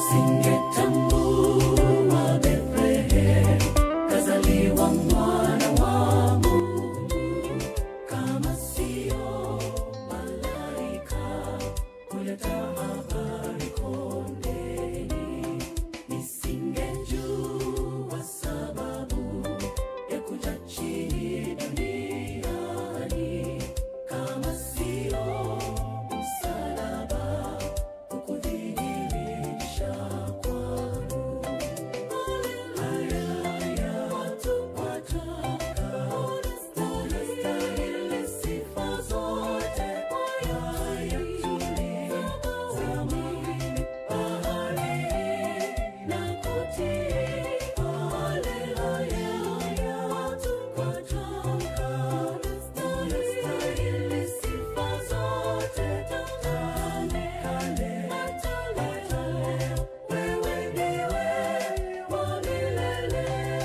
Singetambua Bethlehem kazaliwa mwana wa Mungu, kama sio malaika kuleta habari kondeni, nisingejua sababu ya kuja chini duniani, kama sio msalaba kukudhihirisha kwangu. Haleluya, watu wataka, unastahili sifa zote. Haya tulizamini baharini na kutii. Haleluya, watu wataka, unastahili sifa zote. Tale, tale, tale, wewe ndiwe wa milele.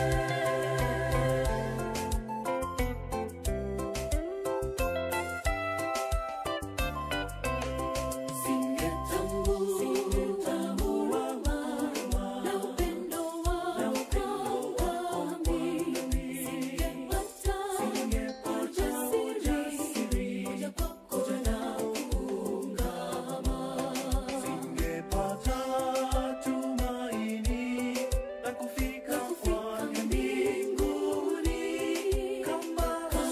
Singetambua na upendo wako mimi. Singepata ujasiri kuja kwako na kuungama. Singepata tumaini la kufika kwake mbinguni kama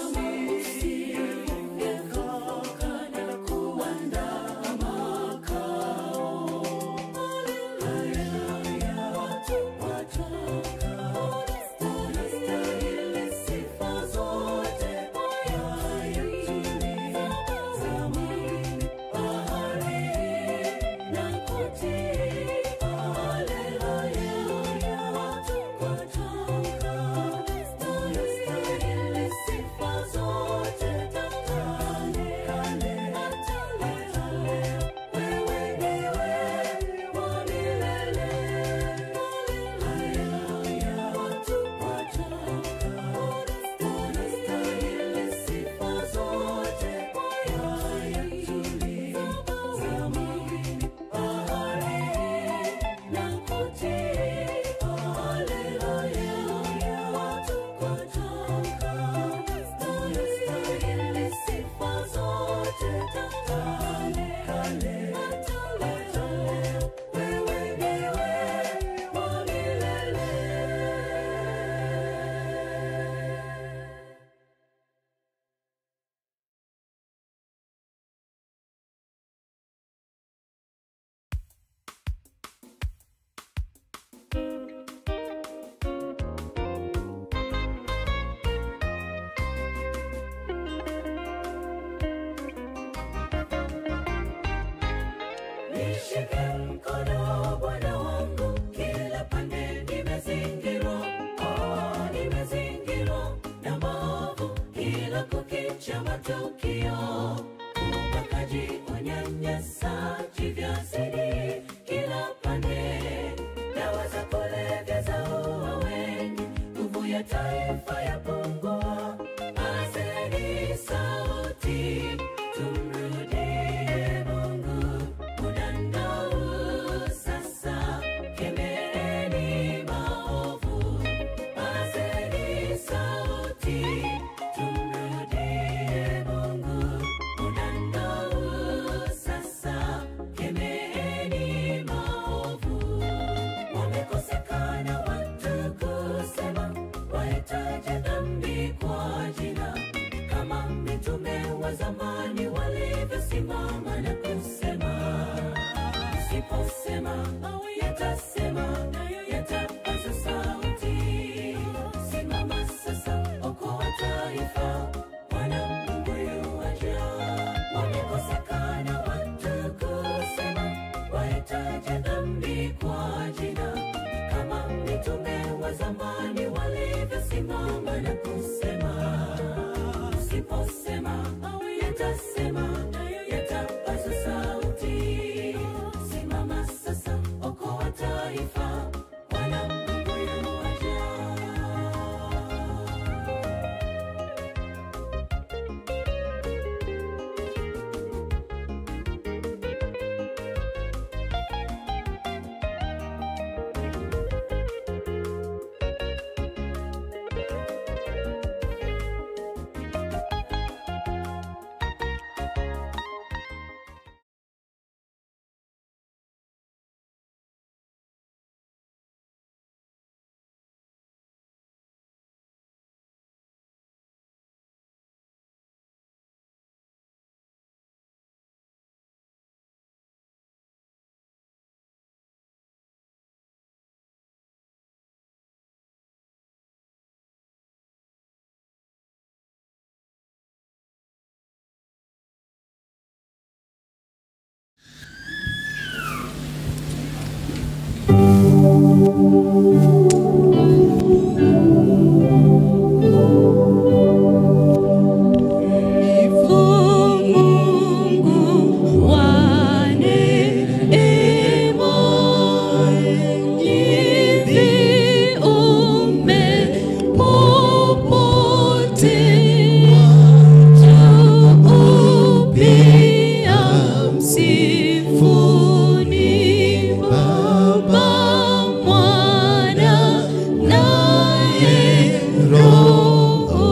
usingefika na kuandaa makao. Haleluya, watu wataka, unastahili sifa zote. Haya tulizamini baharini na kutii. Haleluya, watu wataka, unastahili sifa zote. Tale, tale, tale, wewe ndiwe wa milele. Haleluya, watu wataka, unastahili sifa zote. Haya tulizamini baharini na kutii. Haleluya, watu wataka, unastahili sifa zote. Tale, tale, tale, wewe ndiwe wa milele. Nishike mkono Bwana wangu, kila pande nimezingirwa, oh, nimezingirwa na maovu, kila kukicha matukio, ubakaji, unyanyasaji vyazidi kila pande, dawa za kulevya zaua wengi, nguvu ya taifa yapungua, pazeni sauti, tumrudie Mungu muda nao sasa, kemeeni maovu, pazeni sauti, tumrudie Mungu muda nao sasa, kemeeni maovu. Wamekosekana watu kusema, wahitaji dhambi kwa jina, kama mitume wa zamani walivyosimama na kusema Usiposema mawe yatasema, nayo yatapaza sauti. Simama sasa, okoa taifa, Bwana Mungu yuaja. Wamekosekana watu kusema, wahitaji dhambi kwa jina, kama mitume wa zamani walivyosimama na kusema Usiposema mawe yatasema, nayo yatapaza sauti. Simama sasa, okoa taifa, Bwana Mungu yuaja. Mungu wa neema nyingi umepopotea Tuupia msifuni Baba, Mwana naye Roho.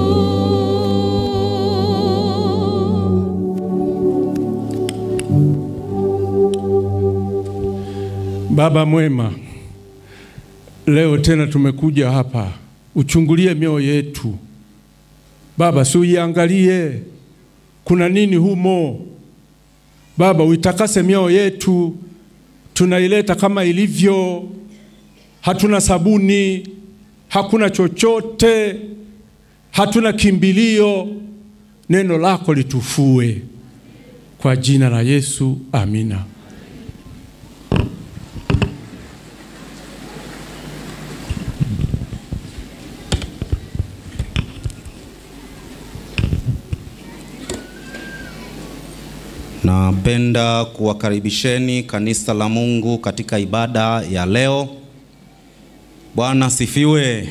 Baba mwema, leo tena tumekuja hapa, uchungulie mioyo yetu Baba, si uiangalie kuna nini humo Baba, uitakase mioyo yetu. Tunaileta kama ilivyo, hatuna sabuni, hakuna chochote, hatuna kimbilio. Neno lako litufue kwa jina la Yesu, amina. Napenda kuwakaribisheni kanisa la Mungu katika ibada ya leo. Bwana sifiwe.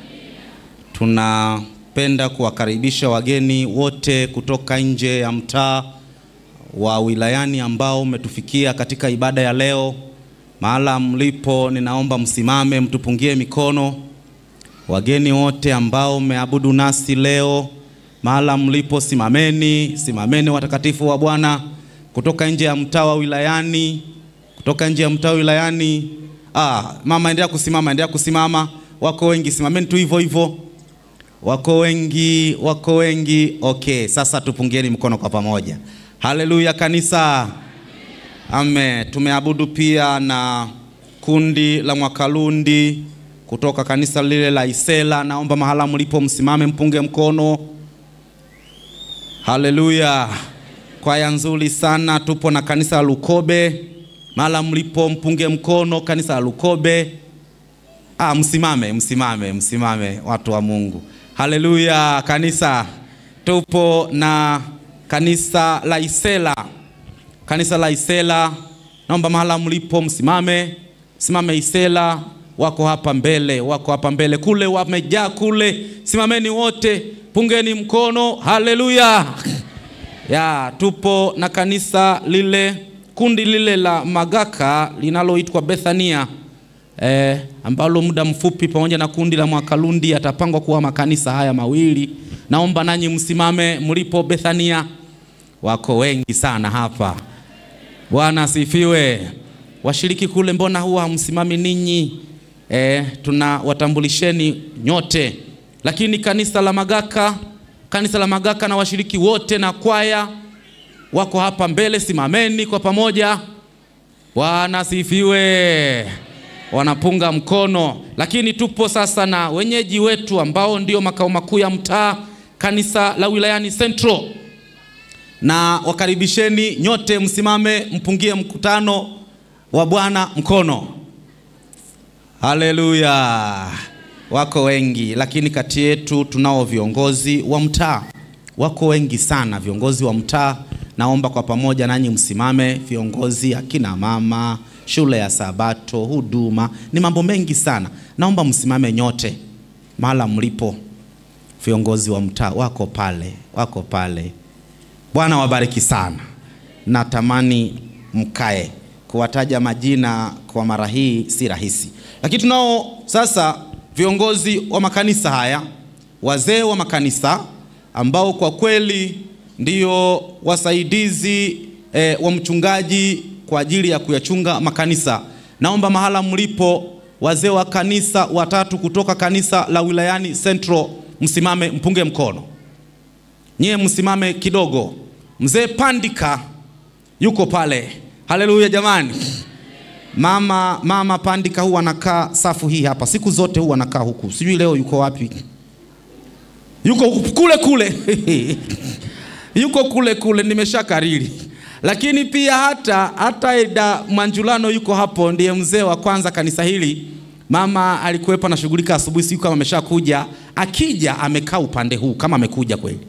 Tunapenda kuwakaribisha wageni wote kutoka nje ya mtaa wa wilayani ambao umetufikia katika ibada ya leo. Mahala mlipo, ninaomba msimame, mtupungie mikono. Wageni wote ambao mmeabudu nasi leo, mahala mlipo, simameni, simameni watakatifu wa Bwana kutoka nje ya mtaa wa wilayani, kutoka nje ya mtaa wa wilayani. Ah, mama endelea kusimama, endelea kusimama. Wako wengi, simameni tu hivyo hivyo. Wako wengi, wako wengi. Okay, sasa tupungieni mkono kwa pamoja. Haleluya kanisa. Amen. Tumeabudu pia na kundi la Mwakalundi kutoka kanisa lile la Isela. Naomba mahala mlipo msimame, mpunge mkono. Haleluya. Kwaya nzuri sana. Tupo na kanisa la Lukobe, mahala mlipo mpunge mkono. Kanisa la Lukobe. Ah, msimame, msimame, msimame watu wa Mungu. Haleluya kanisa. Tupo na kanisa la Isela, kanisa la Isela. Naomba mahala mlipo msimame, simame Isela. Wako hapa mbele, wako hapa mbele kule, wamejaa kule. Simameni wote, pungeni mkono. Haleluya. Ya, tupo na kanisa lile, kundi lile la Magaka linaloitwa Bethania eh, ambalo muda mfupi pamoja na kundi la Mwakalundi yatapangwa kuwa makanisa haya mawili. Naomba nanyi msimame mlipo Bethania. Wako wengi sana hapa. Bwana asifiwe. Washiriki kule, mbona huwa hamsimami ninyi? Eh, tuna watambulisheni nyote, lakini kanisa la Magaka, kanisa la Magaka na washiriki wote na kwaya wako hapa mbele, simameni kwa pamoja. Bwana asifiwe. Wanapunga mkono, lakini tupo sasa na wenyeji wetu ambao ndio makao makuu ya mtaa, kanisa la wilayani Central, na wakaribisheni nyote, msimame mpungie mkutano wa Bwana mkono. Haleluya. Wako wengi, lakini kati yetu tunao viongozi wa mtaa, wako wengi sana viongozi wa mtaa. Naomba kwa pamoja nanyi msimame, viongozi, akina mama, shule ya Sabato, huduma, ni mambo mengi sana. Naomba msimame nyote mahala mlipo. Viongozi wa mtaa wako pale, wako pale. Bwana wabariki sana. Natamani mkae. Kuwataja majina kwa mara hii si rahisi, lakini tunao sasa viongozi wa makanisa haya, wazee wa makanisa ambao kwa kweli ndio wasaidizi eh, wa mchungaji kwa ajili ya kuyachunga makanisa. Naomba mahala mlipo, wazee wa kanisa watatu kutoka kanisa la wilayani Central, msimame mpunge mkono. Nyie msimame kidogo. Mzee Pandika yuko pale. Haleluya jamani. Mama mama Pandika huwa anakaa safu hii hapa, siku zote huwa anakaa huku, sijui leo yuko wapi. Yuko huku- kule kule yuko kule kule, nimesha kariri. Lakini pia hata hata Eda Manjulano yuko hapo, ndiye mzee wa kwanza kanisa hili, Mama alikuwepo anashughulika asubuhi, siku kama ameshakuja. Akija amekaa upande huu kama amekuja kweli,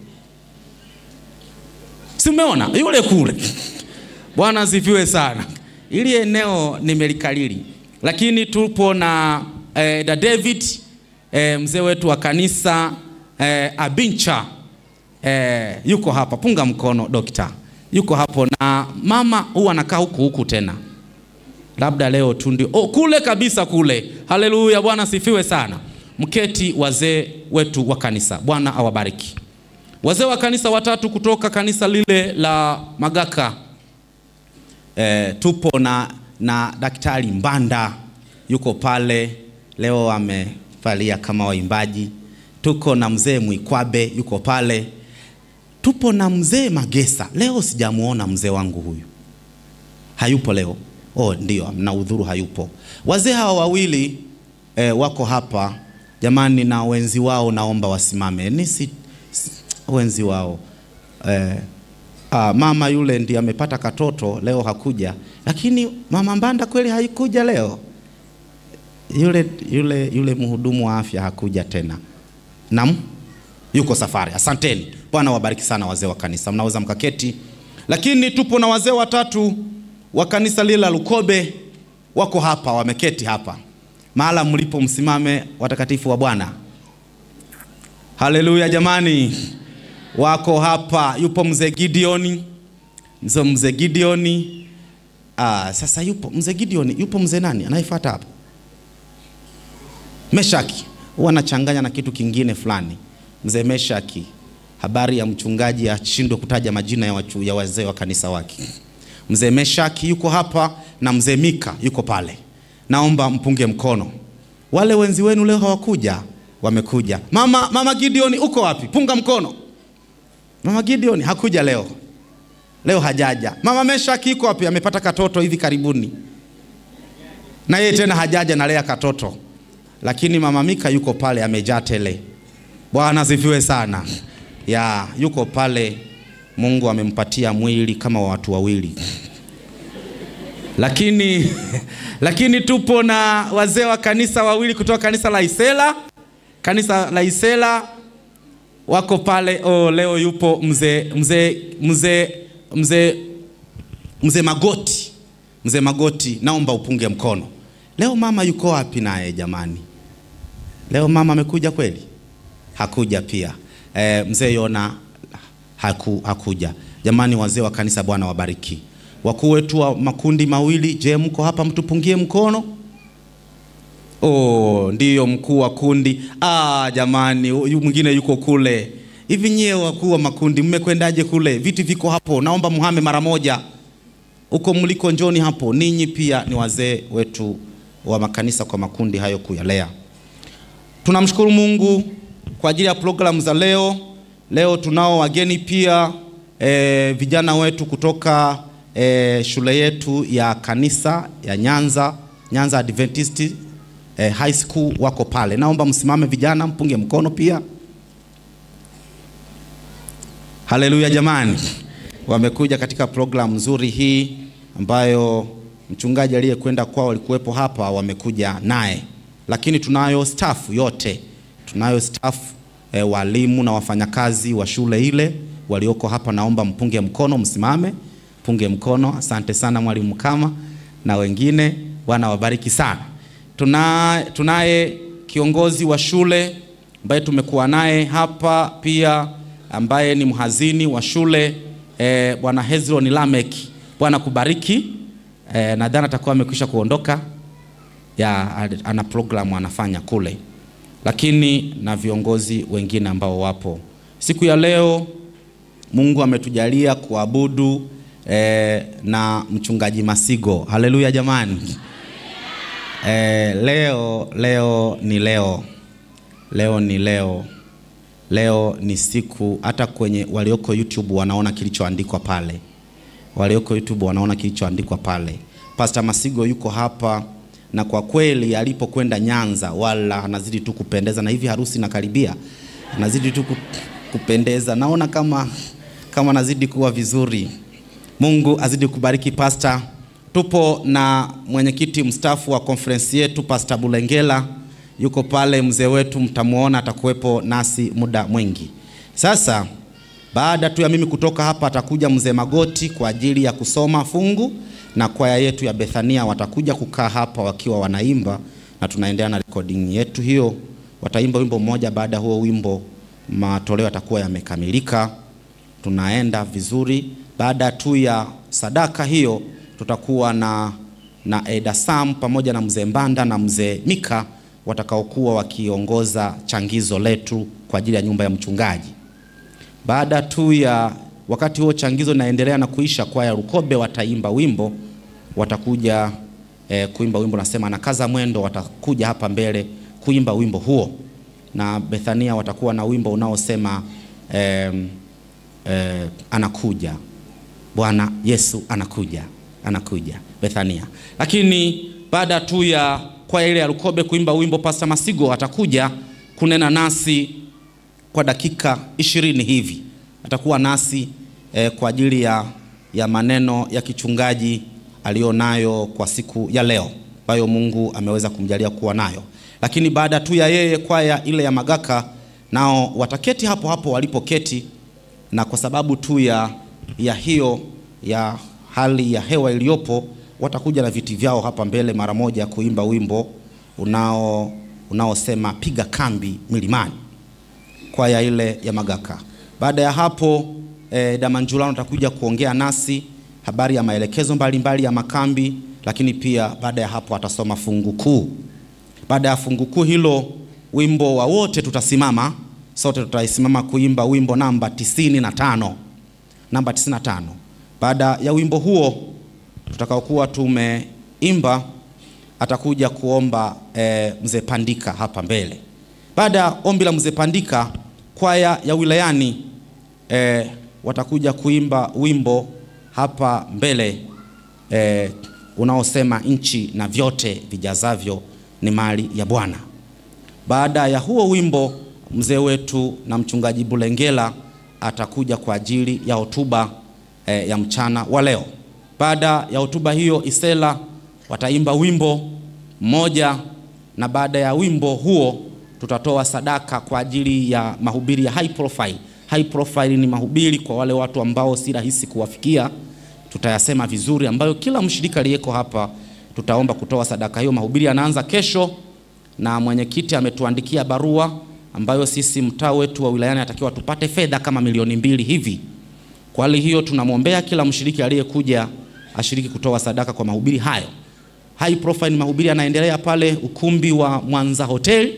si umeona yule kule. Bwana asifiwe sana. Ili eneo nimelikalili, lakini tupo na eh, da David eh, mzee wetu wa kanisa eh, Abincha eh, yuko hapa, punga mkono dokta, yuko hapo na mama huwa anakaa huku huku tena labda leo tu ndio oh, kule kabisa kule. Haleluya, Bwana sifiwe sana. Mketi wazee wetu wa kanisa, Bwana awabariki. Wazee wa kanisa watatu kutoka kanisa lile la Magaka. E, tupo na, na Daktari Mbanda yuko pale leo amevalia kama waimbaji. Tuko na mzee Mwikwabe yuko pale. Tupo na mzee Magesa. Leo sijamuona mzee wangu huyu, hayupo leo. Oh, ndio na udhuru hayupo. Wazee hawa wawili eh, wako hapa jamani, na wenzi wao naomba wasimame. Ni si, si, wenzi wao eh, ah, mama yule ndiye amepata katoto leo hakuja, lakini mama Mbanda kweli haikuja leo. Yule, yule, yule mhudumu wa afya hakuja tena. Naam, yuko safari. Asanteni, Bwana wabariki sana wazee wa kanisa, mnaweza mkaketi. Lakini tupo na wazee watatu wa kanisa lile la Lukobe wako hapa, wameketi hapa mahala mlipo, msimame watakatifu wa Bwana. Haleluya jamani, wako hapa. Yupo mzee Gideoni, mzee mzee Gideoni. Ah, sasa yupo mzee Gideoni, yupo mzee nani anayefuata hapa? Meshaki, huwa anachanganya na kitu kingine fulani. Mzee Meshaki, habari ya mchungaji ashindwe kutaja majina ya, wachu, ya wazee wa kanisa wake. Mzee Meshaki yuko hapa na mzee Mika yuko pale. Naomba mpunge mkono. Wale wenzi wenu leo hawakuja, wamekuja. Mama, mama Gideon uko wapi? Punga mkono. Mama Gideon hakuja leo, leo hajaja. Mama Meshaki yuko wapi? Amepata katoto hivi karibuni, na yeye tena hajaja na lea katoto, lakini mama Mika yuko pale, amejaa tele. Bwana asifiwe sana. Ya, yuko pale Mungu amempatia mwili kama wa watu wawili. Lakini lakini tupo na wazee wa kanisa wawili kutoka kanisa la Isela. Kanisa la Isela wako pale. Oh, leo yupo mzee mzee mzee mzee mzee Magoti. Mzee Magoti, naomba upunge mkono. Leo mama yuko wapi naye jamani? Leo mama amekuja kweli? Hakuja pia. E, mzee Yona haku, hakuja. Jamani, wazee wa kanisa, Bwana wabariki. Wakuu wetu wa makundi mawili, je, mko hapa? Mtupungie mkono. Oh, ndiyo mkuu wa kundi. Ah, jamani, huyu mwingine yuko kule. Hivi nyie wakuu wa makundi mmekwendaje kule? Viti viko hapo, naomba muhame mara moja. Huko mliko njoni hapo. Ninyi pia ni wazee wetu wa makanisa kwa makundi hayo kuyalea. Tunamshukuru Mungu kwa ajili ya programu za leo. Leo tunao wageni pia e, vijana wetu kutoka e, shule yetu ya kanisa ya Nyanza Nyanza Adventist e, High School wako pale. Naomba msimame vijana, mpunge mkono pia. Haleluya jamani, wamekuja katika programu nzuri hii ambayo mchungaji aliyekwenda kwao alikuwepo hapa, wamekuja naye, lakini tunayo staff yote, tunayo staff e, walimu na wafanyakazi wa shule ile walioko hapa. Naomba mpunge mkono, msimame, punge mkono. Asante sana mwalimu Kama na wengine, Bwana wabariki sana. Tuna, tunaye kiongozi wa shule ambaye tumekuwa naye hapa pia ambaye ni mhazini wa shule e, bwana Hezron Lamek. Bwana kubariki. E, nadhani atakuwa amekwisha kuondoka ya ana programu anafanya kule, lakini na viongozi wengine ambao wapo siku ya leo. Mungu ametujalia kuabudu e, na mchungaji Masigo. Haleluya jamani. E, leo leo ni leo, leo ni leo, leo ni siku. Hata kwenye walioko YouTube wanaona kilichoandikwa pale, walioko YouTube wanaona kilichoandikwa pale. Pastor Masigo yuko hapa na kwa kweli alipokwenda Nyanza wala anazidi tu kupendeza, na hivi harusi inakaribia, anazidi tu kupendeza. Naona kama kama anazidi kuwa vizuri. Mungu azidi kubariki Pastor, tupo na mwenyekiti mstaafu wa konferensi yetu Pastor Bulengela yuko pale, mzee wetu mtamuona, atakuwepo nasi muda mwingi. Sasa baada tu ya mimi kutoka hapa, atakuja mzee Magoti kwa ajili ya kusoma fungu, na kwaya yetu ya Bethania watakuja kukaa hapa wakiwa wanaimba, na tunaendelea na recording yetu hiyo. Wataimba wimbo mmoja, baada ya huo wimbo matoleo yatakuwa yamekamilika, tunaenda vizuri. Baada tu ya sadaka hiyo, tutakuwa na na Eda Sam pamoja na mzee Mbanda na mzee Mika watakaokuwa wakiongoza changizo letu kwa ajili ya nyumba ya mchungaji. Baada tu ya wakati huo changizo naendelea na kuisha, kwaya Rukobe wataimba wimbo, watakuja eh, kuimba wimbo nasema na kaza mwendo, watakuja hapa mbele kuimba wimbo huo, na Bethania watakuwa na wimbo unaosema eh, eh, anakuja Bwana Yesu anakuja, anakuja Bethania. Lakini baada tu ya kwaya ile ya Rukobe kuimba wimbo, Pastor Masigo atakuja kunena nasi kwa dakika ishirini hivi atakuwa nasi eh, kwa ajili ya, ya maneno ya kichungaji aliyonayo kwa siku ya leo ambayo Mungu ameweza kumjalia kuwa nayo. Lakini baada tu ya yeye, kwaya ile ya Magaka nao wataketi hapo hapo walipoketi, na kwa sababu tu ya, ya hiyo ya hali ya hewa iliyopo, watakuja na viti vyao hapa mbele mara moja kuimba wimbo unao unaosema piga kambi milimani kwaya ile ya Magaka. Baada ya hapo eh, Damanjulano atakuja kuongea nasi habari ya maelekezo mbalimbali mbali ya makambi, lakini pia baada ya hapo atasoma fungu kuu. Baada ya fungu kuu hilo, wimbo wa wote tutasimama sote, tutaisimama kuimba wimbo namba tisini na tano namba tisini na tano. Baada ya wimbo huo tutakaokuwa tumeimba, atakuja kuomba eh, mzee Pandika hapa mbele. Baada ya ombi la mzee Pandika, kwaya ya wilayani eh, watakuja kuimba wimbo hapa mbele eh, unaosema nchi na vyote vijazavyo ni mali ya Bwana. Baada ya huo wimbo, mzee wetu na mchungaji Bulengela atakuja kwa ajili ya hotuba eh, ya mchana wa leo. Baada ya hotuba hiyo, Isela wataimba wimbo mmoja, na baada ya wimbo huo tutatoa sadaka kwa ajili ya mahubiri ya high profile. High profile ni mahubiri kwa wale watu ambao si rahisi kuwafikia, tutayasema vizuri, ambayo kila mshirika aliyeko hapa tutaomba kutoa sadaka hiyo. Mahubiri yanaanza kesho, na mwenyekiti ametuandikia barua ambayo sisi mtaa wetu wa wilayani atakiwa tupate fedha kama milioni mbili hivi. Kwa hali hiyo, tunamwombea kila mshiriki aliyekuja ashiriki kutoa sadaka kwa mahubiri hayo. High profile mahubiri yanaendelea pale ukumbi wa Mwanza Hotel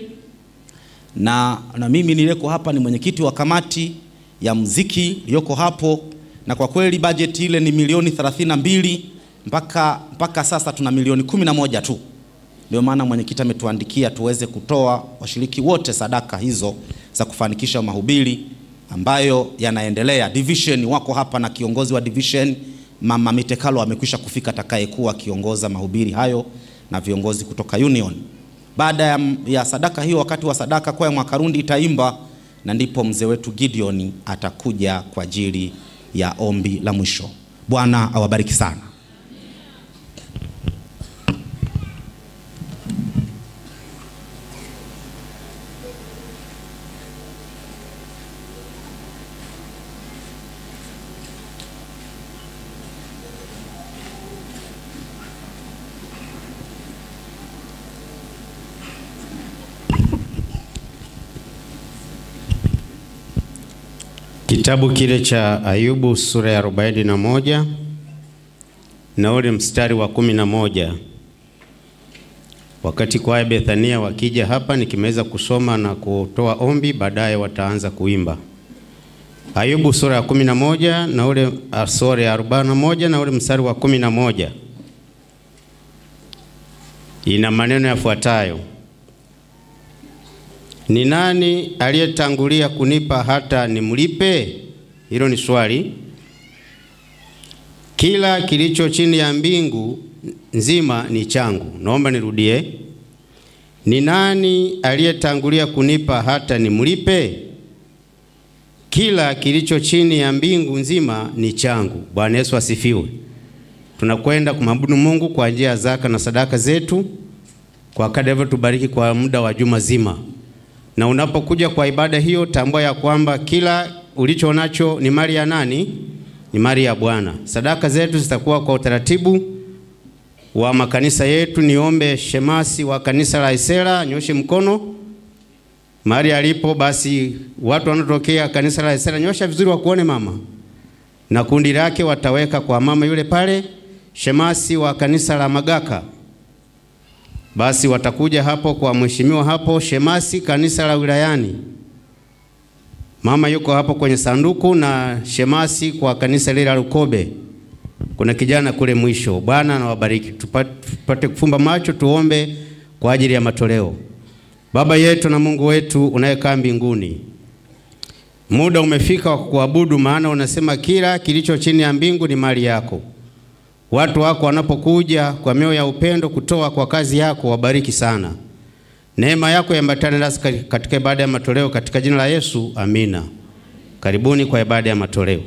na, na mimi niliyeko hapa ni mwenyekiti wa kamati ya muziki iliyoko hapo, na kwa kweli bajeti ile ni milioni 32 mpaka, mpaka sasa tuna milioni kumi na moja tu. Ndio maana mwenyekiti ametuandikia tuweze kutoa washiriki wote sadaka hizo za kufanikisha mahubiri ambayo yanaendelea. Division wako hapa na kiongozi wa division Mama Mitekalo amekwisha kufika, atakayekuwa akiongoza mahubiri hayo na viongozi kutoka union. Baada ya, ya sadaka hiyo, wakati wa sadaka, kwaya Mwakarundi itaimba na ndipo mzee wetu Gideon atakuja kwa ajili ya ombi la mwisho. Bwana awabariki sana. Kitabu kile cha Ayubu sura ya arobaini na moja na ule mstari wa kumi na moja. Wakati kwaya Bethania wakija hapa, nikimeweza kusoma na kutoa ombi, baadaye wataanza kuimba. Ayubu sura ya kumi na moja na ule sura ya arobaini na moja na ule mstari wa kumi na moja ina maneno yafuatayo: ni nani aliyetangulia kunipa hata nimlipe? Hilo ni swali. Kila kilicho chini ya mbingu nzima ni changu. Naomba nirudie. Ni nani aliyetangulia kunipa hata nimlipe? Kila kilicho chini ya mbingu nzima ni changu. Bwana Yesu asifiwe. tunakwenda kumwabudu Mungu kwa njia ya zaka na sadaka zetu kwa kadri alivyotubariki kwa muda wa juma zima. Na unapokuja kwa ibada hiyo, tambua ya kwamba kila ulicho nacho ni mali ya nani? Ni mali ya Bwana. Sadaka zetu zitakuwa kwa utaratibu wa makanisa yetu. Niombe shemasi wa kanisa la Isera nyoshe mkono mahali alipo. Basi watu wanaotokea kanisa la Isera, nyosha vizuri wakuone mama, na kundi lake wataweka kwa mama yule pale. Shemasi wa kanisa la Magaka basi watakuja hapo kwa mheshimiwa hapo. Shemasi kanisa la wilayani, mama yuko hapo kwenye sanduku, na shemasi kwa kanisa lile la Lukobe, kuna kijana kule mwisho. Bwana anawabariki. Tupate, tupate kufumba macho tuombe kwa ajili ya matoleo. Baba yetu na Mungu wetu unayekaa mbinguni, muda umefika wa kuabudu, maana unasema kila kilicho chini ya mbingu ni mali yako. Watu wako wanapokuja kwa mioyo ya upendo kutoa kwa kazi yako, wabariki sana. Neema yako iambatane nasi katika ibada ya matoleo, katika jina la Yesu, amina. Karibuni kwa ibada ya matoleo.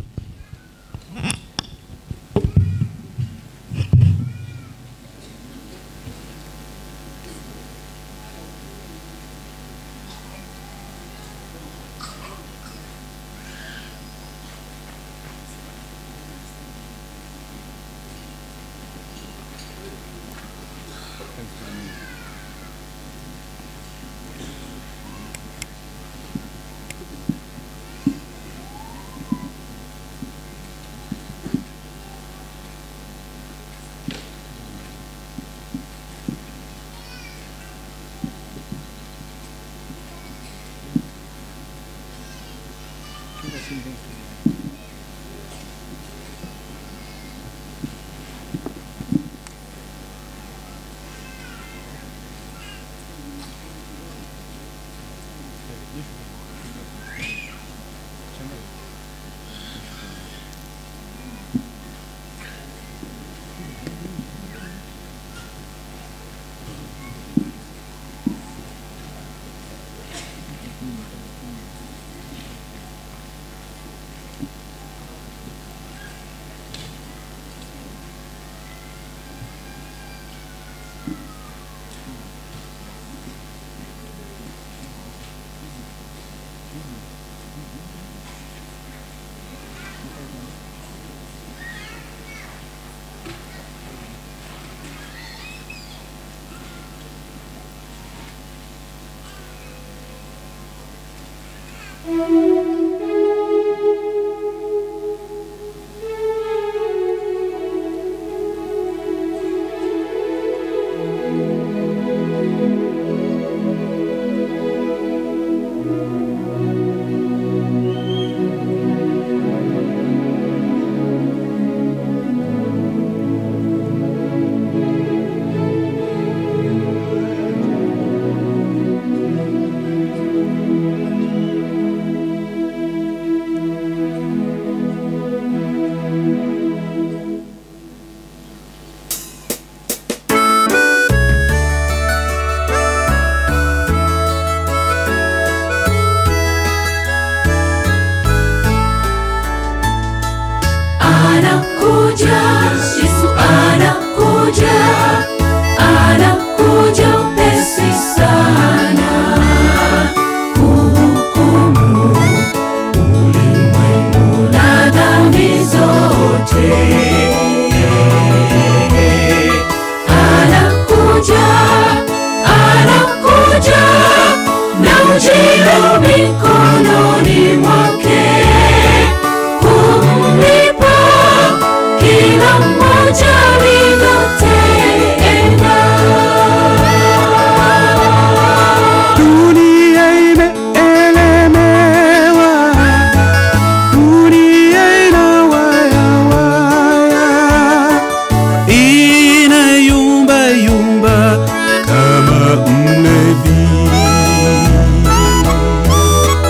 Anakuja, Yesu anakuja, anakuja upesi sana kuhukumu ulimwengu na dhambi zote. Anakuja, anakuja na ujio mikononi mwake kumlipa kila mmoja lilotenda. Dunia imeelemewa, dunia inawayawaya, inayumba yumba kama mlevi.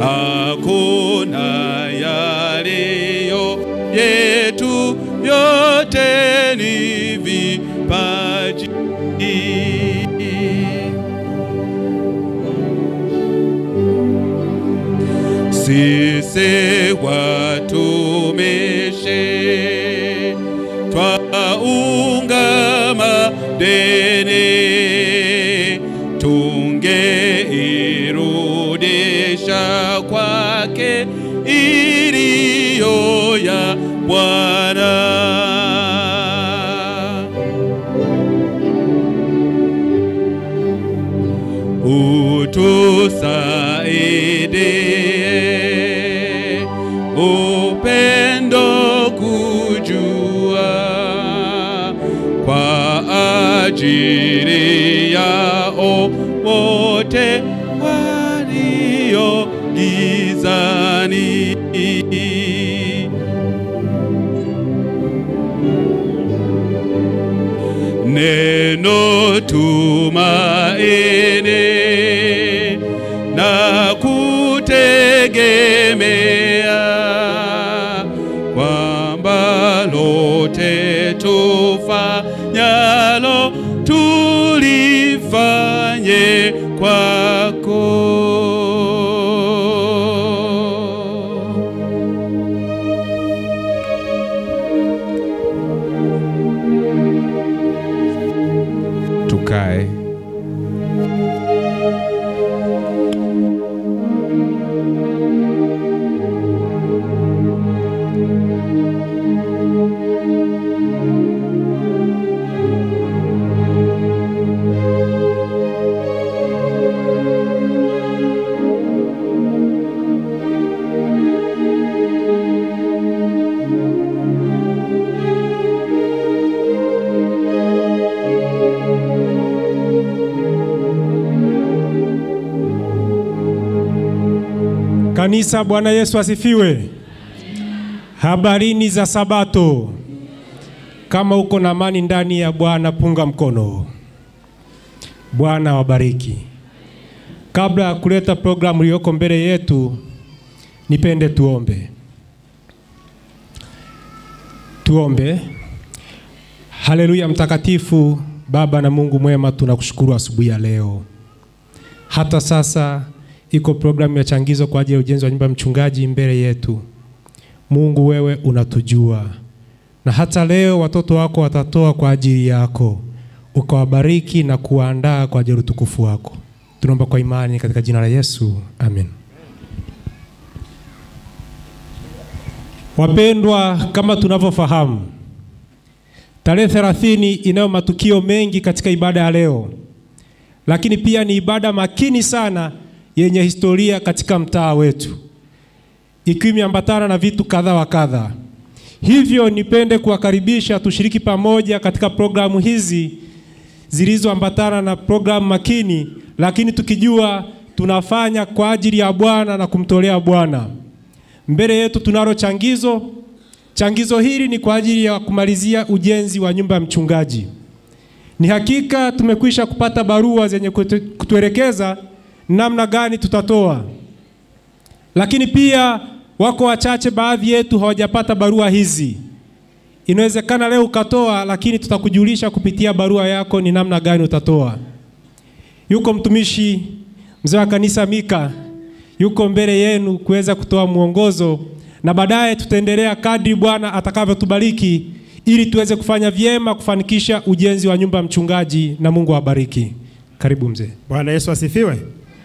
hakuna yaliyo yetu, yote ni vipaji. Sisi watumishi twaungama deni, tungeirudisha kwake iliyo ya Bwana. utusaidie upendo kujua kwa ajili yao wote walio gizani. neno tumaini na kutegemea kwamba lote tufanyalo tulifanye kwako. Tukae. Kanisa, Bwana Yesu asifiwe. Habarini za Sabato. Kama uko na amani ndani ya Bwana, punga mkono. Bwana wabariki. Kabla ya kuleta programu iliyoko mbele yetu, nipende tuombe. Tuombe. Haleluya, mtakatifu Baba na Mungu mwema, tunakushukuru asubuhi ya leo. Hata sasa iko programu ya changizo kwa ajili ya ujenzi wa nyumba ya mchungaji mbele yetu. Mungu, wewe unatujua, na hata leo watoto wako watatoa kwa ajili yako, ukawabariki na kuwaandaa kwa ajili ya utukufu wako. Tunaomba kwa imani katika jina la Yesu, amen. Wapendwa, kama tunavyofahamu, tarehe 30 inayo matukio mengi katika ibada ya leo, lakini pia ni ibada makini sana yenye historia katika mtaa wetu, ikiwa imeambatana na vitu kadha wa kadha. Hivyo nipende kuwakaribisha tushiriki pamoja katika programu hizi zilizoambatana na programu makini, lakini tukijua tunafanya kwa ajili ya Bwana na kumtolea Bwana. Mbele yetu tunalo changizo. Changizo hili ni kwa ajili ya kumalizia ujenzi wa nyumba ya mchungaji. Ni hakika tumekwisha kupata barua zenye kutu- kutuelekeza namna gani tutatoa, lakini pia wako wachache, baadhi yetu hawajapata barua hizi. Inawezekana leo ukatoa, lakini tutakujulisha kupitia barua yako ni namna gani utatoa. Yuko mtumishi mzee wa kanisa Mika yuko mbele yenu kuweza kutoa mwongozo, na baadaye tutaendelea kadri Bwana atakavyotubariki ili tuweze kufanya vyema kufanikisha ujenzi wa nyumba ya mchungaji, na Mungu awabariki. Karibu mzee. Bwana Yesu asifiwe.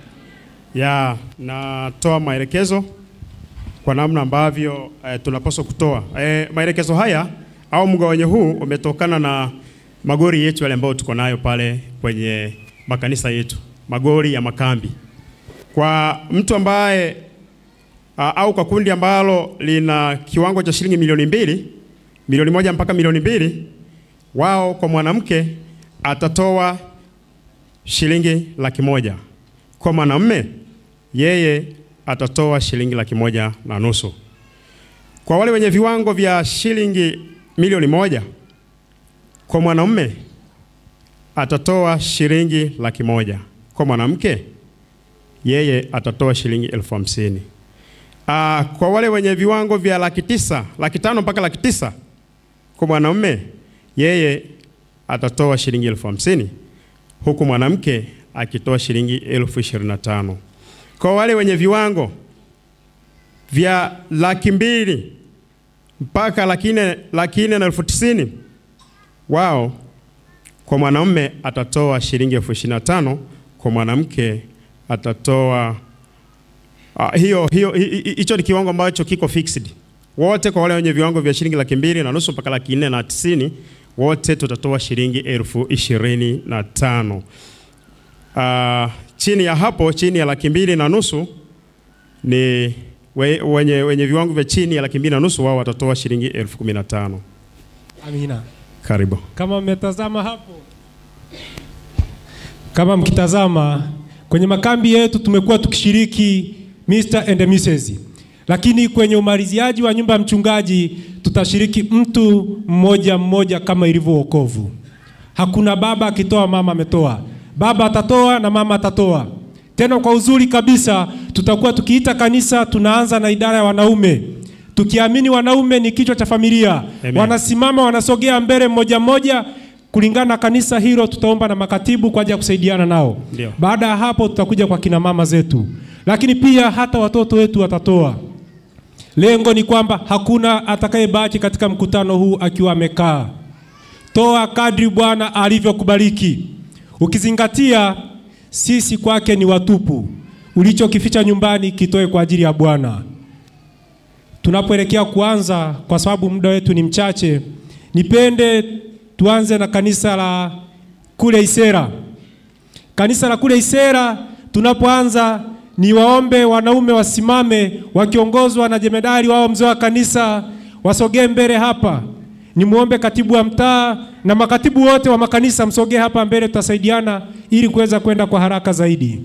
Ya, natoa maelekezo kwa namna ambavyo eh, tunapaswa kutoa eh, maelekezo haya au mgawanyo huu umetokana na magori yetu yale ambayo tuko nayo pale kwenye makanisa yetu, magori ya makambi. Kwa mtu ambaye a, au kwa kundi ambalo lina kiwango cha shilingi milioni mbili, milioni moja mpaka milioni mbili, wao kwa mwanamke atatoa shilingi laki moja. Kwa mwanamume yeye atatoa shilingi laki moja na nusu. Kwa wale wenye viwango vya shilingi milioni moja, kwa mwanamume atatoa shilingi laki moja. Kwa mwanamke yeye atatoa shilingi elfu hamsini. Ah, kwa wale wenye viwango vya laki tisa, laki tano mpaka laki tisa kwa mwanaume yeye atatoa shilingi elfu hamsini huku mwanamke akitoa shilingi elfu ishirini na tano. Kwa wale wenye viwango vya laki mbili mpaka laki nne laki nne na elfu tisini wao kwa mwanaume atatoa shilingi elfu ishirini na tano kwa mwanamke atatoa uh, hiyo hiyo hi- hi- hicho ni kiwango ambacho kiko fixed wote kwa wale wenye viwango vya shilingi laki mbili na nusu mpaka laki nne na tisini wote tutatoa shilingi elfu ishirini na tano. Uh, chini ya hapo chini ya laki mbili na nusu ni we, wenye, wenye viwango vya chini ya laki mbili na nusu wao watatoa shilingi elfu kumi na tano. Amina. Karibu. Kama mmetazama hapo, kama mkitazama kwenye makambi yetu tumekuwa tukishiriki Mr. and Mrs. Lakini kwenye umaliziaji wa nyumba ya mchungaji tutashiriki mtu mmoja mmoja kama ilivyo wokovu. Hakuna baba akitoa mama ametoa, baba atatoa na mama atatoa. Tena kwa uzuri kabisa, tutakuwa tukiita kanisa, tunaanza na idara ya wanaume, tukiamini wanaume ni kichwa cha familia. Amen. Wanasimama, wanasogea mbele mmoja mmoja kulingana na kanisa hilo. Tutaomba na makatibu kwa ajili ya kusaidiana nao. Ndio. Baada ya hapo, tutakuja kwa kina mama zetu, lakini pia hata watoto wetu watatoa. Lengo ni kwamba hakuna atakayebaki katika mkutano huu akiwa amekaa. Toa kadri Bwana alivyokubariki, ukizingatia sisi kwake ni watupu. Ulichokificha nyumbani kitoe kwa ajili ya Bwana. Tunapoelekea kuanza, kwa sababu muda wetu ni mchache, nipende tuanze na kanisa la kule Isera. Kanisa la kule Isera, tunapoanza ni waombe wanaume wasimame wakiongozwa na jemedari wao mzee wa kanisa, wasogee mbele hapa. Nimwombe katibu wa mtaa na makatibu wote wa makanisa msogee hapa mbele, tutasaidiana ili kuweza kwenda kwa haraka zaidi.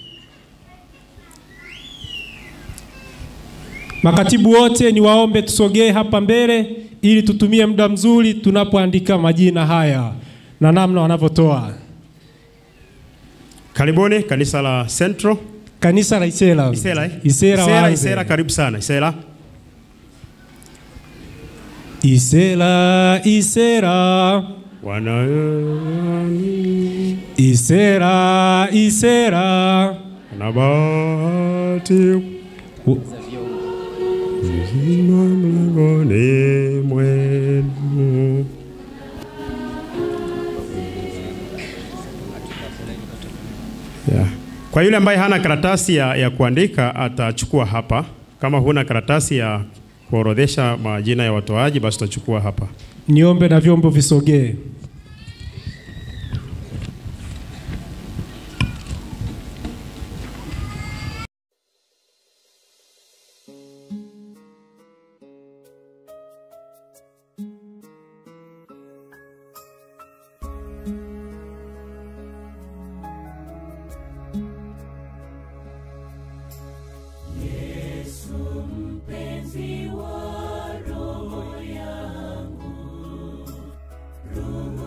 Makatibu wote ni waombe tusogee hapa mbele ili tutumie muda mzuri tunapoandika majina haya na namna wanavyotoa. Karibuni kanisa la Central. Kanisa la Isera. Isera, eh? Isera, Isera, waanze. Isera, karibu sana Isera. Isera, Isera, Wana Isera, Isera. na bahati Zima mlangoni mwenu. Yeah. Kwa yule ambaye hana karatasi ya, ya kuandika atachukua hapa. Kama huna karatasi ya kuorodhesha majina ya watoaji, basi utachukua hapa. Niombe na vyombo visogee. mpenzi wa roho yangu, roho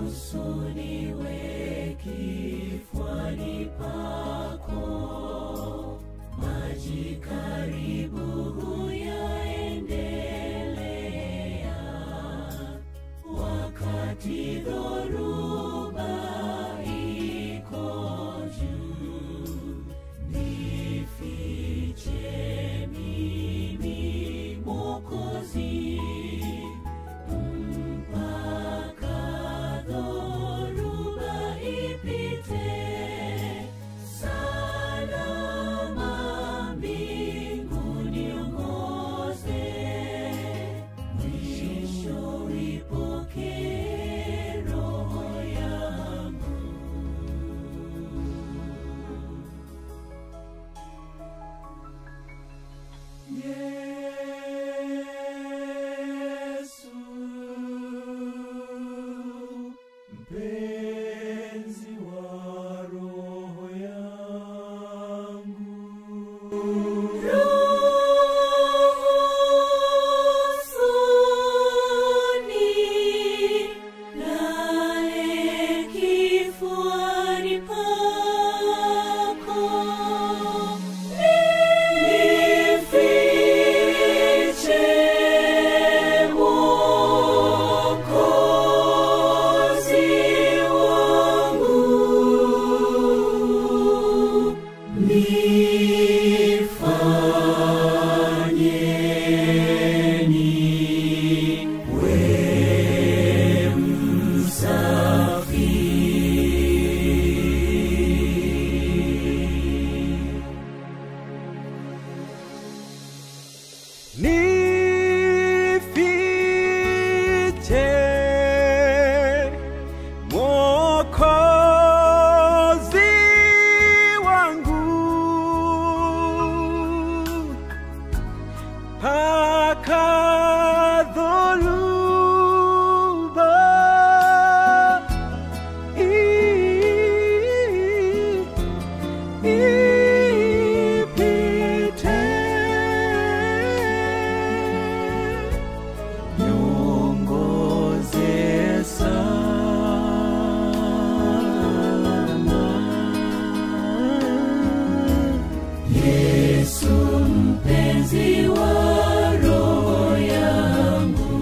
katika dhoruba hii ipite niongoze salama Yesu mpenzi wa roho yangu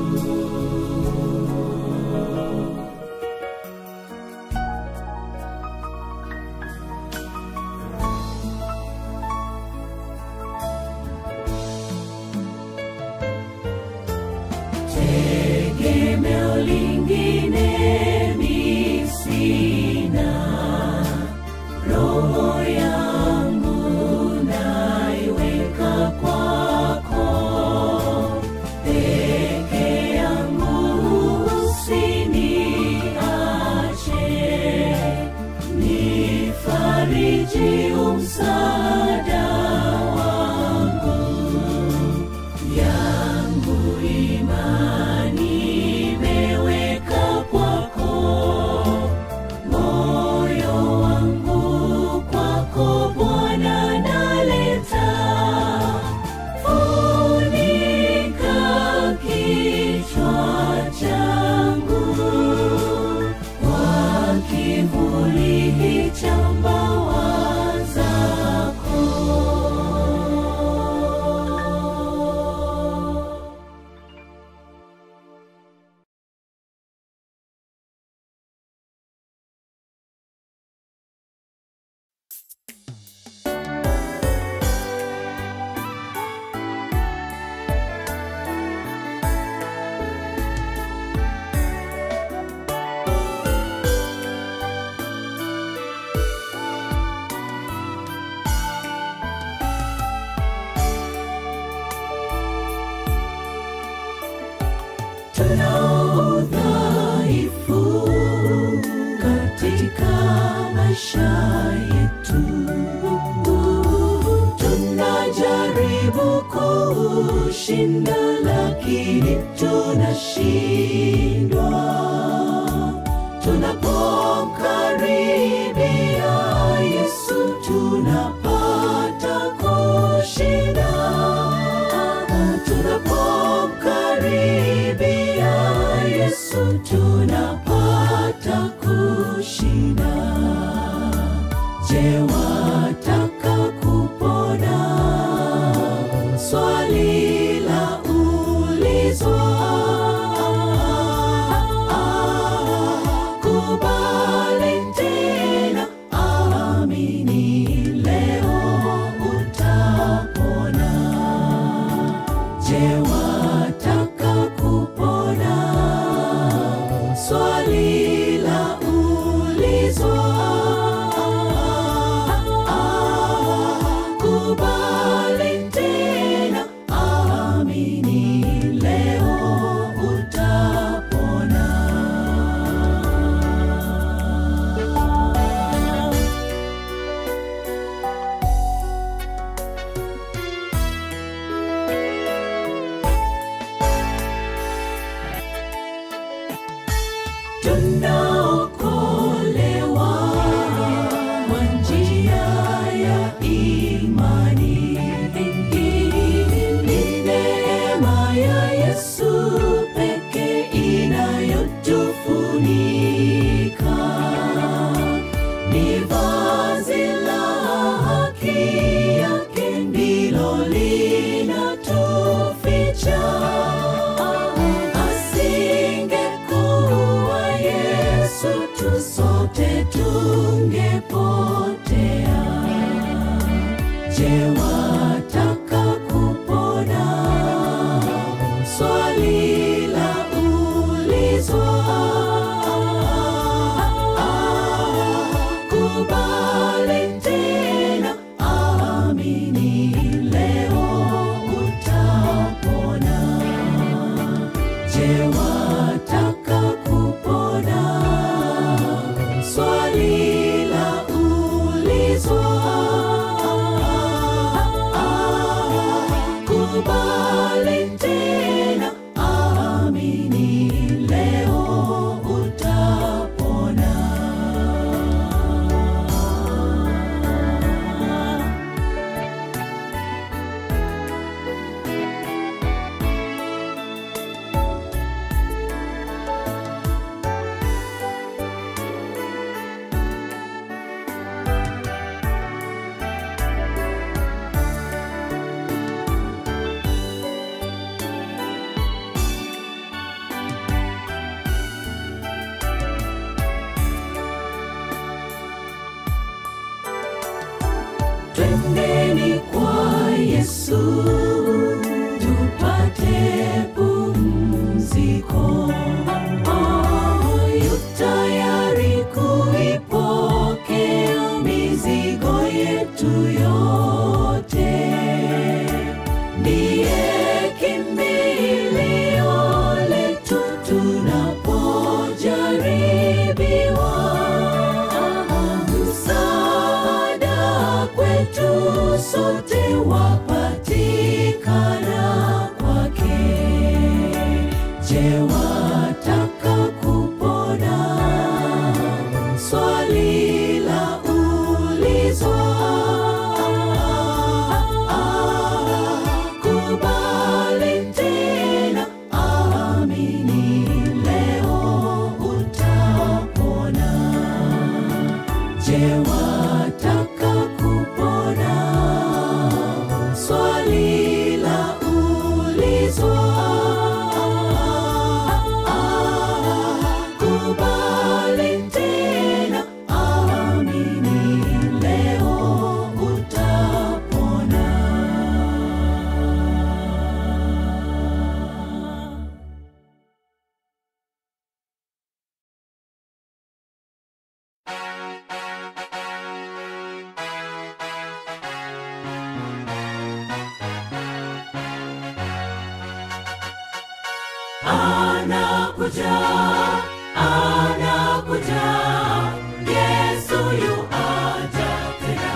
tegemeo lingine mi sina roho yangu naiweka kwako peke yangu usiniache nifariji umsaada wangu yangu imani imeweka kwako moyo wangu kwako Bwana naleta, funika kichwa changu kwa kivuli cha mbawa zako. tunao udhaifu katika maisha yetu, tunajaribu kushinda lakini tunashindwa. Tunapomkaribia Yesu tunapata kushinda tunapomkaribia Yesu tunapata kushinda. Je, wataka kupona? Swali la ulizwa. Kubali tena, amini leo utapona. Je, wataka kupona? Swali la ulizwa. Kubali tena, amini leo utapona. tunaokolewa kwa njia ya imani. Ni neema ya Yesu pekee inayotufunika, ni vazi la haki yake ndilo linatuficha asingekuwa Yesu tu sote tungepotea. Je, wataka kupona? Swali la ulizwa. Kubali tena, amini leo utapona. Je, wataka kupona? Swali la ulizwa. Kubali anakuja, anakuja, Yesu yu aja tena.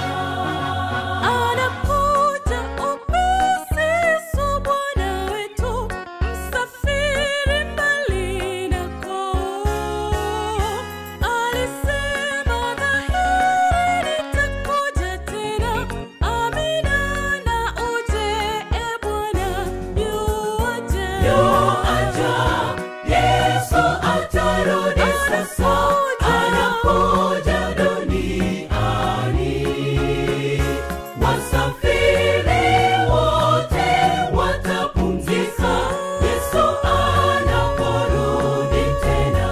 Anakuja upesi, Yesu Bwana wetu, msafiri mbali nako. Alisema dhahiri, nitakuja tena. Amina na uje, e Bwana, yu aja. Yesu atarudi sasa, anakuja duniani. Wasafiri wote watapumzika, Yesu anaporudi tena.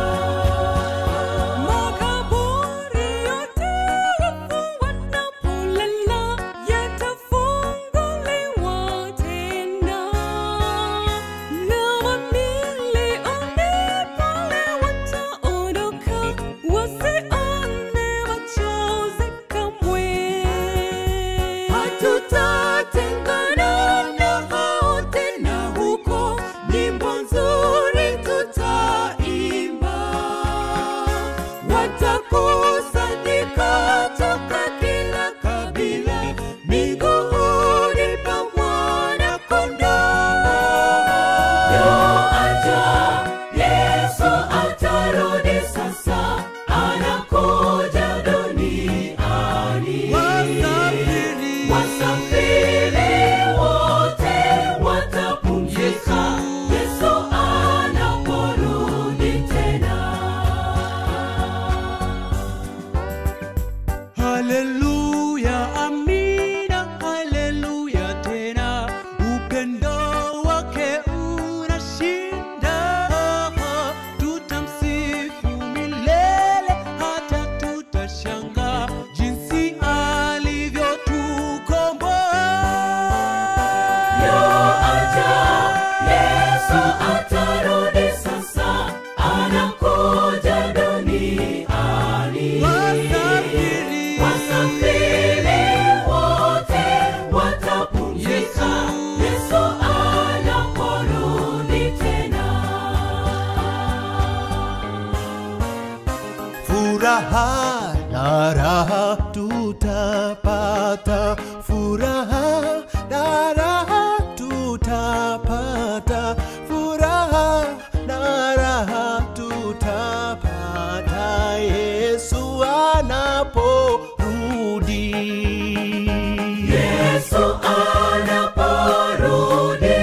Makaburi yote wafu wanapolala yatafunguliwa tena, na mamilioni pale wataondoka wasione machozi kamwe. Hatutatengana na hao tena huko, nyimbo nzuri tutaimba. Watakusanyika toka kila kabila, miguuni pa Mwana-Kondoo. Yoaja, Yesu atarudi sasa, anakuja duniani. Wasafiri wote watapumzika, Yesu anaporudi tena. Haleluya, amina, haleluya tena, upendo wake unashinda. Tutamsifu milele hata tutashangaa jinsi alivyotukomboa. Yoaja, Yesu atarudi sasa, anakuja duniani. Wasafiri, Wasafiri wote watapumzika, Yesu anaporudi tena. Furaha na raha tutapata, furaha na raha tutapata, furaha na raha tutapata, Yesu anaporudi. Yesu anaporudi,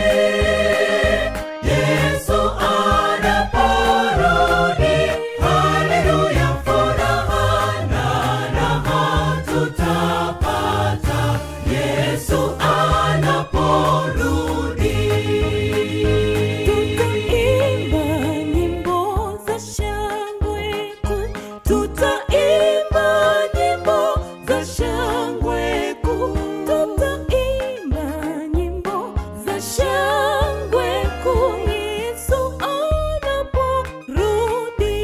Yesu anaporudi, haleluya, furaha na raha tutapata, Yesu anaporudi. Tutaimba nyimbo za shangwe kuu, tutaimba nyimbo za shangwe kuu, tutaimba nyimbo za shangwe kuu, Yesu anaporudi.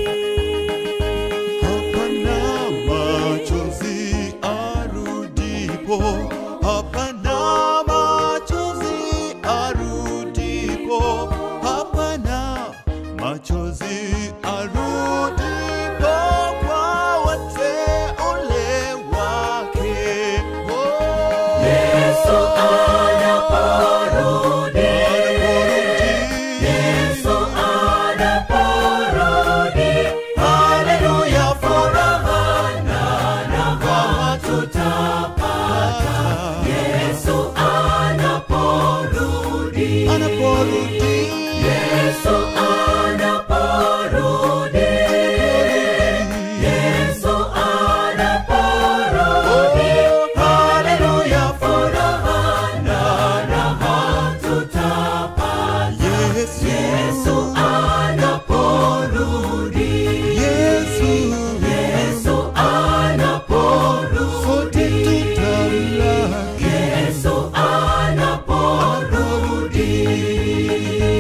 Hapana machozi arudipo, hapana machozi arudipo, hapana machozi arudipo kwa wateule wake. Oh, Yesu anaporudi, Yesu anaporudi, haleluya, furaha na raha tutapata. Yesu anaporudi, anaporudi Yesu anaporudi, Yesu anaporudi, haleluya, furaha na raha tutapata. Yesu anaporudi, Yesu, Yesu anaporudi, tutamlaki Yesu anaporudi.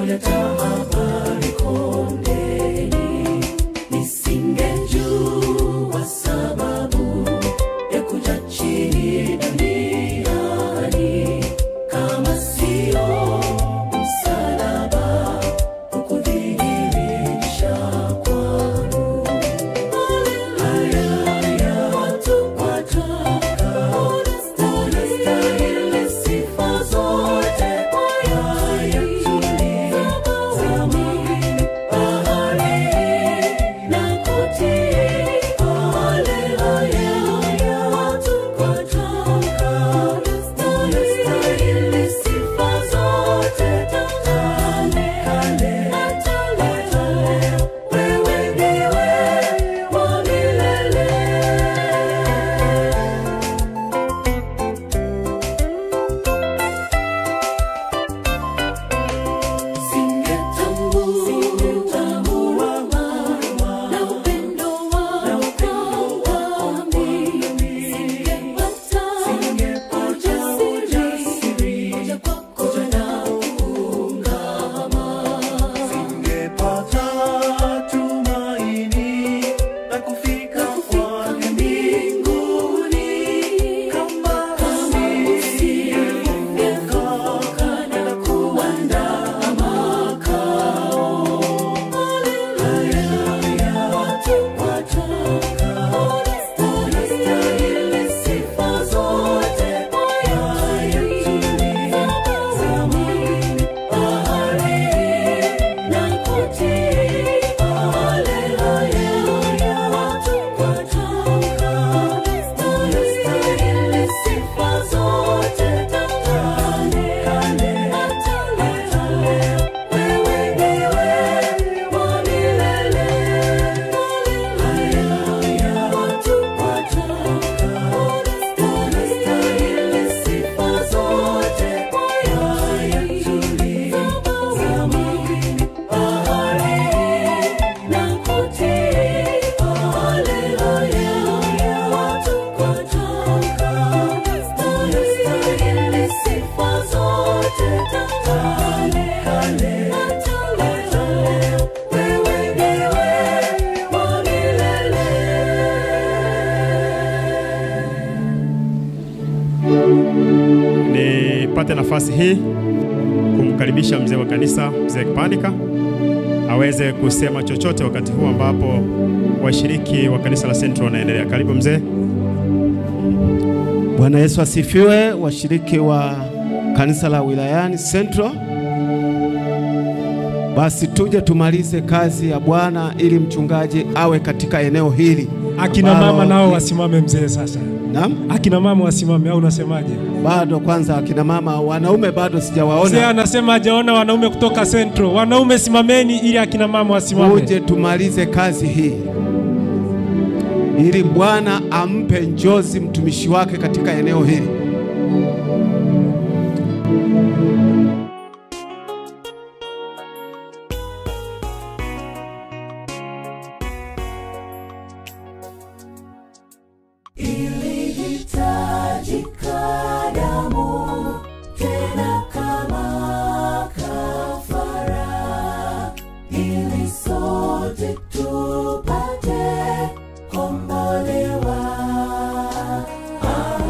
kuleta habari kondeni, nisingejua sababu ya kuja chini duniani kama sio msalaba kukudhihirisha kwangu. Haleluya, watu wataka, unastahili sifa zote, haya tuliza zamani, bahari na kutii. Haleluya, watu wataka, unastahili sifa zote, kale kale hata leo, wewe ndiwe wa milele. Singetambua na upendo wako wa mimi. Singepata ujasiri kuja kwako na kuungama. Singepata tumaini la kufika kwake mbinguni kama usingevuka na kuandaa makao. Haleluya, watu wataka, unastahili sifa zote, haya tuliza zamani, bahari na kutii. Haleluya, watu wataka, unastahili sifa zote, kale kale hata leo, wewe ndiwe wa milele. Haleluya, watu wataka, unastahili sifa zote, haya tuliza zamani, bahari na kutii. Haleluya, watu wataka, unastahili sifa zote, kale kale hata leo, wewe ndiwe wa milele. Nipate nafasi hii kumkaribisha mzee wa kanisa, mzee Kipandika aweze kusema chochote wakati huu ambapo washiriki wa kanisa la Central wanaendelea. Karibu mzee. Bwana Yesu asifiwe, washiriki wa kanisa la wilayani Central. Basi tuje tumalize kazi ya Bwana ili mchungaji awe katika eneo hili. Akina ambalo- mama nao wasimame mzee sasa. Naam, Akina mama wasimame au unasemaje? bado kwanza akina mama, wanaume bado Mzee sijawaona. anasema hajaona wanaume kutoka Central. Wanaume simameni ili akina mama wasimame. Uje tumalize kazi hii ili Bwana ampe njozi mtumishi wake katika eneo hili. Ilihitajika damu tena kama kafara, ili sote tupate kombolewa. Ah,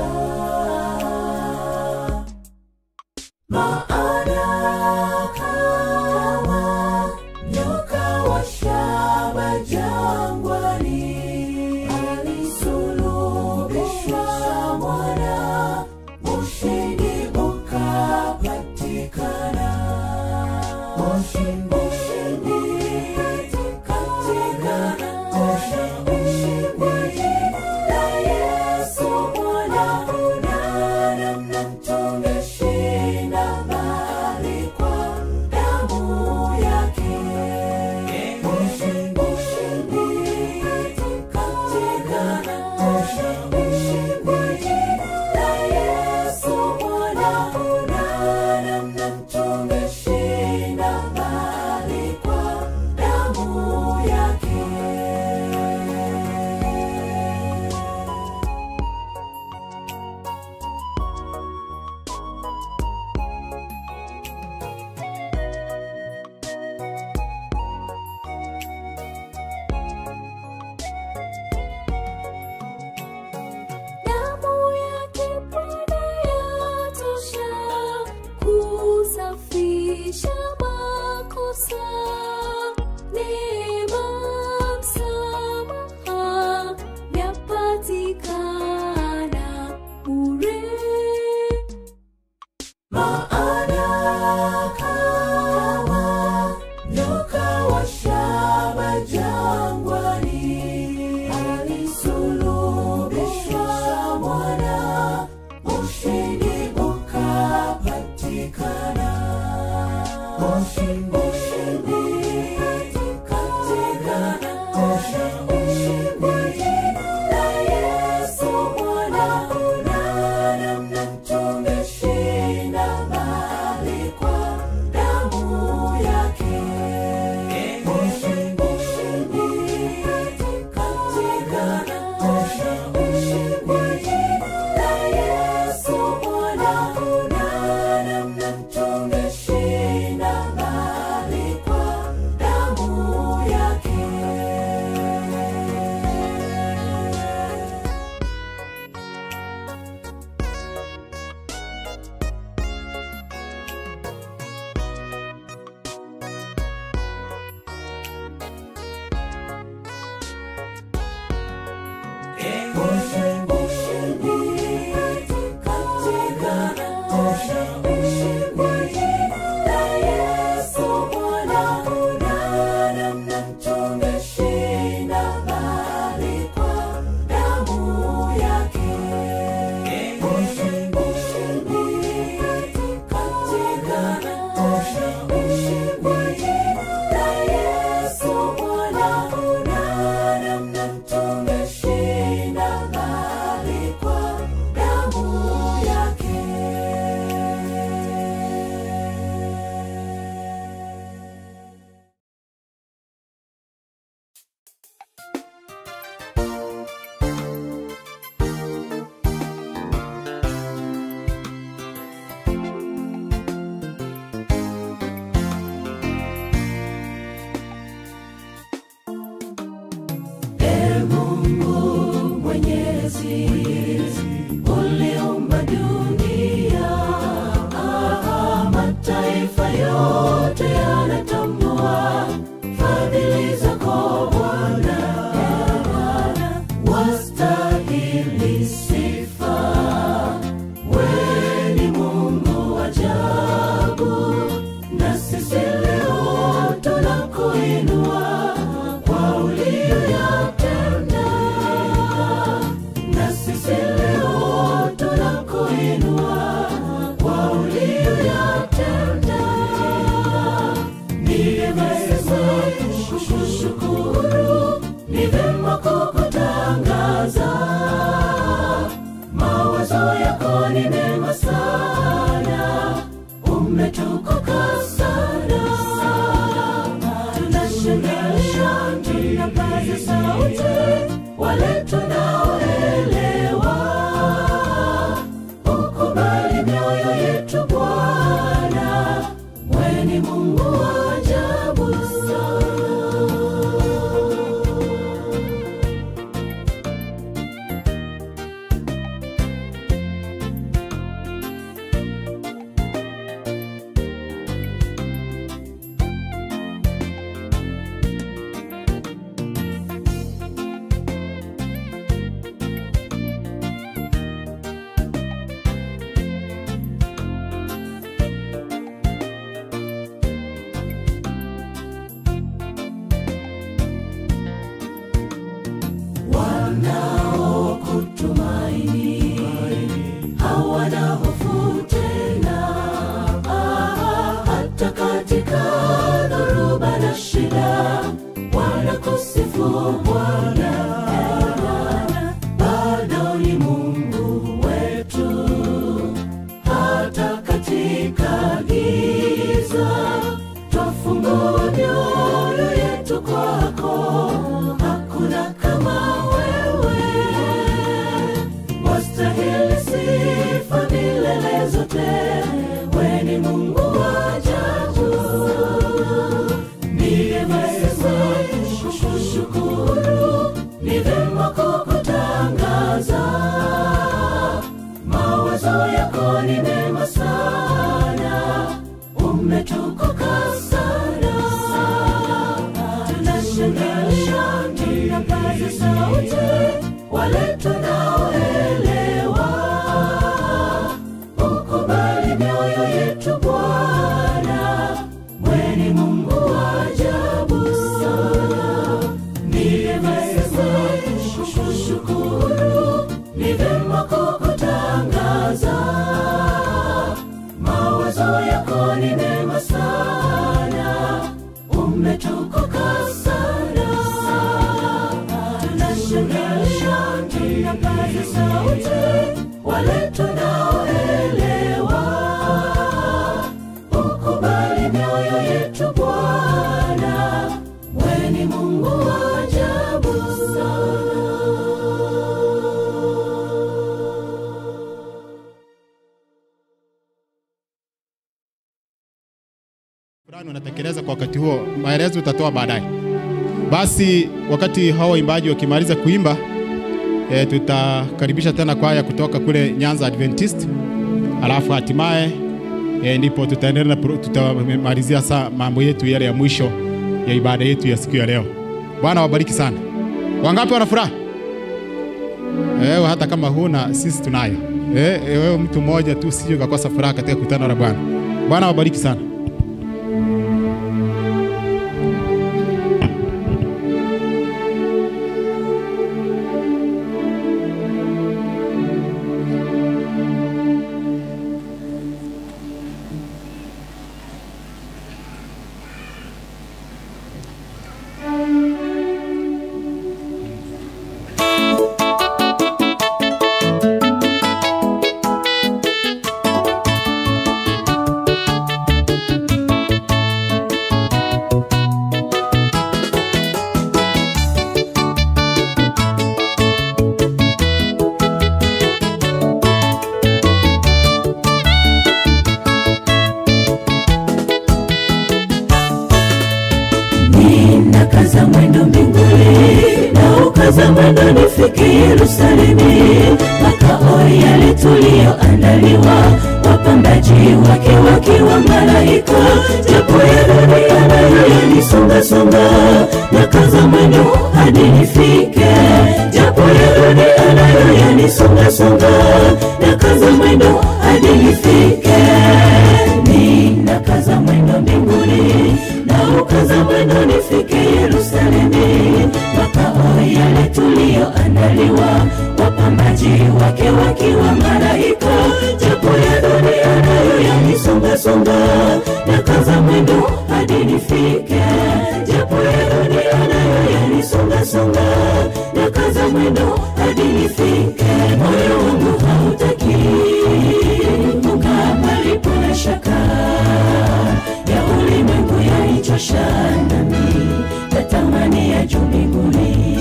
maana kama nyoka wa shaba jangwani alisulubishwa mwana, ushindi ukapatikana. Ushindi, ushindi katikana, ushindi, ushindi na Yesu mwana unana mtumeshinda mbali kwa damu yake. Ushindi, ushindi katikana, ushindi, ushindi na Yesu mwana unana mtumeshinda mbali mawazo yako ni mema sana umetukuka sana tunashangilia tunapaza sauti wale tunaoelewa ukubali mioyo yetu bwana weni mungu wa ajabu sana fulani unatekeleza kwa wakati huo, maelezo utatoa baadaye. Basi wakati hao waimbaji wakimaliza kuimba e, tutakaribisha tena kwaya kutoka kule Nyanza Adventist, alafu hatimaye e, ndipo tutaendelea na pro- tutamalizia saa mambo yetu yale ya mwisho ya ibada yetu ya siku ya leo. Bwana wabariki sana. Wangapi wana furaha? Ewe hata kama huna, sisi tunayo. Eh, wewe mtu mmoja tu usije ukakosa furaha katika kutana na Bwana. Bwana wabariki sana. ninakaza mwendo mbinguni na ukaza mwendo nifike yerusalemi makao yale tuliyoandaliwa wapambaji wake wakiwa malaika japo ya dunia nayo yanisongasonga nakaza mwendo hadi nifike japo ya dunia nayo yanisongasonga nakaza mwendo hadi nifike ninakaza mwendo mbinguni na ukaza mwendo nifike Yerusalemi, makao yale tuliyoandaliwa, wapambaji wake wakiwa malaika, japo ya dunia nayo yanisongasonga, nakaza mwendo hadi nifike, japo ya dunia nayo yanisongasonga, nakaza mwendo hadi nifike, moyo wangu hautaki kukaa palipo na shaka ya ulimwengu yaichosha nami natamani ya juu mbinguni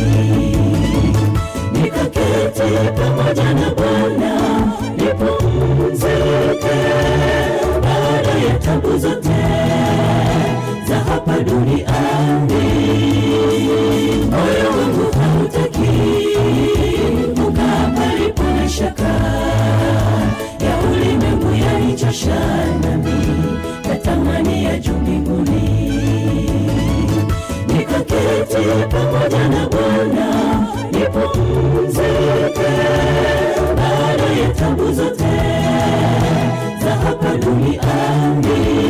nikaketi pamoja na bwana nipumzike baada ya tabu zote za hapa duniani moyo wangu hautaki kukaa palipo na shaka ya ulimwengu yaichosha nami natamani ya juu mbinguni nikaketi pamoja na bwana nipumzike baada ya tabu zote za hapa duniani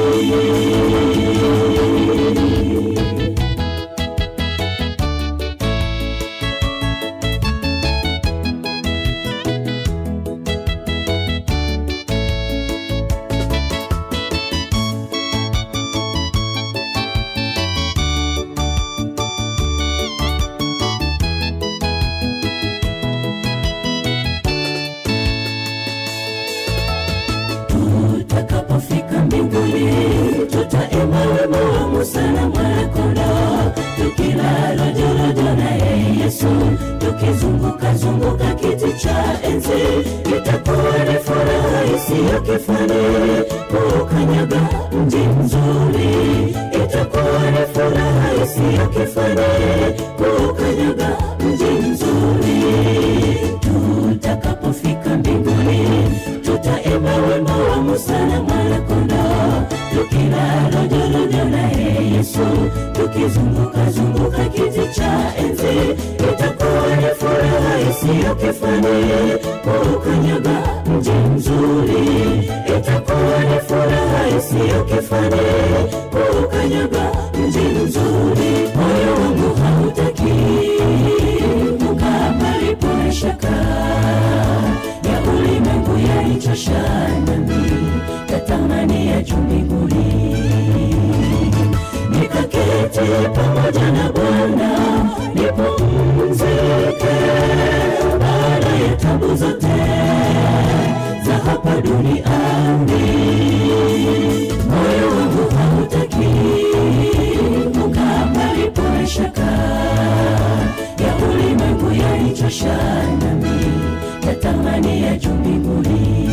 tutakapofika mbinguni tutaimba wimbo wa Musa na Mwana-Kondoo, tukila rojorojo naye Yesu, tukizunguka zunguka kiti cha enzi. Itakuwa ni furaha isiyo kifani kuukanyaga mji mzuri. Itakuwa ni furaha isiyo kifani kuukanyaga mji mzuri. Tutakapofika mbinguni tutaimba wimbo wa Musa na Mwana-Kondoo, tukila rojorojo naye Yesu, tukizunguka zunguka kiti cha enzi. Itakuwa ni furaha isiyo kifani kuukanyaga mji mzuri. Itakuwa ni furaha isiyo kifani kuukanyaga mji mzuri. Moyo wangu hautaki kukaa palipo na shaka ya ulimwengu yaichosha nami natamani ya juu mbinguni nikake pamoja na Bwana nipumzike baada ya tabu zote za hapa duniani. Moyo wangu hautaki kukaa palipo na shaka ya ulimwengu yanichosha, nami natamani ya juu mbinguni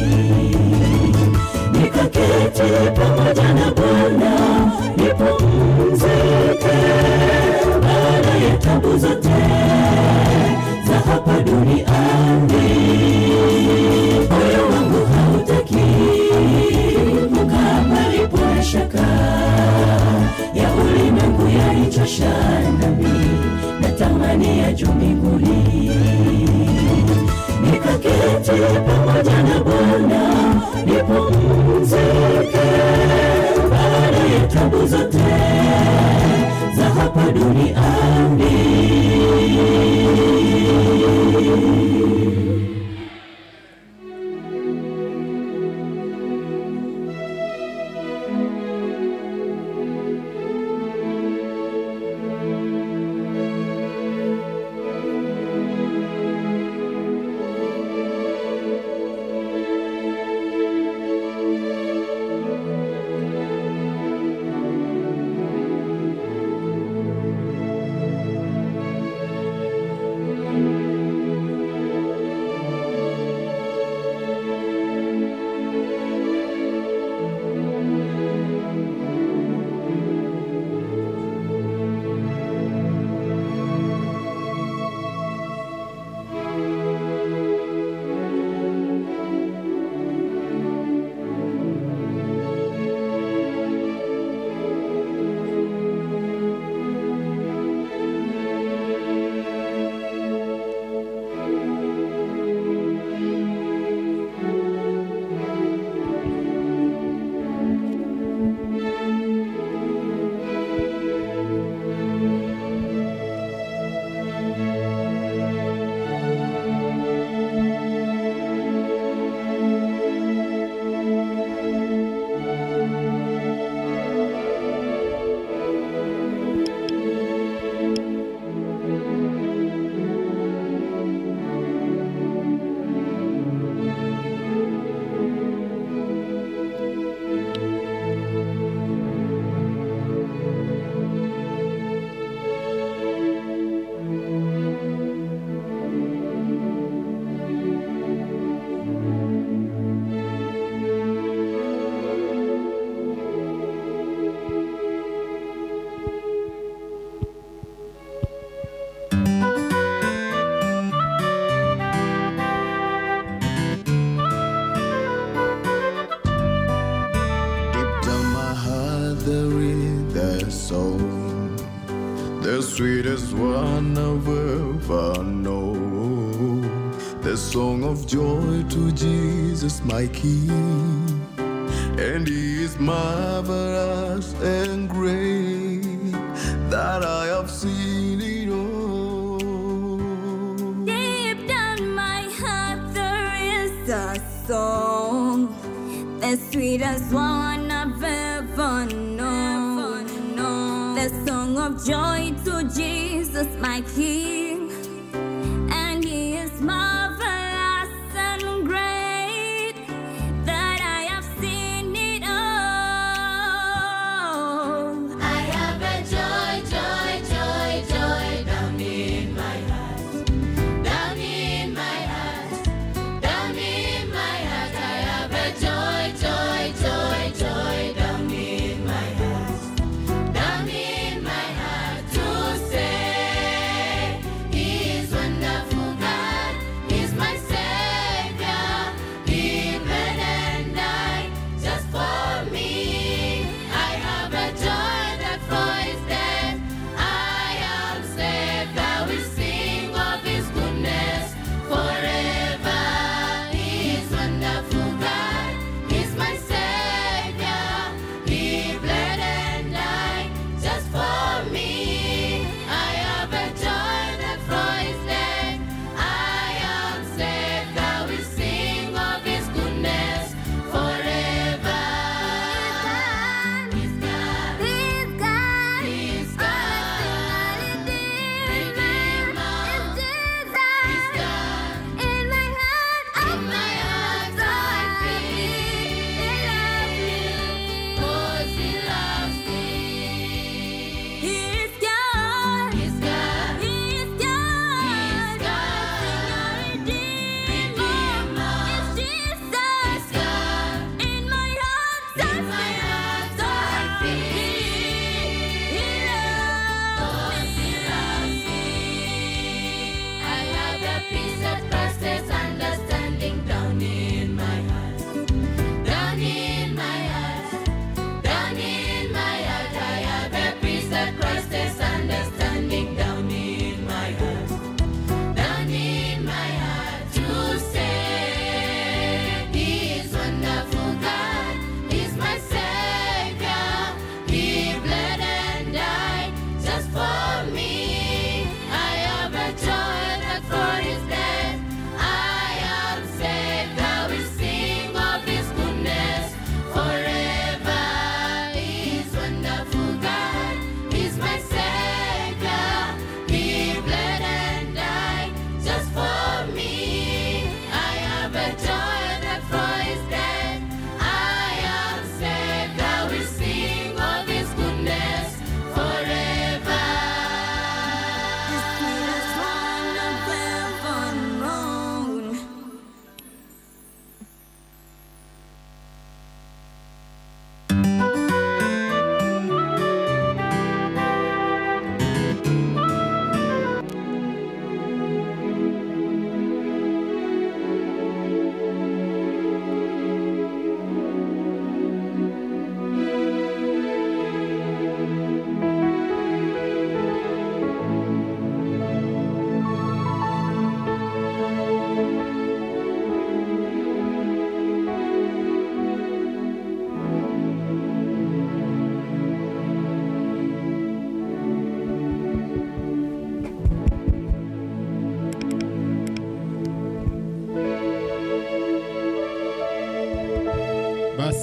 nikaketi pamoja na Bwana nipumzike baada ya tabu zote za hapa duniani. Moyo wangu hautaki kukaa palipo na shaka ya ulimwengu yanichosha, nami natamani ya juu mbinguni nikaketi pamoja na Bwana nipumzike baada ya tabu zote za hapa duniani. Deep down my heart there is a song, the sweetest one I've ever known. The song of joy to Jesus, my King, and He is marvelous and great that I have seen it all. Deep down my heart there is a song, the sweetest one I've ever known. The song of joy to Jesus, my King, and He is marvelous and great that I have seen it all. I have a joy, joy, joy, joy down in my heart, down in my heart, down in my heart. I have a joy, joy, joy, joy down in my heart, down in my heart to say He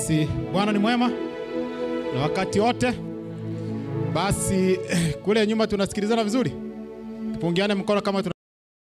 Basi Bwana ni mwema na wakati wote. Basi kule nyuma tunasikilizana vizuri, tupungiane mkono kama tuna...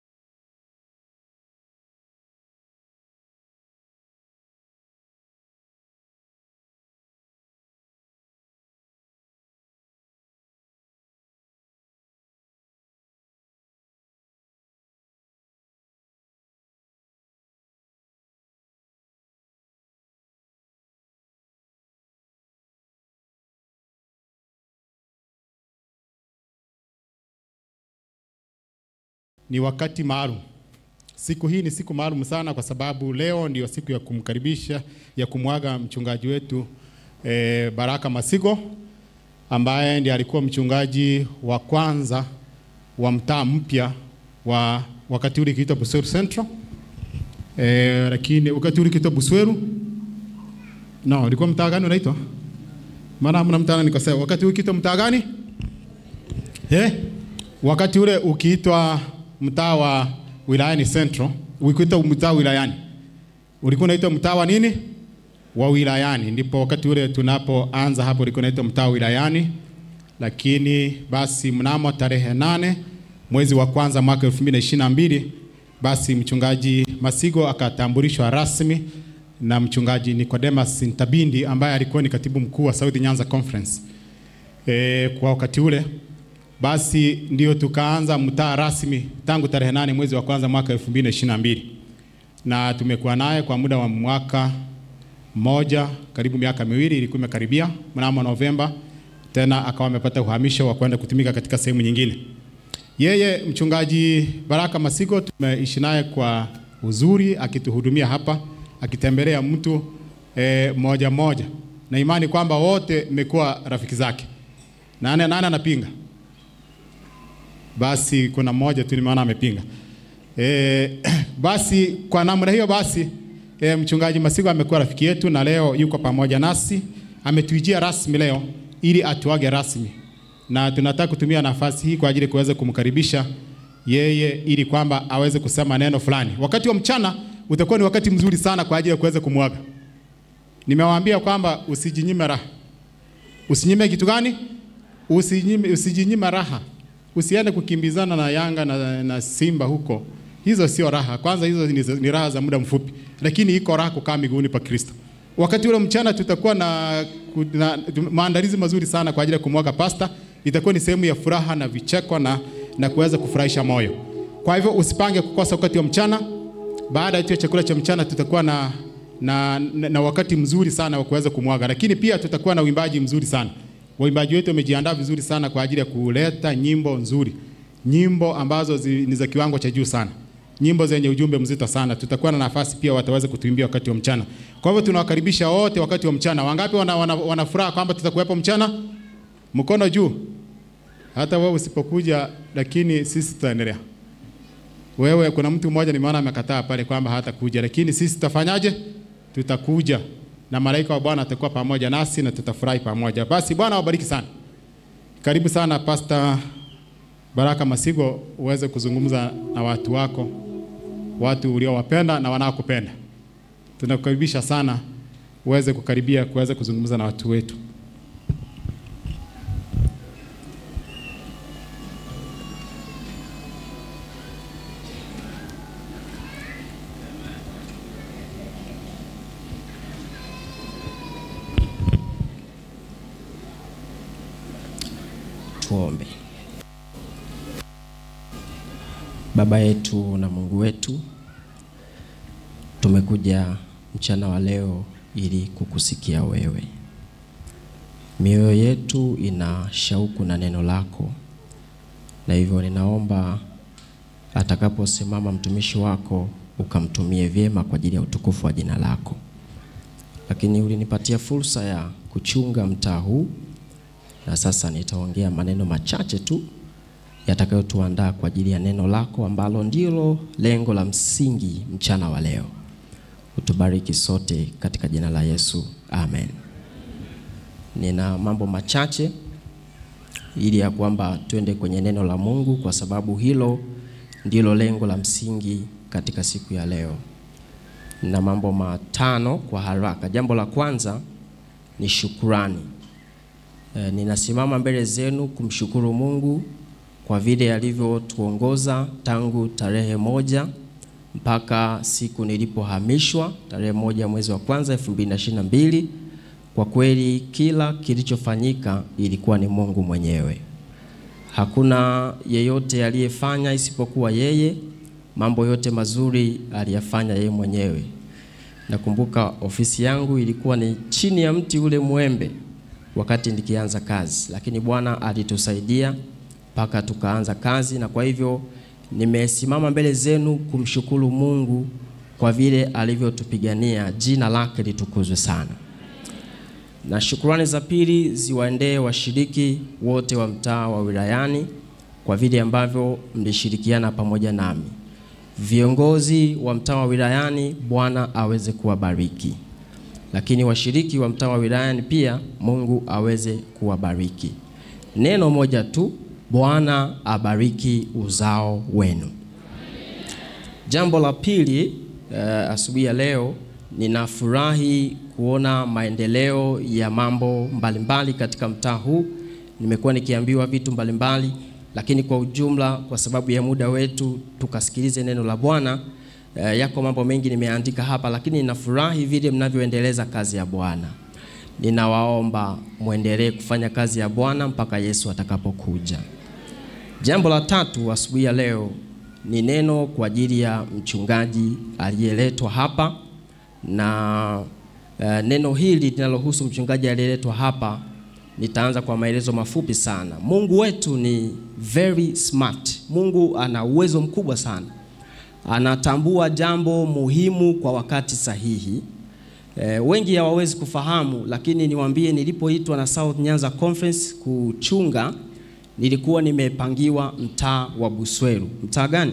ni wakati maalum. Siku hii ni siku maalum sana, kwa sababu leo ndio siku ya kumkaribisha ya kumwaga mchungaji wetu e, Baraka Masigo ambaye ndiye alikuwa mchungaji wa kwanza wa mtaa mpya wa wakati ule ikiitwa Busweru Central e, lakini wakati ule ikiitwa Busweru no, ulikuwa mtaa gani unaitwa? Maana hamna mtaa nikosea. Wakati ule ikiitwa mtaa gani? Eh? Wakati ule ukiitwa mtaa wa wilayani Central, ukiitwa mtaa wilayani, ulikuwa unaitwa mtaa wa nini? Wa wilayani. Ndipo wakati ule tunapoanza hapo ulikuwa unaitwa mtaa wa wilayani, lakini basi mnamo tarehe nane mwezi wa kwanza mwaka 2022 basi mchungaji Masigo akatambulishwa rasmi na mchungaji Nicodemus Ntabindi ambaye alikuwa ni katibu mkuu wa South Nyanza Conference. E, kwa wakati ule basi ndio tukaanza mtaa rasmi tangu tarehe nane mwezi wa kwanza mwaka 2022 na tumekuwa naye kwa muda wa mwaka mmoja karibu miaka miwili ilikuwa imekaribia mnamo Novemba tena akawa amepata uhamisho wa kwenda kutumika katika sehemu nyingine. Yeye mchungaji Baraka Masigo tumeishi naye kwa uzuri akituhudumia hapa akitembelea mtu e, moja moja na imani kwamba wote mmekuwa rafiki zake. Nani nani anapinga? Basi kuna mmoja tu nimeona amepinga. E, basi kwa namna hiyo basi e, mchungaji Masigo amekuwa rafiki yetu na leo yuko pamoja nasi, ametuijia rasmi leo ili atuage rasmi, na tunataka kutumia nafasi hii kwa ajili ya kuweza kumkaribisha yeye ili kwamba aweze kusema neno fulani. Wakati wa mchana utakuwa ni wakati mzuri sana kwa ajili ya kuweza kumwaga. Nimewaambia kwamba usijinyime raha. Usinyime kitu gani? Usinyime, usijinyime raha. Usiende kukimbizana na Yanga na, na Simba huko. Hizo sio raha. Kwanza hizo ni, ni raha za muda mfupi, lakini iko raha kukaa miguuni pa Kristo. Wakati ule mchana tutakuwa na, na maandalizi mazuri sana kwa ajili ya kumwaga pasta. Itakuwa ni sehemu ya furaha na vicheko na, na kuweza kufurahisha moyo. Kwa hivyo usipange kukosa wakati wa mchana. Baada ya chakula cha mchana tutakuwa na, na, na, na wakati mzuri sana wa kuweza kumwaga, lakini pia tutakuwa na uimbaji mzuri sana. Waimbaji wetu wamejiandaa vizuri sana kwa ajili ya kuleta nyimbo nzuri, nyimbo ambazo zi, ni za kiwango cha juu sana, nyimbo zenye ujumbe mzito sana. Tutakuwa na nafasi pia wataweza kutuimbia wakati wa mchana. Kwa hivyo tunawakaribisha wote wakati wa mchana. Wangapi wana, wana, wana furaha kwamba tutakuwepo mchana? Mkono juu. Hata wewe usipokuja, lakini sisi tutaendelea. Wewe, kuna mtu mmoja nimeona amekataa pale kwamba hatakuja, lakini sisi tutafanyaje? Tutakuja na malaika wa Bwana atakuwa pamoja nasi na tutafurahi pamoja. Basi Bwana awabariki sana. Karibu sana Pastor Baraka Masigo, uweze kuzungumza na watu wako, watu uliowapenda na wanaokupenda. Tunakukaribisha sana uweze kukaribia kuweza kuzungumza na watu wetu. Tuombe. Baba yetu na Mungu wetu, tumekuja mchana wa leo ili kukusikia wewe. Mioyo yetu ina shauku na neno lako, na hivyo ninaomba atakaposimama mtumishi wako ukamtumie vyema kwa ajili ya utukufu wa jina lako. Lakini ulinipatia fursa ya kuchunga mtaa huu na sasa nitaongea maneno machache tu yatakayotuandaa kwa ajili ya neno lako ambalo ndilo lengo la msingi mchana wa leo. Utubariki sote katika jina la Yesu, amen. Nina mambo machache ili ya kwamba twende kwenye neno la Mungu, kwa sababu hilo ndilo lengo la msingi katika siku ya leo. Na mambo matano kwa haraka. Jambo la kwanza ni shukurani. E, ninasimama mbele zenu kumshukuru Mungu kwa vile alivyotuongoza tangu tarehe moja mpaka siku nilipohamishwa tarehe moja mwezi wa kwanza 2022. Kwa kweli kila kilichofanyika ilikuwa ni Mungu mwenyewe. Hakuna yeyote aliyefanya isipokuwa yeye. Mambo yote mazuri aliyafanya yeye mwenyewe. Nakumbuka ofisi yangu ilikuwa ni chini ya mti ule mwembe wakati nikianza kazi, lakini Bwana alitusaidia mpaka tukaanza kazi, na kwa hivyo nimesimama mbele zenu kumshukuru Mungu kwa vile alivyotupigania. Jina lake litukuzwe sana. Na shukrani za pili ziwaendee washiriki wote wa mtaa wa wilayani kwa vile ambavyo mlishirikiana pamoja nami. Viongozi wa mtaa wa wilayani, Bwana aweze kuwabariki, lakini washiriki wa mtaa wa wilayani pia Mungu aweze kuwabariki. Neno moja tu, Bwana abariki uzao wenu. Jambo la pili, uh, asubuhi ya leo ninafurahi kuona maendeleo ya mambo mbalimbali katika mtaa huu. Nimekuwa nikiambiwa vitu mbalimbali, lakini kwa ujumla, kwa sababu ya muda wetu, tukasikilize neno la Bwana. Uh, yako mambo mengi nimeandika hapa, lakini ninafurahi vile mnavyoendeleza kazi ya Bwana. Ninawaomba mwendelee kufanya kazi ya Bwana mpaka Yesu atakapokuja. Jambo la tatu asubuhi ya leo ni neno kwa ajili ya mchungaji aliyeletwa hapa na uh, neno hili linalohusu mchungaji aliyeletwa hapa, nitaanza kwa maelezo mafupi sana. Mungu wetu ni very smart. Mungu ana uwezo mkubwa sana, anatambua jambo muhimu kwa wakati sahihi. E, wengi hawawezi kufahamu, lakini niwaambie, nilipoitwa na South Nyanza Conference kuchunga, nilikuwa nimepangiwa mtaa wa Busweru. Mtaa gani?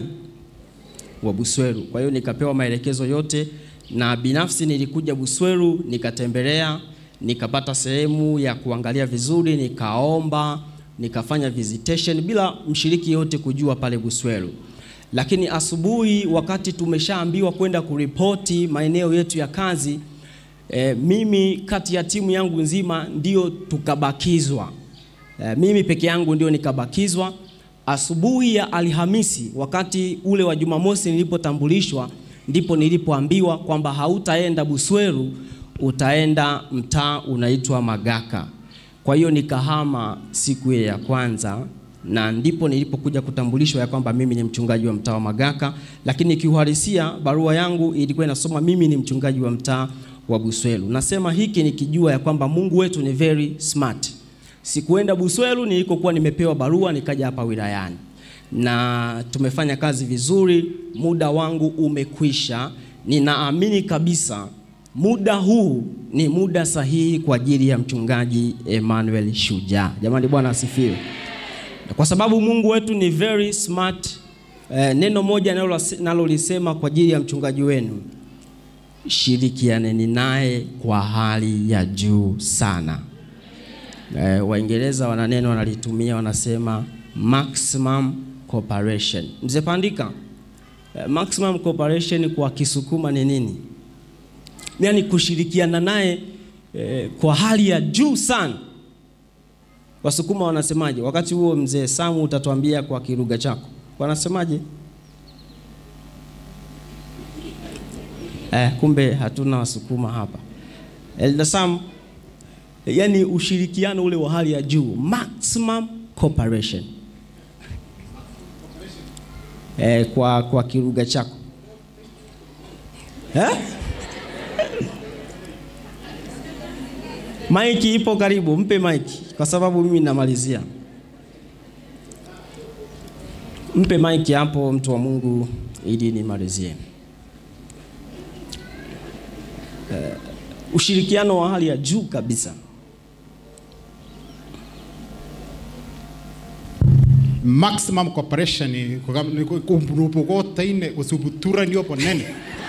Wa Busweru. Kwa hiyo nikapewa maelekezo yote na binafsi nilikuja Busweru nikatembelea, nikapata sehemu ya kuangalia vizuri, nikaomba, nikafanya visitation bila mshiriki yote kujua pale Busweru. Lakini asubuhi wakati tumeshaambiwa kwenda kuripoti maeneo yetu ya kazi e, mimi kati ya timu yangu nzima ndio tukabakizwa. E, mimi peke yangu ndio nikabakizwa. Asubuhi ya Alhamisi wakati ule wa Jumamosi nilipotambulishwa ndipo nilipoambiwa kwamba hautaenda Busweru, utaenda mtaa unaitwa Magaka. Kwa hiyo nikahama siku ile ya kwanza, na ndipo nilipokuja kutambulishwa ya kwamba mimi ni mchungaji wa mtaa wa Magaka, lakini kiuhalisia barua yangu ilikuwa inasoma mimi ni mchungaji wa mtaa wa Busweru. Nasema hiki nikijua ya kwamba Mungu wetu ni very smart. Sikuenda Busweru nilikokuwa nimepewa barua, nikaja hapa wilayani na tumefanya kazi vizuri. Muda wangu umekwisha. Ninaamini kabisa muda huu ni muda sahihi kwa ajili ya mchungaji Emmanuel Shujaa. Jamani, Bwana asifiwe. Kwa sababu Mungu wetu ni very smart. Eh, neno moja nalolisema kwa ajili ya mchungaji wenu, shirikianeni naye kwa hali ya juu sana. Eh, Waingereza wana neno wanalitumia, wanasema maximum cooperation. Mzee Pandika, eh, maximum cooperation kwa Kisukuma ni nini? Yaani kushirikiana naye eh, kwa hali ya juu sana. Wasukuma wanasemaje? Wakati huo mzee Samu utatuambia kwa kilugha chako wanasemaje? Eh, kumbe hatuna Wasukuma hapa. Elda Sam, yani ushirikiano ule wa hali ya juu, maximum cooperation. Eh, kwa, kwa kilugha chako eh? Maiki ipo karibu, mpe maiki kwa sababu mimi namalizia. Mpe maiki hapo, mtu wa Mungu, ili nimalizie. Uh, ushirikiano wa hali ya juu kabisa. maximum cooperation ni kurupugotaine usubuturanio ponene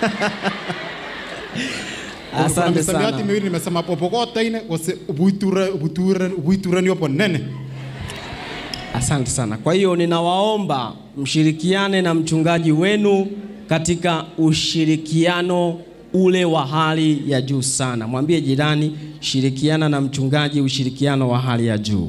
Asante misamiati sana. miwili nimesema popogotaine ubuituranio ponene Asante sana. Kwa hiyo ninawaomba mshirikiane na mchungaji wenu katika ushirikiano ule wa hali ya juu sana. Mwambie jirani, shirikiana na mchungaji, ushirikiano wa hali ya juu,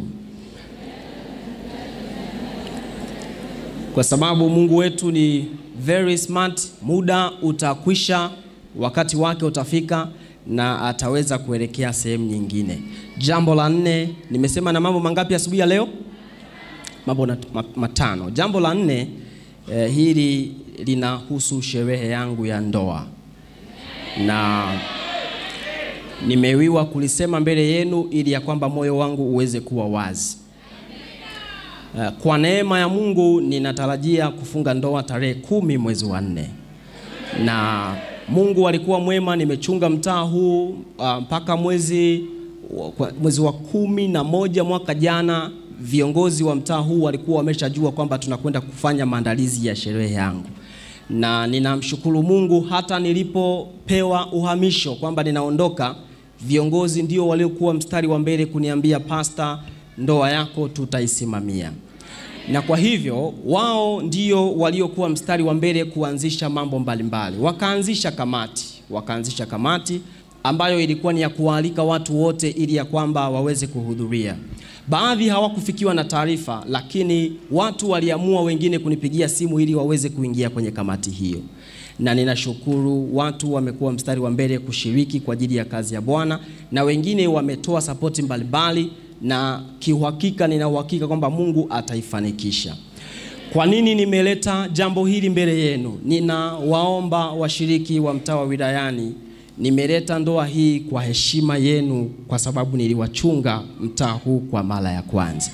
kwa sababu Mungu wetu ni very smart. Muda utakwisha, wakati wake utafika na ataweza kuelekea sehemu nyingine. Jambo la nne, nimesema na mambo mangapi asubuhi ya leo? Mambo na- ma- matano. Jambo la nne eh, hili linahusu sherehe yangu ya ndoa na nimewiwa kulisema mbele yenu ili ya kwamba moyo wangu uweze kuwa wazi. Eh, Kwa neema ya Mungu ninatarajia kufunga ndoa tarehe kumi mwezi wa nne na Mungu alikuwa mwema, nimechunga mtaa huu ah, mpaka mwezi wa- kwa- mwezi wa kumi na moja mwaka jana. Viongozi wa mtaa huu walikuwa wameshajua kwamba tunakwenda kufanya maandalizi ya sherehe yangu, na ninamshukuru Mungu hata nilipopewa uhamisho kwamba ninaondoka, viongozi ndio waliokuwa mstari wa mbele kuniambia, pasta, ndoa yako tutaisimamia na kwa hivyo wao ndio waliokuwa mstari wa mbele kuanzisha mambo mbalimbali. Wakaanzisha kamati, wakaanzisha kamati ambayo ilikuwa ni ya kuwaalika watu wote ili ya kwamba waweze kuhudhuria. Baadhi hawakufikiwa na taarifa, lakini watu waliamua wengine kunipigia simu ili waweze kuingia kwenye kamati hiyo, na ninashukuru watu wamekuwa mstari wa mbele kushiriki kwa ajili ya kazi ya Bwana, na wengine wametoa sapoti mbalimbali na kiuhakika, nina uhakika kwamba Mungu ataifanikisha. Kwa nini nimeleta jambo hili mbele yenu? Ninawaomba washiriki wa mtaa wa wilayani, nimeleta ndoa hii kwa heshima yenu, kwa sababu niliwachunga mtaa huu kwa mara ya kwanza.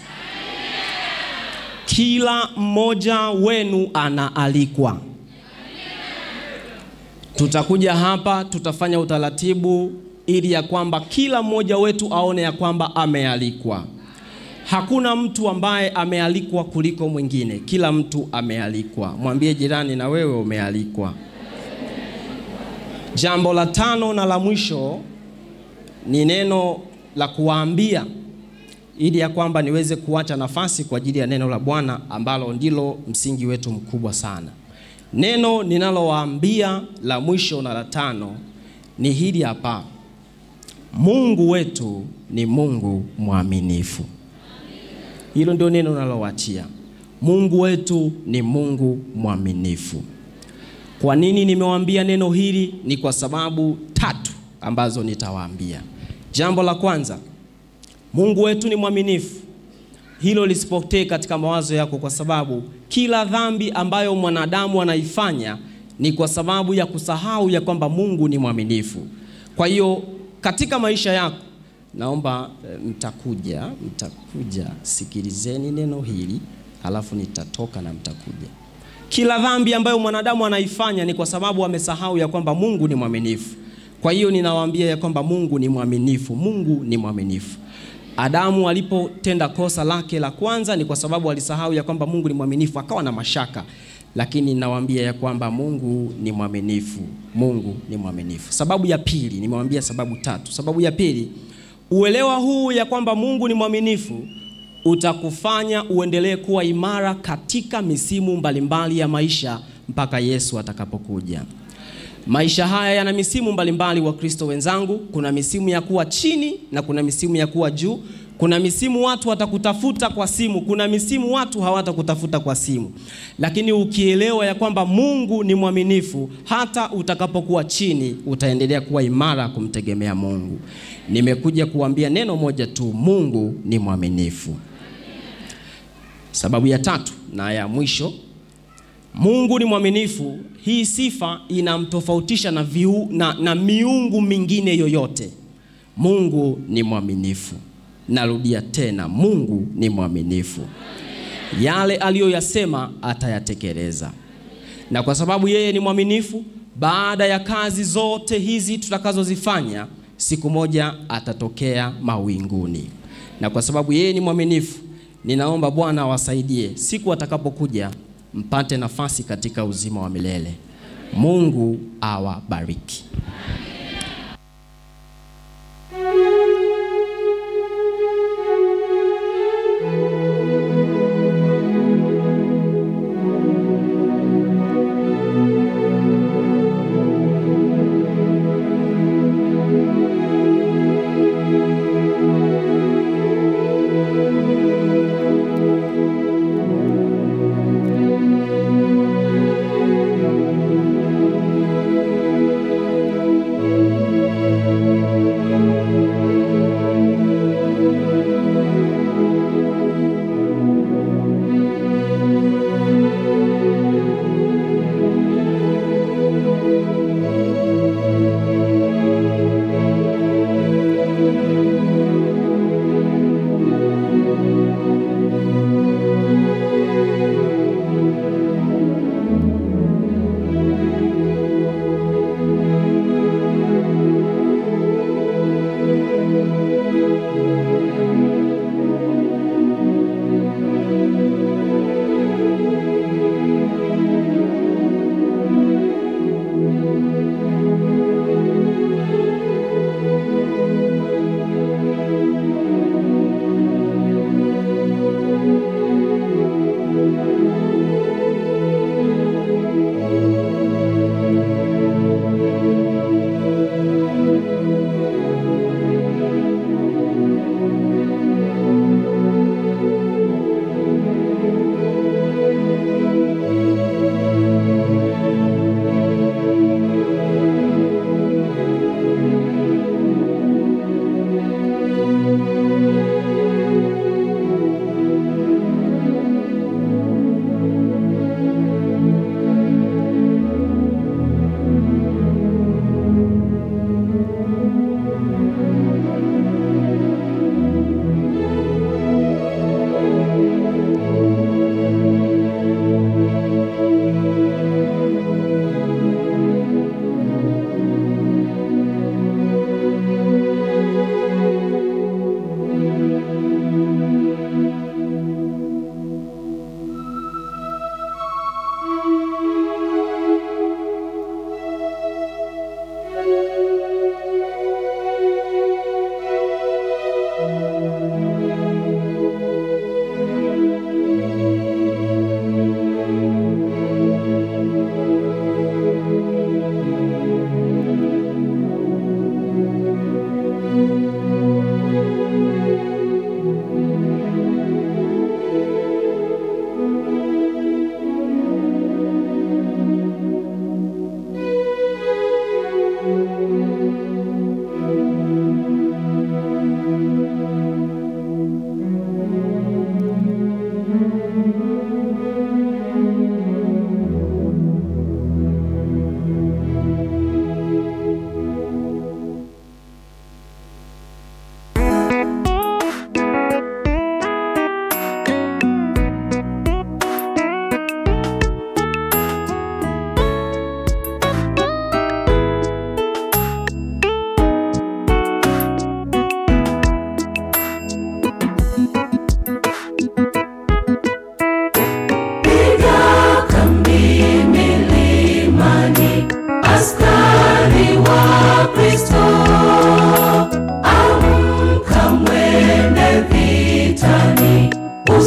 Kila mmoja wenu anaalikwa. Tutakuja hapa, tutafanya utaratibu ili ya kwamba kila mmoja wetu aone ya kwamba amealikwa. Hakuna mtu ambaye amealikwa kuliko mwingine, kila mtu amealikwa. Mwambie jirani, na wewe umealikwa. Jambo la tano na la mwisho ni neno la kuwaambia ili ya kwamba niweze kuacha nafasi kwa ajili ya neno la Bwana ambalo ndilo msingi wetu mkubwa sana. Neno ninalowaambia la mwisho na la tano ni hili hapa: Mungu wetu ni Mungu mwaminifu. Hilo ndio neno nalowaachia. Mungu wetu ni Mungu mwaminifu. Kwa nini nimewaambia neno hili? Ni kwa sababu tatu ambazo nitawaambia. Jambo la kwanza, Mungu wetu ni mwaminifu. Hilo lisipotee katika mawazo yako, kwa sababu kila dhambi ambayo mwanadamu anaifanya ni kwa sababu ya kusahau ya kwamba Mungu ni mwaminifu. Kwa hiyo katika maisha yako naomba eh, mtakuja, mtakuja, sikilizeni neno hili, halafu nitatoka na mtakuja. Kila dhambi ambayo mwanadamu anaifanya ni kwa sababu amesahau ya kwamba Mungu ni mwaminifu. Kwa hiyo ninawaambia ya kwamba Mungu ni mwaminifu, Mungu ni mwaminifu. Adamu alipotenda kosa lake la kwanza ni kwa sababu alisahau ya kwamba Mungu ni mwaminifu, akawa na mashaka. Lakini ninawaambia ya kwamba Mungu ni mwaminifu, Mungu ni mwaminifu. Sababu ya pili, nimewambia sababu tatu. Sababu ya pili, uelewa huu ya kwamba Mungu ni mwaminifu utakufanya uendelee kuwa imara katika misimu mbalimbali ya maisha mpaka Yesu atakapokuja. Maisha haya yana misimu mbalimbali, wa Kristo wenzangu. Kuna misimu ya kuwa chini na kuna misimu ya kuwa juu. Kuna misimu watu watakutafuta kwa simu, kuna misimu watu hawatakutafuta kwa simu. Lakini ukielewa ya kwamba Mungu ni mwaminifu, hata utakapokuwa chini utaendelea kuwa imara kumtegemea Mungu. Nimekuja kuambia neno moja tu, Mungu ni mwaminifu. Sababu ya tatu na ya mwisho Mungu ni mwaminifu. Hii sifa inamtofautisha na, viu, na, na miungu mingine yoyote. Mungu ni mwaminifu. Narudia tena, Mungu ni mwaminifu. Yale aliyoyasema atayatekeleza, na kwa sababu yeye ni mwaminifu, baada ya kazi zote hizi tutakazozifanya, siku moja atatokea mawinguni, na kwa sababu yeye ni mwaminifu, ninaomba Bwana awasaidie siku atakapokuja mpate nafasi katika uzima wa milele. Mungu awabariki.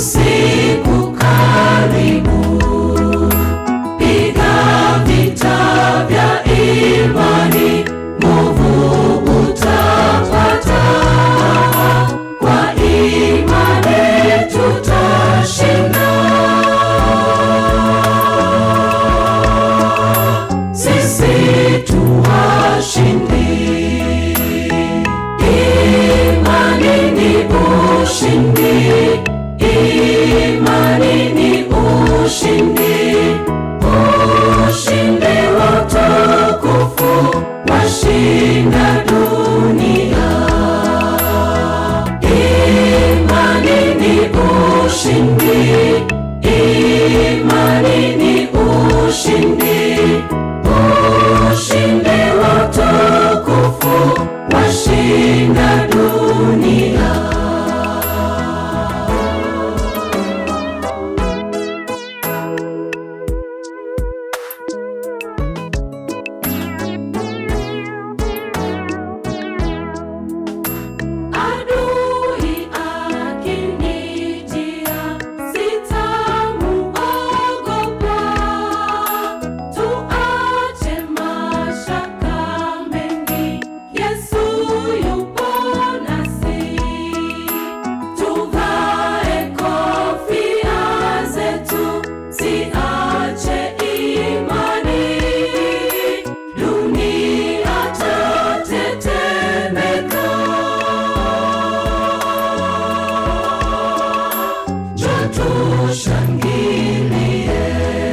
usiku karibu, piga vita vya imani, nguvu utapata. Kwa imani tutashinda. Sisi tu washindi. Imani ni ushindi, imani ni ushindi, ushindi wa utukufu washinda dunia. Imani ni ushindi, imani ni ushindi, ushindi wa utukufu washinda dunia. Adui akinijia, sitamuogopa. Tuache mashaka mengi, Yesu yupo nasi. Tuvae kofia zetu, siache imani. Dunia tatetemeka. Njoo tushangilie.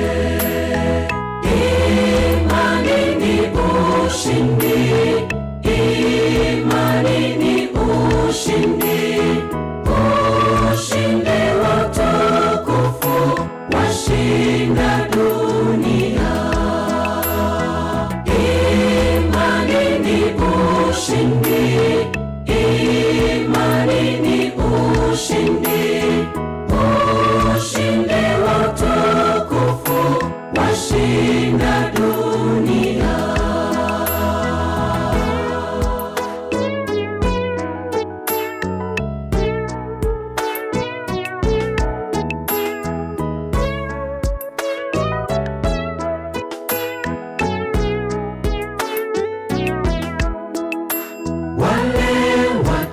Imani ni ushindi, imani ni ushindi, ushindi wa utukufu washinda dunia. Imani ni ushindi, imani ni ushindi, ushindi wa utukufu washinda dunia. Wale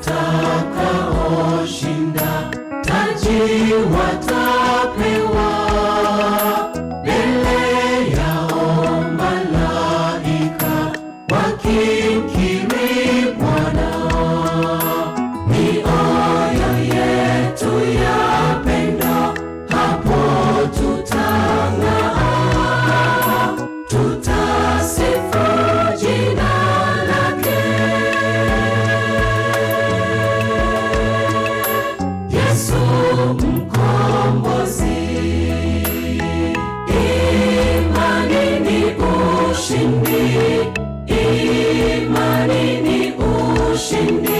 watakaoshinda taji watapewa mbele yao malaika wakimkiri Bwana. Mioyo yetu ya pendo hapo tutang'aa, tutasifu jina lake. Yesu mkombozi, imani ni ushindi, imani ni ushindi,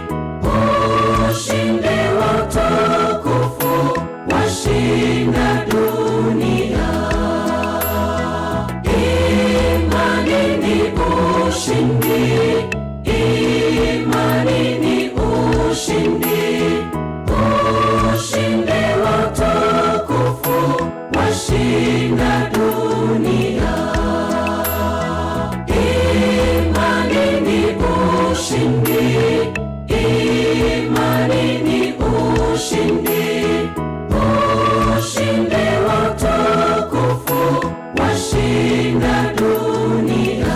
ushindi wa utukufu washinda dunia. Imani ni ushindi, imani ni ushindi, ushindi wa utukufu washinda dunia. Imani ni ushindi, imani ni ushindi, ushindi wa utukufu washinda dunia.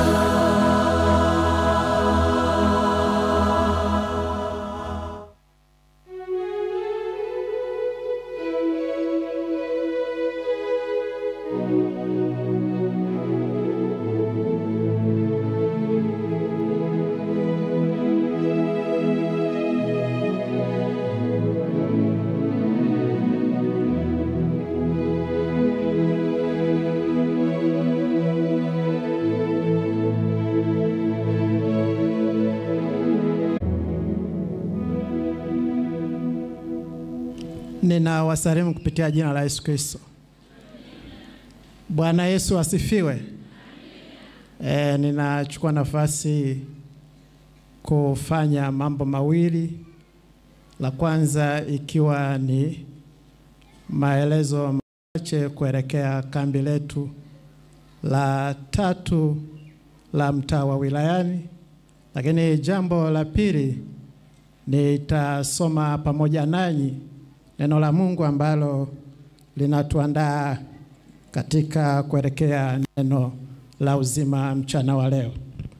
Ninawasalimu kupitia jina la Yesu Kristo. Bwana Yesu asifiwe. E, ninachukua nafasi kufanya mambo mawili. La kwanza ikiwa ni maelezo machache kuelekea kambi letu la tatu la mtaa wa wilayani, lakini jambo la pili nitasoma pamoja nanyi neno la Mungu ambalo linatuandaa katika kuelekea neno la uzima mchana wa leo.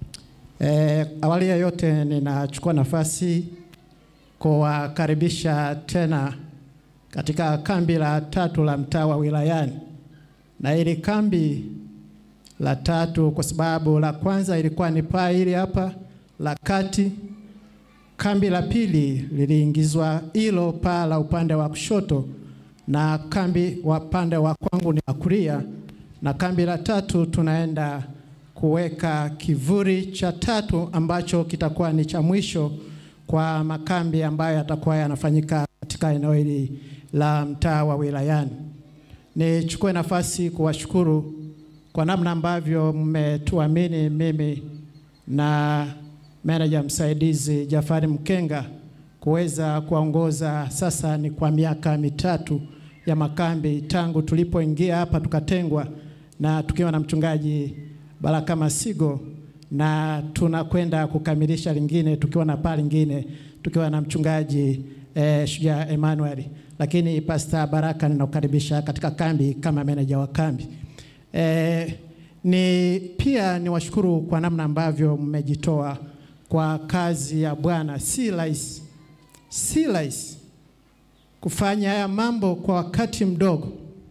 E, awali ya yote ninachukua nafasi kuwakaribisha tena katika kambi la tatu la mtaa wa wilayani, na hili kambi la tatu kwa sababu la kwanza ilikuwa ni paa hili hapa la kati. Kambi la pili liliingizwa hilo paa la upande wa kushoto, na kambi wa upande wa kwangu ni wa kulia, na kambi la tatu tunaenda kuweka kivuli cha tatu ambacho kitakuwa ni cha mwisho kwa makambi ambayo yatakuwa yanafanyika katika eneo hili la mtaa wa wilayani. Nichukue nafasi kuwashukuru kwa namna ambavyo mmetuamini mimi na meneja msaidizi Jafari Mkenga kuweza kuwaongoza sasa ni kwa miaka mitatu ya makambi tangu tulipoingia hapa tukatengwa na tukiwa na mchungaji Baraka Masigo na tunakwenda kukamilisha lingine tukiwa na paa lingine tukiwa na mchungaji eh, Shujaa Emmanuel, lakini Pastor Baraka ninakukaribisha katika kambi kama meneja wa kambi. Eh, ni pia niwashukuru kwa namna ambavyo mmejitoa kwa kazi ya Bwana. Si rahisi, si rahisi kufanya haya mambo kwa wakati mdogo,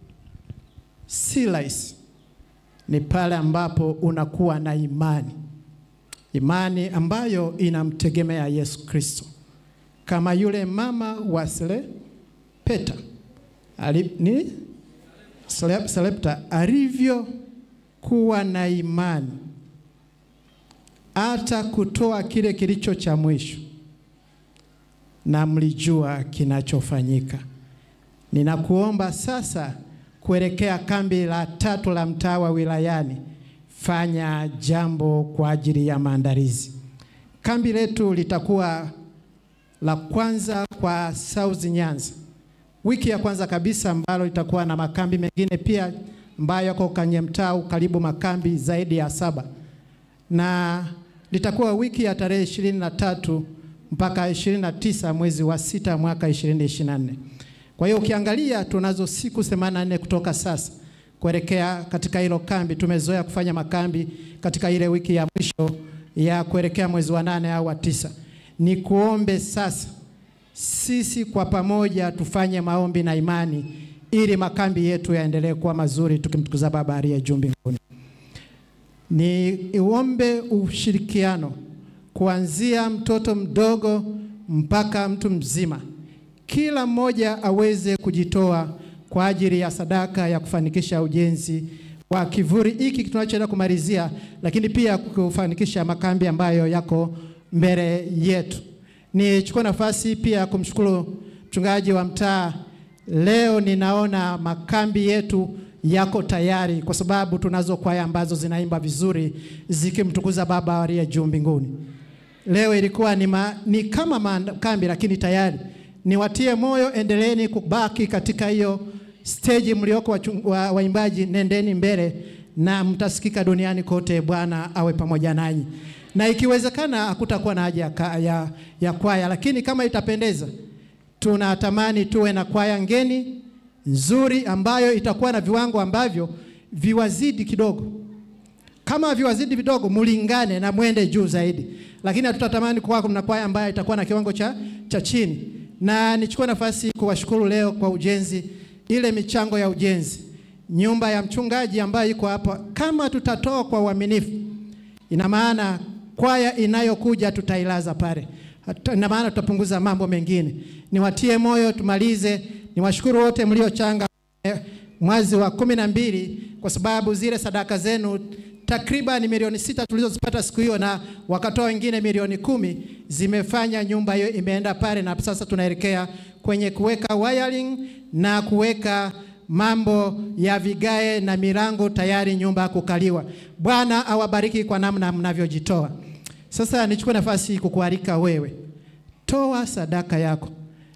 si rahisi. Ni pale ambapo unakuwa na imani, imani ambayo inamtegemea Yesu Kristo, kama yule mama wa Sarepta ali, ni Sale- Sarepta alivyokuwa na imani hata kutoa kile kilicho cha mwisho, na mlijua kinachofanyika. Ninakuomba sasa kuelekea kambi la tatu la mtaa wa wilayani, fanya jambo kwa ajili ya maandalizi. Kambi letu litakuwa la kwanza kwa South Nyanza, wiki ya kwanza kabisa, ambalo litakuwa na makambi mengine pia ambayo yako kwenye mtaa karibu makambi zaidi ya saba na litakuwa wiki ya tarehe ishirini na tatu mpaka ishirini na tisa mwezi wa sita mwaka 2024. Kwa hiyo ukiangalia tunazo siku 84 kutoka sasa kuelekea katika hilo kambi. Tumezoea kufanya makambi katika ile wiki ya mwisho ya kuelekea mwezi wa nane au wa tisa. Ni kuombe sasa sisi kwa pamoja tufanye maombi na imani ili makambi yetu yaendelee kuwa mazuri tukimtukuza Baba aliye juu mbinguni. Ni iombe ushirikiano kuanzia mtoto mdogo mpaka mtu mzima, kila mmoja aweze kujitoa kwa ajili ya sadaka ya kufanikisha ujenzi wa kivuli hiki tunachoenda kumalizia, lakini pia kufanikisha makambi ambayo yako mbele yetu. Nichukue nafasi pia kumshukuru mchungaji wa mtaa. Leo ninaona makambi yetu yako tayari, kwa sababu tunazo kwaya ambazo zinaimba vizuri zikimtukuza Baba aliye juu mbinguni. Leo ilikuwa ni, ma, ni kama makambi lakini tayari. Niwatie moyo, endeleeni kubaki katika hiyo stage mlioko wachung- wa- waimbaji, nendeni mbele na mtasikika duniani kote. Bwana awe pamoja nanyi, na ikiwezekana hakutakuwa na haja ya, ka- ya, ya kwaya, lakini kama itapendeza, tunatamani tuwe na kwaya ngeni nzuri ambayo itakuwa na viwango ambavyo viwazidi kidogo kama viwazidi vidogo mulingane na mwende juu zaidi, lakini hatutatamani kuwa kuna kwaya ambayo itakuwa na kiwango cha, cha chini. Na nichukue nafasi kuwashukuru leo kwa ujenzi, ile michango ya ujenzi, nyumba ya mchungaji ambayo iko hapa. Kama tutatoa kwa uaminifu, ina maana kwaya inayokuja tutailaza pale, Hata- ina maana tutapunguza mambo mengine. Niwatie moyo, tumalize. Niwashukuru wote mliochanga eh, mwezi wa kumi na mbili kwa sababu zile sadaka zenu takriban milioni sita tulizozipata siku hiyo na wakatoa wengine milioni kumi zimefanya nyumba hiyo imeenda pale, na sasa tunaelekea kwenye kuweka wiring na kuweka mambo ya vigae na milango tayari nyumba kukaliwa. Bwana awabariki kwa namna mnavyojitoa. Sasa nichukue nafasi kukualika wewe, toa sadaka yako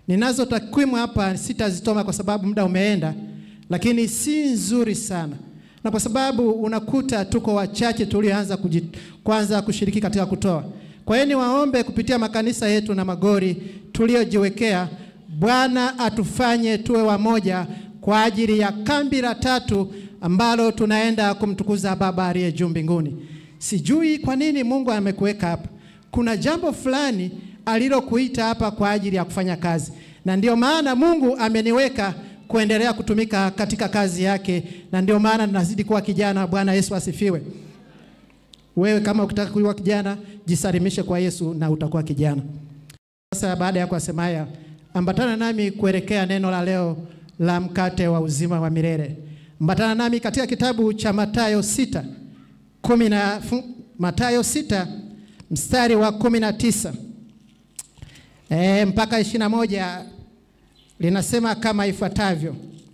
Ninazo takwimu hapa, sitazitoma kwa sababu muda umeenda, lakini si nzuri sana, na kwa sababu unakuta tuko wachache tulioanza kuji- kwanza kushiriki katika kutoa. Kwa hiyo niwaombe kupitia makanisa yetu na magori tuliojiwekea, Bwana atufanye tuwe wamoja kwa ajili ya kambi la tatu ambalo tunaenda kumtukuza Baba aliye juu mbinguni. Sijui kwa nini Mungu amekuweka hapa. Kuna jambo fulani alilokuita hapa kwa ajili ya kufanya kazi, na ndio maana Mungu ameniweka kuendelea kutumika katika kazi yake, na ndio maana nazidi kuwa kijana. Bwana Yesu asifiwe. Wewe kama ukitaka kuwa kijana, jisalimishe kwa Yesu na utakuwa kijana. Sasa baada ya kusema haya, ambatana nami kuelekea neno la leo la mkate wa uzima wa milele. Ambatana nami katika kitabu cha Mathayo sita kumi na fu- Mathayo sita mstari wa kumi na tisa e, mpaka ishirini na moja linasema kama ifuatavyo: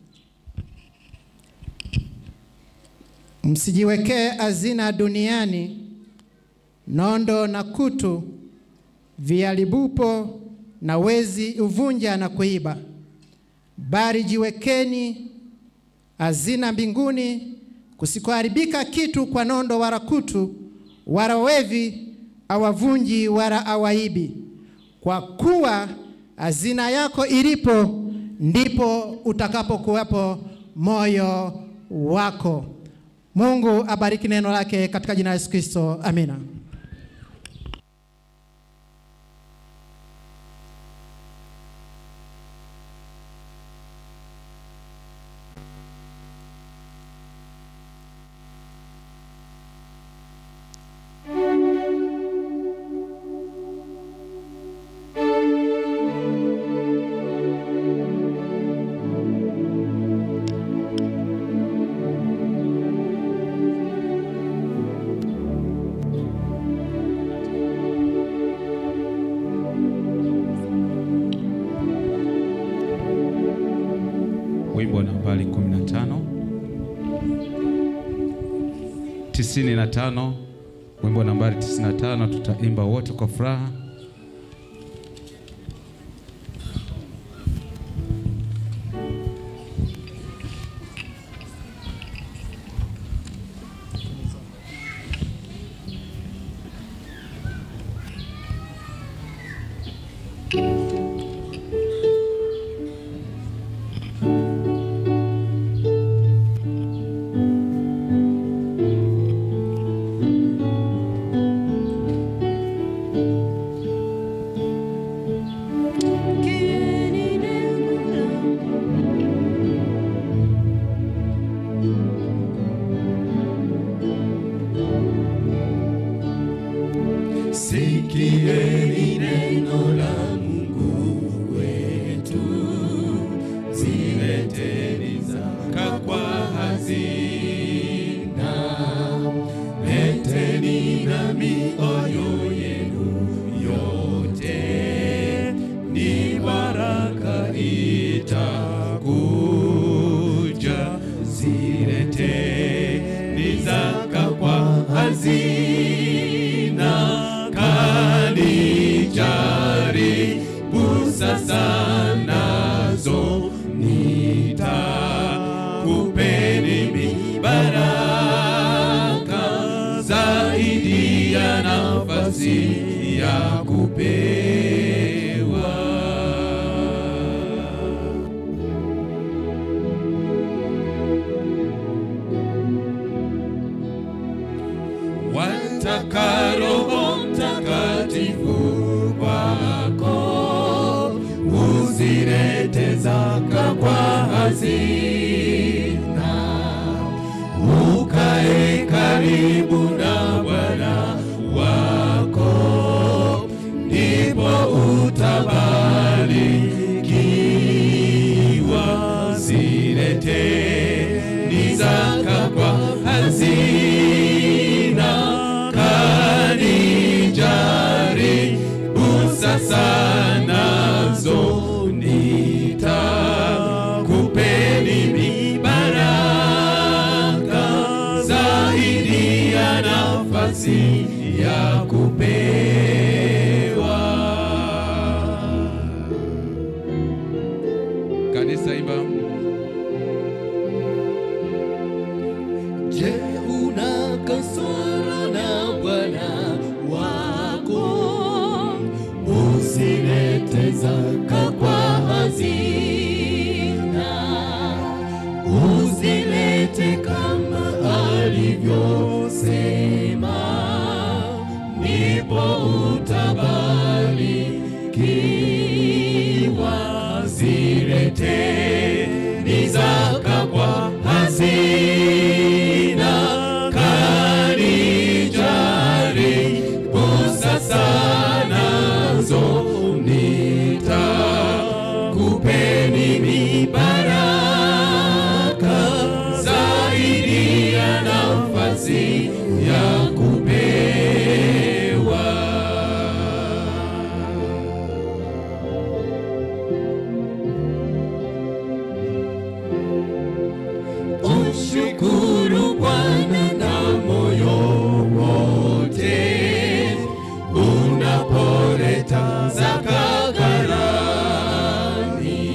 msijiwekee hazina duniani, nondo na kutu viharibupo na wezi uvunja na kuiba, bali jiwekeni hazina mbinguni, kusikoharibika kitu kwa nondo wala kutu, wala wevi awavunji wala awaibi. Kwa kuwa hazina yako ilipo, ndipo utakapokuwepo moyo wako. Mungu abariki neno lake katika jina la Yesu Kristo, amina. Wimbo nambari 15 95, wimbo nambari 95, tutaimba wote kwa furaha. Sikieni neno la Mungu wetu, zileteni zaka kwa hazina, leteni na mioyo yenu yote, ni baraka itakuja. Zileteni zaka kwa hazina kanijaribu sasa nazo nitakupeni mibaraka zaidi ya nafasi ya kupewa wataka Roho Mtakatifu kwako, uzilete zaka kwa hazina, ukae karibu na Bwana wako, ndipo utabarikiwa. Zileteni zaka kwa hazina kanijaribu sasa nazo nitakupeni mibaraka zaidi ya nafasi ya kupewa ndipo utabarikiwa. Zileteni zaka kwa hazina kanijaribu sasa nazo nitakupeni mibaraka zaidi ya nafasi ya kupewa. Ushukuru Bwana na moyo wote unapoleta zaka ghalani,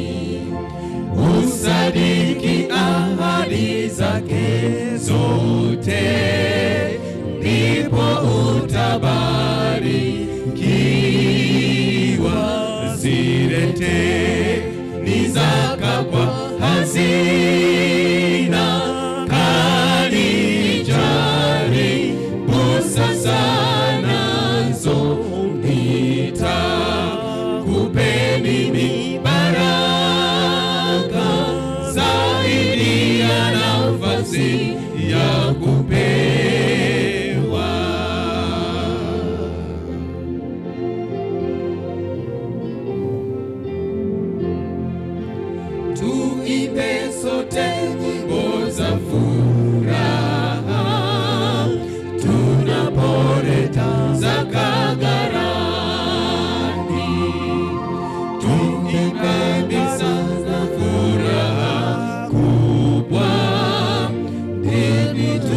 usadiki ahadi zake zote, ndipo utabarikiwa. Zilete ni zaka kwa hazina kanijaribu sasa nazo nitakupeni mibaraka zaidi ya nafasi ya kupewa. Tuimbe sote nyimbo za furaha tunapoleta zaka ghalani, tuimbe bisa za furaha kubwa, ndipo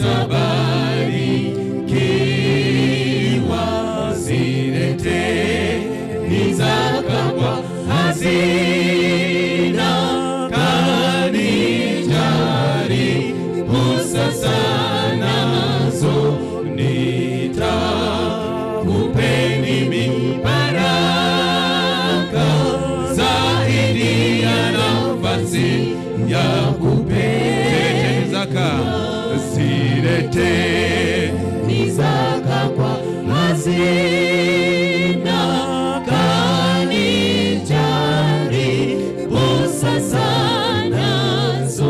tutabarikiwa. Zilete ni zaka kwa hazina kanijaribu sasa nazo nitakupeni mibaraka zaidi ya nafasi ya kupeni zaka zilete ni zaka kwa hazina kanijaribu sasa nazo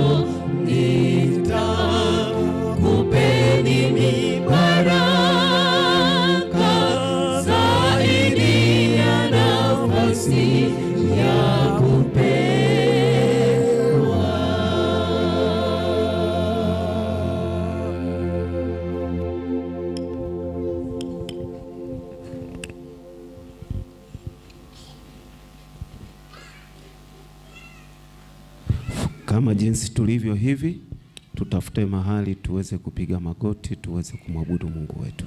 nitakupeni mibaraka zaidi ya nafasi ya Kama jinsi tulivyo hivi, tutafute mahali tuweze kupiga magoti, tuweze kumwabudu Mungu wetu.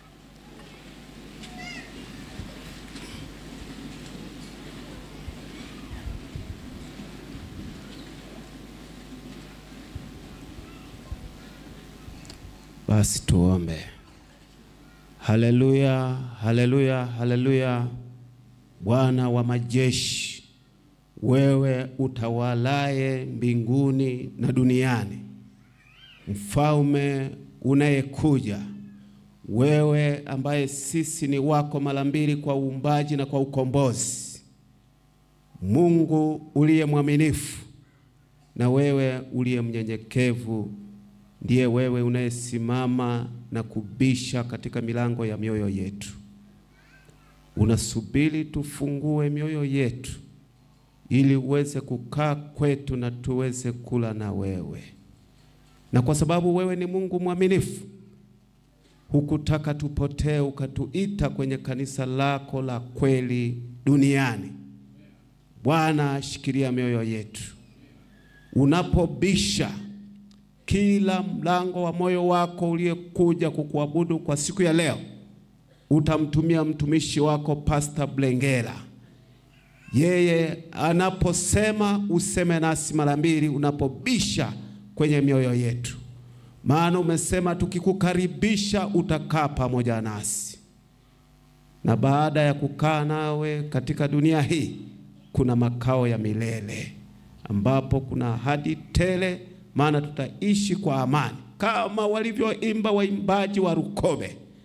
Basi tuombe. Haleluya, haleluya, haleluya. Bwana wa majeshi, wewe utawalaye mbinguni na duniani, mfalme unayekuja, wewe ambaye sisi ni wako mara mbili kwa uumbaji na kwa ukombozi, Mungu uliye mwaminifu na wewe uliye mnyenyekevu, ndiye wewe unayesimama na kubisha katika milango ya mioyo yetu. Unasubiri tufungue mioyo yetu ili uweze kukaa kwetu na tuweze kula na wewe. Na kwa sababu wewe ni Mungu mwaminifu, hukutaka tupotee, ukatuita kwenye kanisa lako la kweli duniani. Bwana, shikilia mioyo yetu. Unapobisha kila mlango wa moyo wako uliyekuja kukuabudu kwa siku ya leo, utamtumia mtumishi wako Pastor Blengera. Yeye anaposema useme nasi mara mbili, unapobisha kwenye mioyo yetu, maana umesema tukikukaribisha utakaa pamoja nasi, na baada ya kukaa nawe katika dunia hii kuna makao ya milele ambapo kuna ahadi tele, maana tutaishi kwa amani kama walivyoimba waimbaji wa Rukobe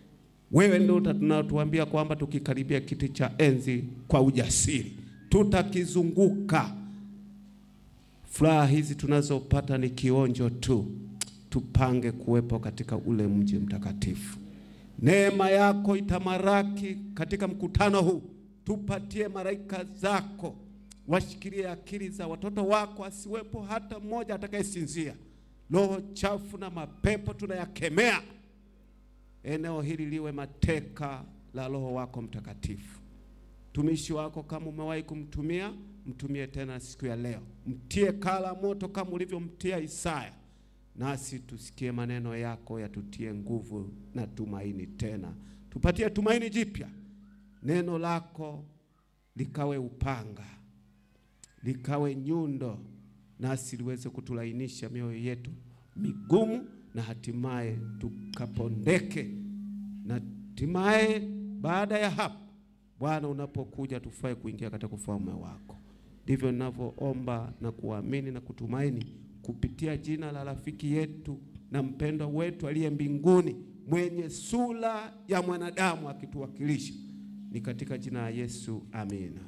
Wewe ndio tunatuambia kwamba tukikaribia kiti cha enzi kwa ujasiri tutakizunguka. Furaha hizi tunazopata ni kionjo tu, tupange kuwepo katika ule mji mtakatifu. Neema yako itamaraki katika mkutano huu, tupatie malaika zako washikilie akili za watoto wako, asiwepo hata mmoja atakayesinzia. Roho chafu na mapepo tunayakemea. Eneo hili liwe mateka la Roho wako Mtakatifu. Mtumishi wako kama umewahi kumtumia, mtumie tena siku ya leo, mtie kala moto kama ulivyomtia Isaya, nasi tusikie maneno yako yatutie nguvu na tumaini tena, tupatie tumaini jipya. Neno lako likawe upanga, likawe nyundo, nasi liweze kutulainisha mioyo yetu migumu, na hatimaye tukapondeke, na hatimaye baada ya hapo Bwana unapokuja tufae kuingia katika ufalme wako. Ndivyo ninavyoomba na kuamini na kutumaini kupitia jina la rafiki yetu na mpendwa wetu aliye mbinguni, mwenye sura ya mwanadamu akituwakilisha, ni katika jina la Yesu, amina.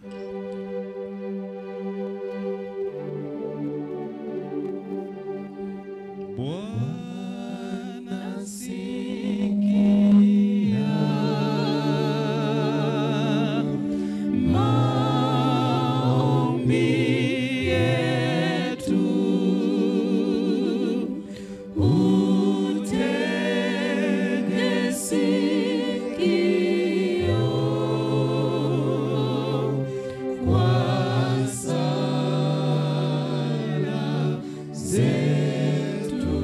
Bwana sikia maombi yetu, utege sikio kwa sala zetu.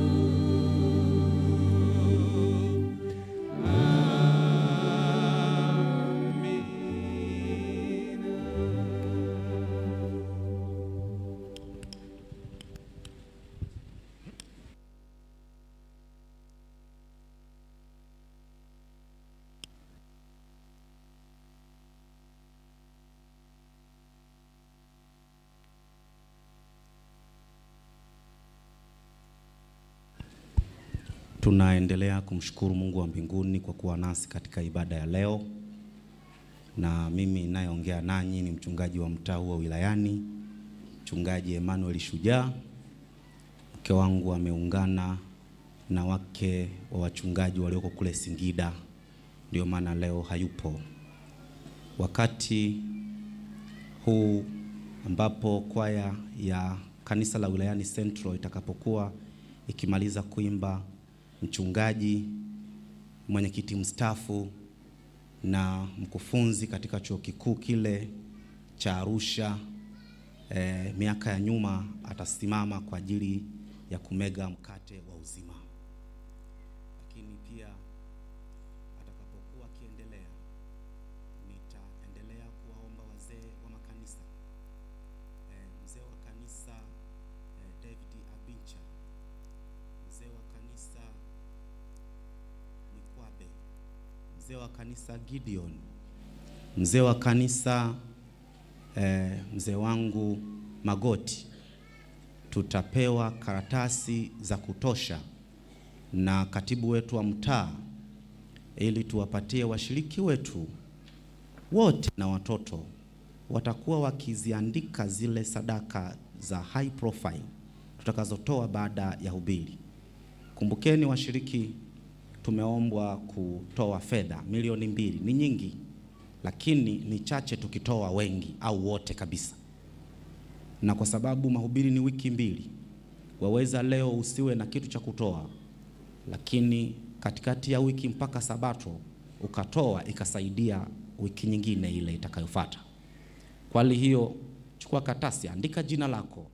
Tunaendelea kumshukuru Mungu wa mbinguni kwa kuwa nasi katika ibada ya leo, na mimi ninayeongea nanyi ni mchungaji wa mtaa huu wa wilayani, mchungaji Emmanuel Shujaa. Mke wangu ameungana na wake wa wachungaji walioko kule Singida, ndio maana leo hayupo. Wakati huu ambapo kwaya ya kanisa la wilayani Central itakapokuwa ikimaliza kuimba mchungaji, mwenyekiti mstaafu na mkufunzi katika chuo kikuu kile cha Arusha eh, miaka ya nyuma atasimama kwa ajili ya kumega mkate wa uzima. Lakini pia atakapokuwa akiendelea, nitaendelea kuwaomba wazee wa makanisa eh, mzee wa kanisa eh, David Abincha, mzee wa kanisa Mikwabe, mzee wa kanisa Gideon, mzee wa kanisa eh, mzee wangu Magoti, tutapewa karatasi za kutosha na katibu wetu wa mtaa ili tuwapatie washiriki wetu wote na watoto watakuwa wakiziandika zile sadaka za high profile tutakazotoa baada ya hubiri. Kumbukeni washiriki, tumeombwa kutoa fedha milioni mbili. Ni nyingi, lakini ni chache tukitoa wengi au wote kabisa. Na kwa sababu mahubiri ni wiki mbili, waweza leo usiwe na kitu cha kutoa, lakini katikati ya wiki mpaka Sabato ukatoa, ikasaidia wiki nyingine ile itakayofuata. Kwa hali hiyo, chukua karatasi, andika jina lako,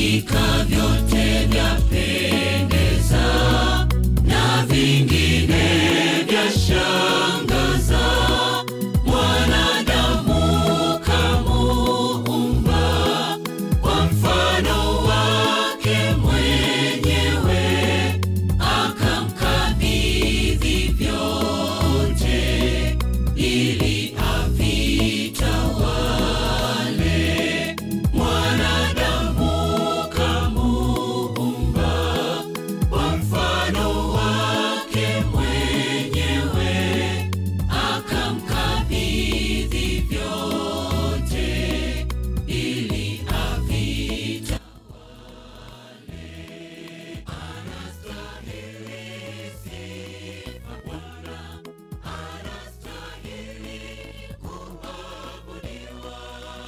hakika vyote vyapendeza na vingine vyashangaza mwanadamu kamuumba kwa mfano wake mwenyewe akamkabidhi vyote ili avitawale mwanadamu kamuumba kwa mfano wake mwenyewe akamkabidhi vyote ili avitawale anastahili sifa Bwana anastahili kuabudiwa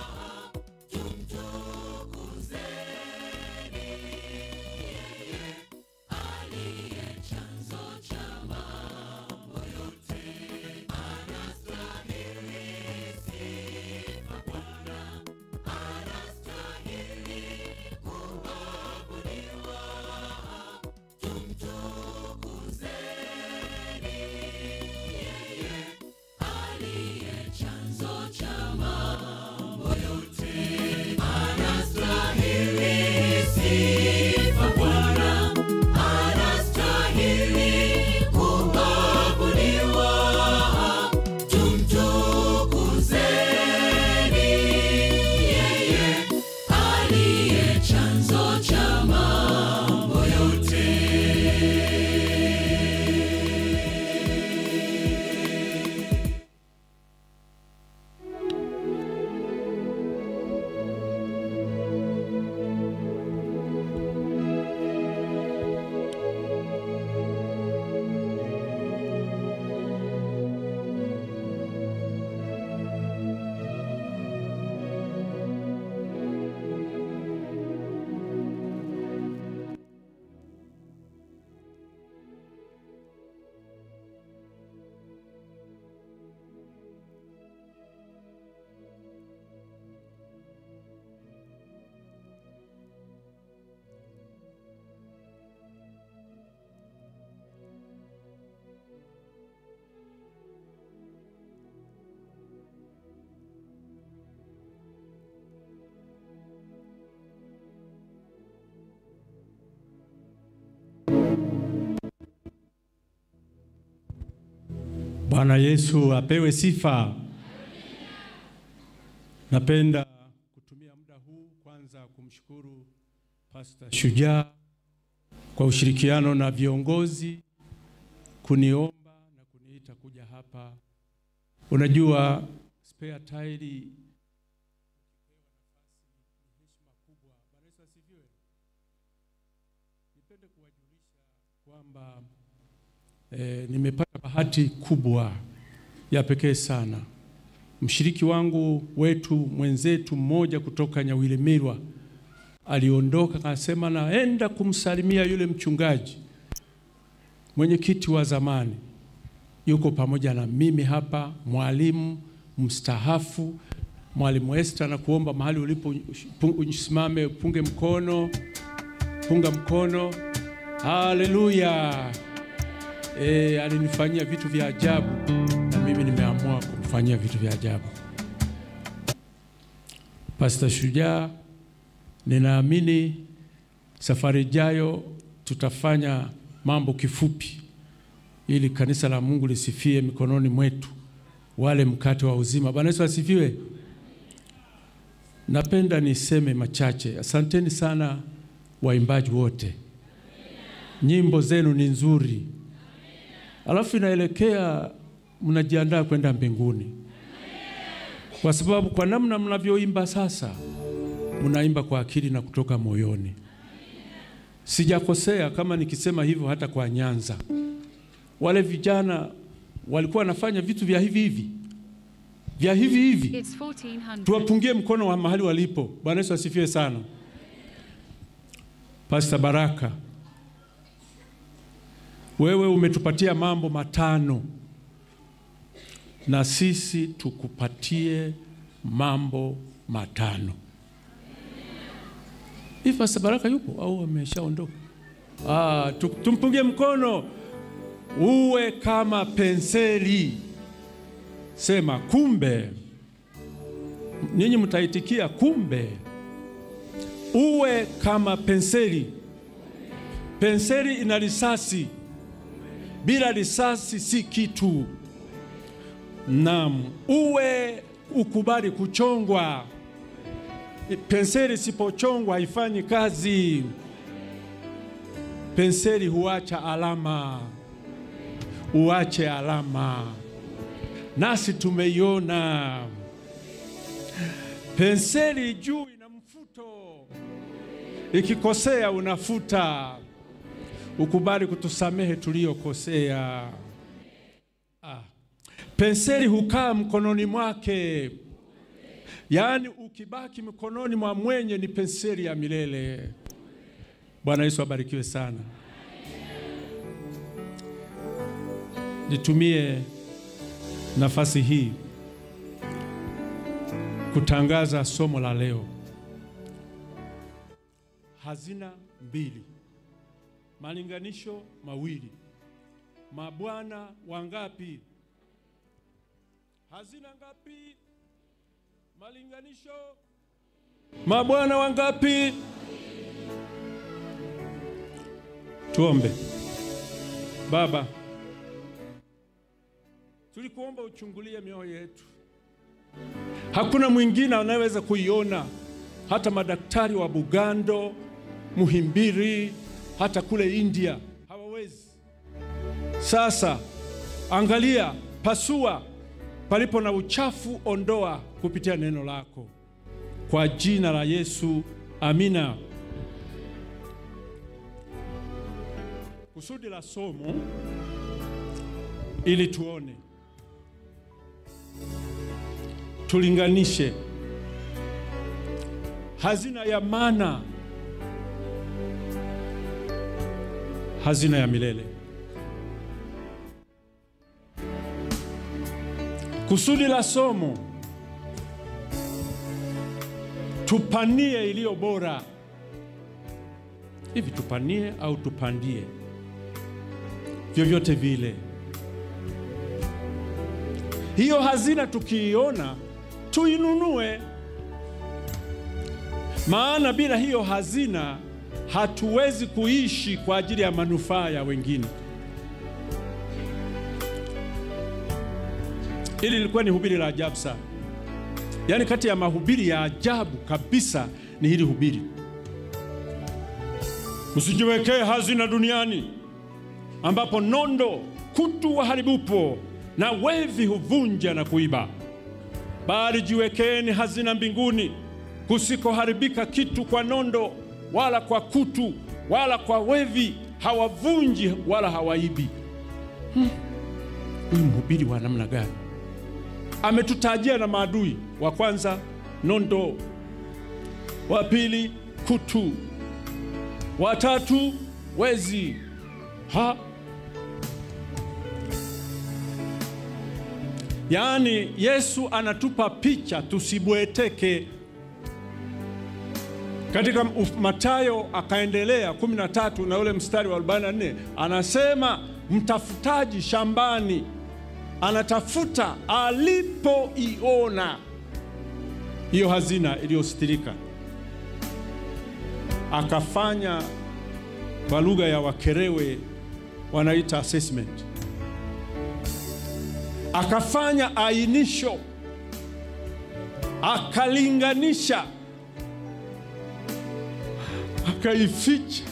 tumtukuzeni yeye aliye chanzo cha mambo yote anastahili sifa Bwana anastahili kuabudiwa tumtukuzeni yeye aliye chanzo cha mambo yote anastahili sifa Bwana anastahili kuabudiwa tumtukuzeni yeye aliye chanzo cha mambo yote Bwana Yesu apewe sifa. Napenda kutumia muda huu kwanza kumshukuru Pastor Shujaa kwa ushirikiano na viongozi kuniomba na kuniita kuja hapa. Unajua spare tire kwamba e, nimepata bahati kubwa ya pekee sana. Mshiriki wangu wetu mwenzetu mmoja kutoka Nyawilemirwa aliondoka akasema naenda kumsalimia yule mchungaji mwenyekiti wa zamani, yuko pamoja na mimi hapa, mwalimu mstahafu, mwalimu Esther, na kuomba mahali ulipo usimame, punge mkono, punga mkono. Haleluya! E, alinifanyia vitu vya ajabu na mimi nimeamua kumfanyia vitu vya ajabu. Pastor Shujaa, ninaamini safari ijayo tutafanya mambo kifupi ili kanisa la Mungu lisifie mikononi mwetu, wale mkate wa uzima. Bwana Yesu asifiwe. Napenda niseme machache. Asanteni sana waimbaji wote, nyimbo zenu ni nzuri, alafu inaelekea mnajiandaa kwenda mbinguni, kwa sababu kwa namna mnavyoimba sasa, mnaimba kwa akili na kutoka moyoni. Sijakosea kama nikisema hivyo. Hata kwa Nyanza wale vijana walikuwa wanafanya vitu vya hivi hivi vya hivi hivi. It's 1400. Tuwapungie mkono wa mahali walipo. Bwana Yesu asifiwe sana. Pastor Baraka, wewe umetupatia mambo matano na sisi tukupatie mambo matano. Hivi Pastor Baraka yupo au ameshaondoka? Ah, tu- tumpungie mkono. Uwe kama penseli. Sema kumbe. Ninyi mtaitikia kumbe. Uwe kama penseli. Penseli ina risasi. Bila risasi si kitu. Naam, uwe ukubali kuchongwa. Penseli isipochongwa haifanyi kazi. Penseli huacha alama, uache alama, nasi tumeiona. Penseli juu ina mfuto, ikikosea unafuta. Ukubali kutusamehe tuliyokosea. Ah. Penseli hukaa mkononi mwake, yaani ukibaki mkononi mwa mwenye ni penseli ya milele. Bwana Yesu abarikiwe sana. Nitumie nafasi hii kutangaza somo la leo, hazina mbili, malinganisho mawili. Mabwana wangapi? Hazina ngapi? Malinganisho. Mabwana wangapi? Tuombe. Baba, tulikuomba uchungulie mioyo yetu. Hakuna mwingine anayeweza kuiona, hata madaktari wa Bugando, Muhimbili, hata kule India hawawezi. Sasa angalia, pasua palipo na uchafu, ondoa kupitia neno lako, kwa jina la Yesu, amina. Kusudi la somo ili tuone, tulinganishe hazina ya mana, hazina ya milele. Kusudi la somo tupanie iliyo bora. Hivi tupanie au tupandie? Vyovyote vile, hiyo hazina tukiiona tuinunue, maana bila hiyo hazina hatuwezi kuishi kwa ajili ya manufaa ya wengine. Hili lilikuwa ni hubiri la ajabu sana, yaani kati ya mahubiri ya ajabu kabisa ni hili hubiri. Msijiwekee hazina duniani ambapo nondo, kutu waharibupo na wevi huvunja na kuiba, bali jiwekeeni hazina mbinguni kusikoharibika kitu kwa nondo, wala kwa kutu, wala kwa wevi, hawavunji wala hawaibi. Hmm. Huyu mhubiri wa namna gani? Ametutajia na maadui. Wa kwanza nondo, wa pili kutu, wa tatu wezi. Ha? Yaani Yesu anatupa picha tusibweteke. Katika Mathayo akaendelea 13 na ule mstari wa 44 anasema mtafutaji shambani anatafuta alipoiona hiyo hazina iliyostirika, akafanya kwa lugha ya Wakerewe wanaita assessment, akafanya ainisho, akalinganisha, akaificha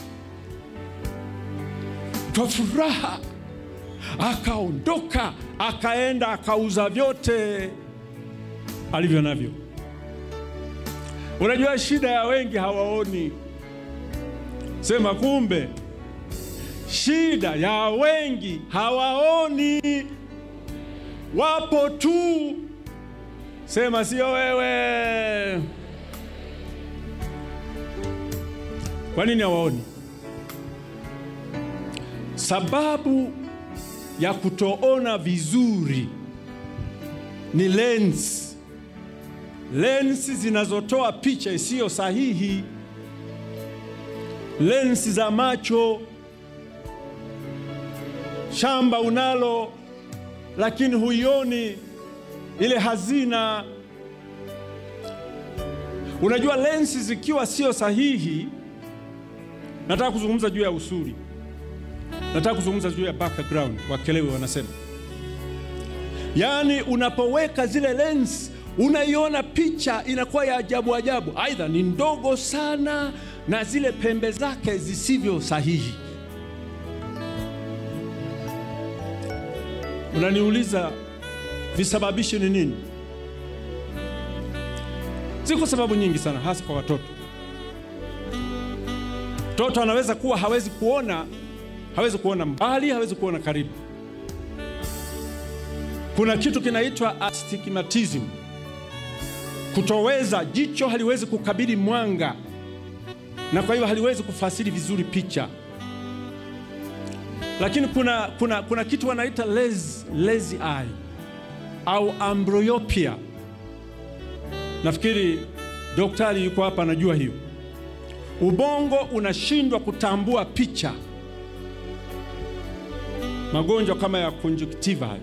kwa furaha, akaondoka, akaenda akauza vyote alivyo navyo. Unajua shida ya wengi hawaoni. Sema kumbe, shida ya wengi hawaoni, wapo tu. Sema sio wewe. Kwa nini hawaoni? Sababu ya kutoona vizuri ni lens, lens zinazotoa picha isiyo sahihi. lensi za macho. Shamba unalo lakini huioni ile hazina. Unajua, lensi zikiwa sio sahihi, nataka kuzungumza juu ya usuli, nataka kuzungumza juu ya background, wakelewe wanasema Yaani, unapoweka zile lens unaiona picha inakuwa ya ajabu ajabu, aidha ni ndogo sana na zile pembe zake zisivyo sahihi. Unaniuliza visababishi ni nini? Ziko sababu nyingi sana, hasa kwa watoto. Mtoto anaweza kuwa hawezi kuona, hawezi kuona mbali, hawezi kuona karibu. Kuna kitu kinaitwa astigmatism, kutoweza, jicho haliwezi kukabili mwanga na kwa hiyo haliwezi kufasiri vizuri picha. Lakini kuna, kuna, kuna kitu wanaita lazy, lazy eye au amblyopia. Nafikiri daktari yuko hapa anajua hiyo. Ubongo unashindwa kutambua picha, magonjwa kama ya conjunctiva hayo.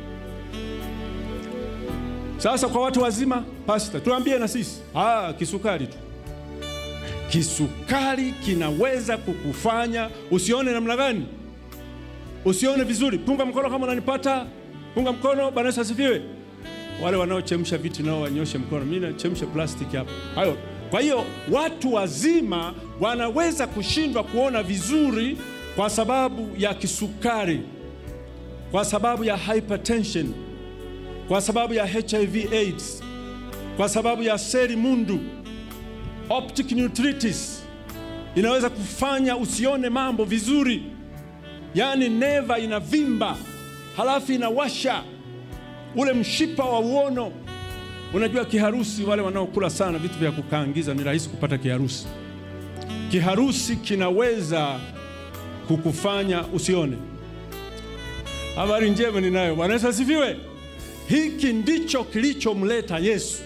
Sasa kwa watu wazima, pasta, tuambie na sisi. Ah, kisukari tu. Kisukari kinaweza kukufanya usione namna gani? Usione vizuri. Punga mkono kama unanipata. Punga mkono. Bwana Yesu asifiwe. Wale wanaochemsha viti nao wanyoshe mkono. Mimi nachemsha plastiki hapa. Hayo. Kwa hiyo watu wazima wanaweza kushindwa kuona vizuri kwa sababu ya kisukari, kwa sababu ya hypertension kwa sababu ya HIV AIDS, kwa sababu ya seli mundu, optic neuritis inaweza kufanya usione mambo vizuri, yaani neva inavimba, halafu inawasha ule mshipa wa uono. Unajua kiharusi, wale wanaokula sana vitu vya kukaangiza ni rahisi kupata kiharusi. Kiharusi kinaweza kukufanya usione. Habari njema ninayo. Bwana Yesu asifiwe. Hiki ndicho kilichomleta Yesu,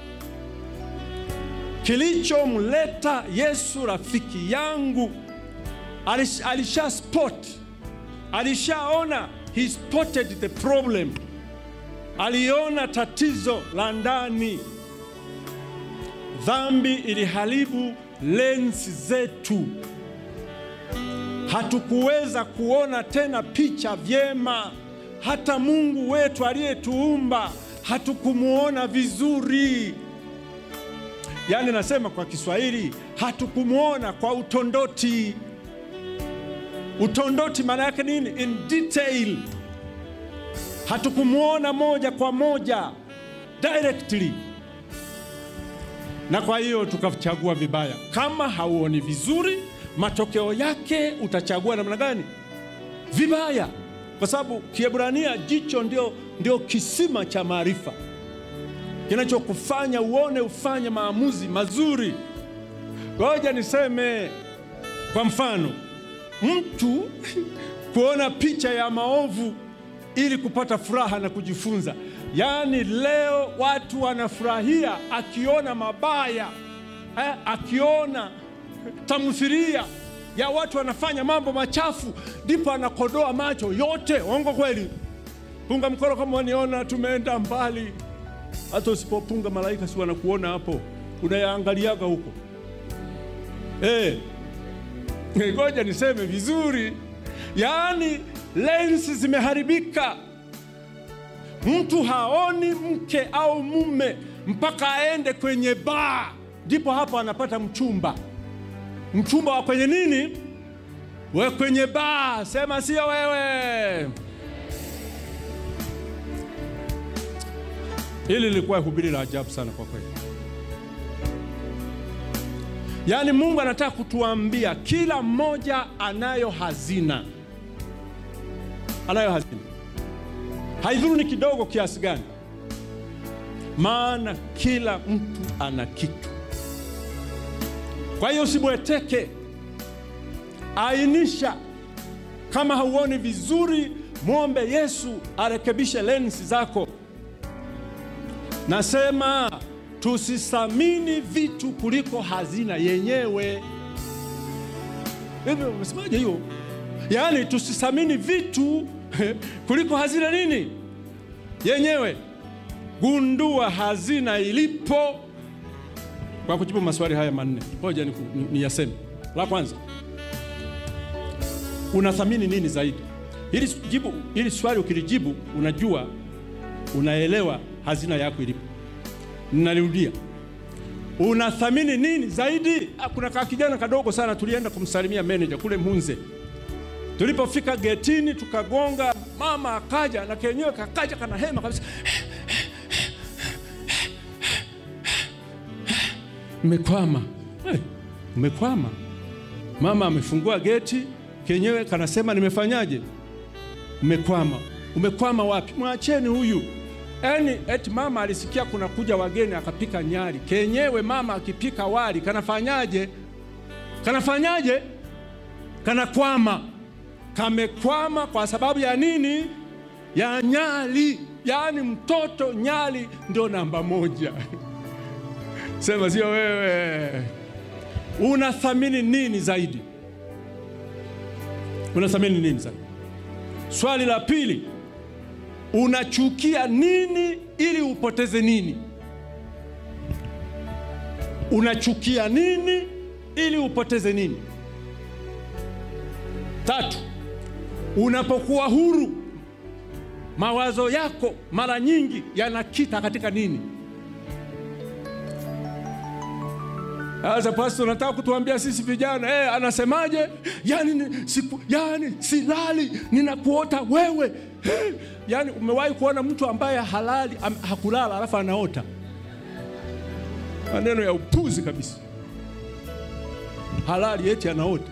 kilichomleta Yesu. Rafiki yangu alish, alisha spot, alishaona, he spotted the problem, aliona tatizo la ndani. Dhambi iliharibu lensi zetu, hatukuweza kuona tena picha vyema hata Mungu wetu aliyetuumba hatukumuona vizuri. Yaani nasema kwa Kiswahili, hatukumuona kwa utondoti. Utondoti maana yake nini? In detail. Hatukumuona moja kwa moja directly, na kwa hiyo tukachagua vibaya. Kama hauoni vizuri, matokeo yake utachagua namna gani? Vibaya kwa sababu Kiebrania jicho ndio, ndio kisima cha maarifa kinachokufanya uone ufanye maamuzi mazuri. Ngoja niseme kwa mfano, mtu kuona picha ya maovu ili kupata furaha na kujifunza. Yaani leo watu wanafurahia akiona mabaya eh, akiona tamthilia ya watu wanafanya mambo machafu, ndipo anakodoa macho yote. Ongo kweli? Punga mkono kama waniona, tumeenda mbali. Hata usipopunga malaika si wanakuona hapo, unayaangaliaga huko. Eh, ngoja niseme vizuri, yaani lensi zimeharibika. Mtu haoni mke au mume mpaka aende kwenye baa, ndipo hapo anapata mchumba mchumba wa kwenye nini? We kwenye baa, sema sio wewe. Hili lilikuwa hubiri la ajabu sana kwa kweli. Yaani Mungu anataka kutuambia kila mmoja anayo hazina, anayo hazina, haidhuru ni kidogo kiasi gani, maana kila mtu ana kitu. Kwa hiyo usibweteke, ainisha. Kama hauoni vizuri, mwombe Yesu arekebishe lensi zako. Nasema tusithamini vitu kuliko hazina yenyewe. hivi umesemaje hiyo? Yaani tusithamini vitu kuliko hazina nini yenyewe. Gundua hazina ilipo kwa kujibu maswali haya manne. Ngoja ni, ni, ni yaseme. La kwanza, unathamini nini zaidi? Hili jibu, hili swali ukilijibu, unajua unaelewa hazina yako ilipo. Ninarudia, unathamini nini zaidi? Ah, Kuna ka kijana kadogo sana, tulienda kumsalimia manager kule Munze. Tulipofika getini tukagonga, mama akaja na kenyewe kakaja kana hema kabisa, umekwama hey, umekwama. Mama amefungua geti, kenyewe kanasema nimefanyaje? Umekwama. Umekwama wapi? Mwacheni huyu. Yaani eti mama alisikia kuna kuja wageni akapika nyari. Kenyewe mama akipika wali kanafanyaje? Kanafanyaje? Kanakwama. Kamekwama kwa sababu ya nini? Ya nyali. Yaani mtoto nyali ndio namba moja. Sema sio wewe. Unathamini nini zaidi? Unathamini nini zaidi? Swali la pili, unachukia nini ili upoteze nini? Unachukia nini ili upoteze nini? Tatu, unapokuwa huru, mawazo yako mara nyingi yanakita katika nini? Sasa pastor, nataka kutuambia sisi vijana eh, anasemaje? Yani, ni- siku, yani silali ninakuota wewe eh, yani umewahi kuona mtu ambaye halali am, hakulala alafu anaota? Maneno ya upuzi kabisa. Halali eti anaota.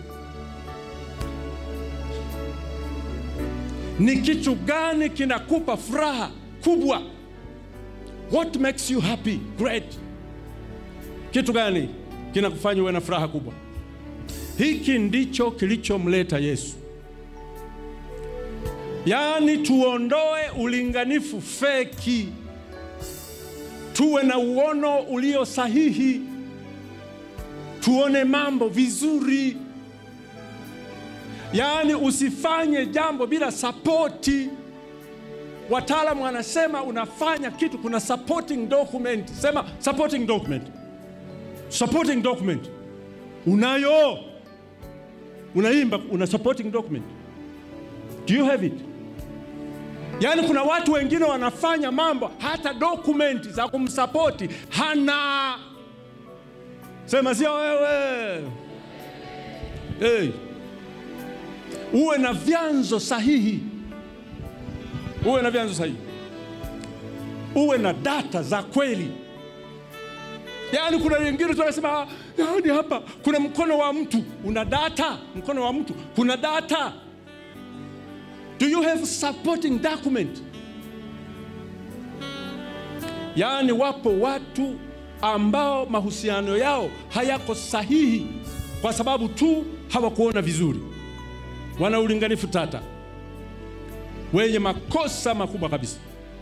Ni kitu gani kinakupa furaha kubwa? What makes you happy? Great. Kitu gani kinakufanya uwe na furaha kubwa? Hiki ndicho kilichomleta Yesu. Yaani tuondoe ulinganifu feki, tuwe na uono ulio sahihi, tuone mambo vizuri. Yaani usifanye jambo bila sapoti. Wataalamu wanasema unafanya kitu, kuna supporting document. Sema supporting document supporting document unayo unaimba una supporting document do you have it yaani kuna watu wengine wanafanya mambo hata document za kumsapoti hana sema sio wewe hey. uwe na vyanzo sahihi uwe na vyanzo sahihi uwe na data za kweli Yaani kuna wengine tunasema yaani hapa kuna mkono wa mtu, una data, mkono wa mtu, kuna data. Do you have supporting document? Yaani wapo watu ambao mahusiano yao hayako sahihi kwa sababu tu hawakuona vizuri, wana ulinganifu tata, wenye makosa makubwa kabisa.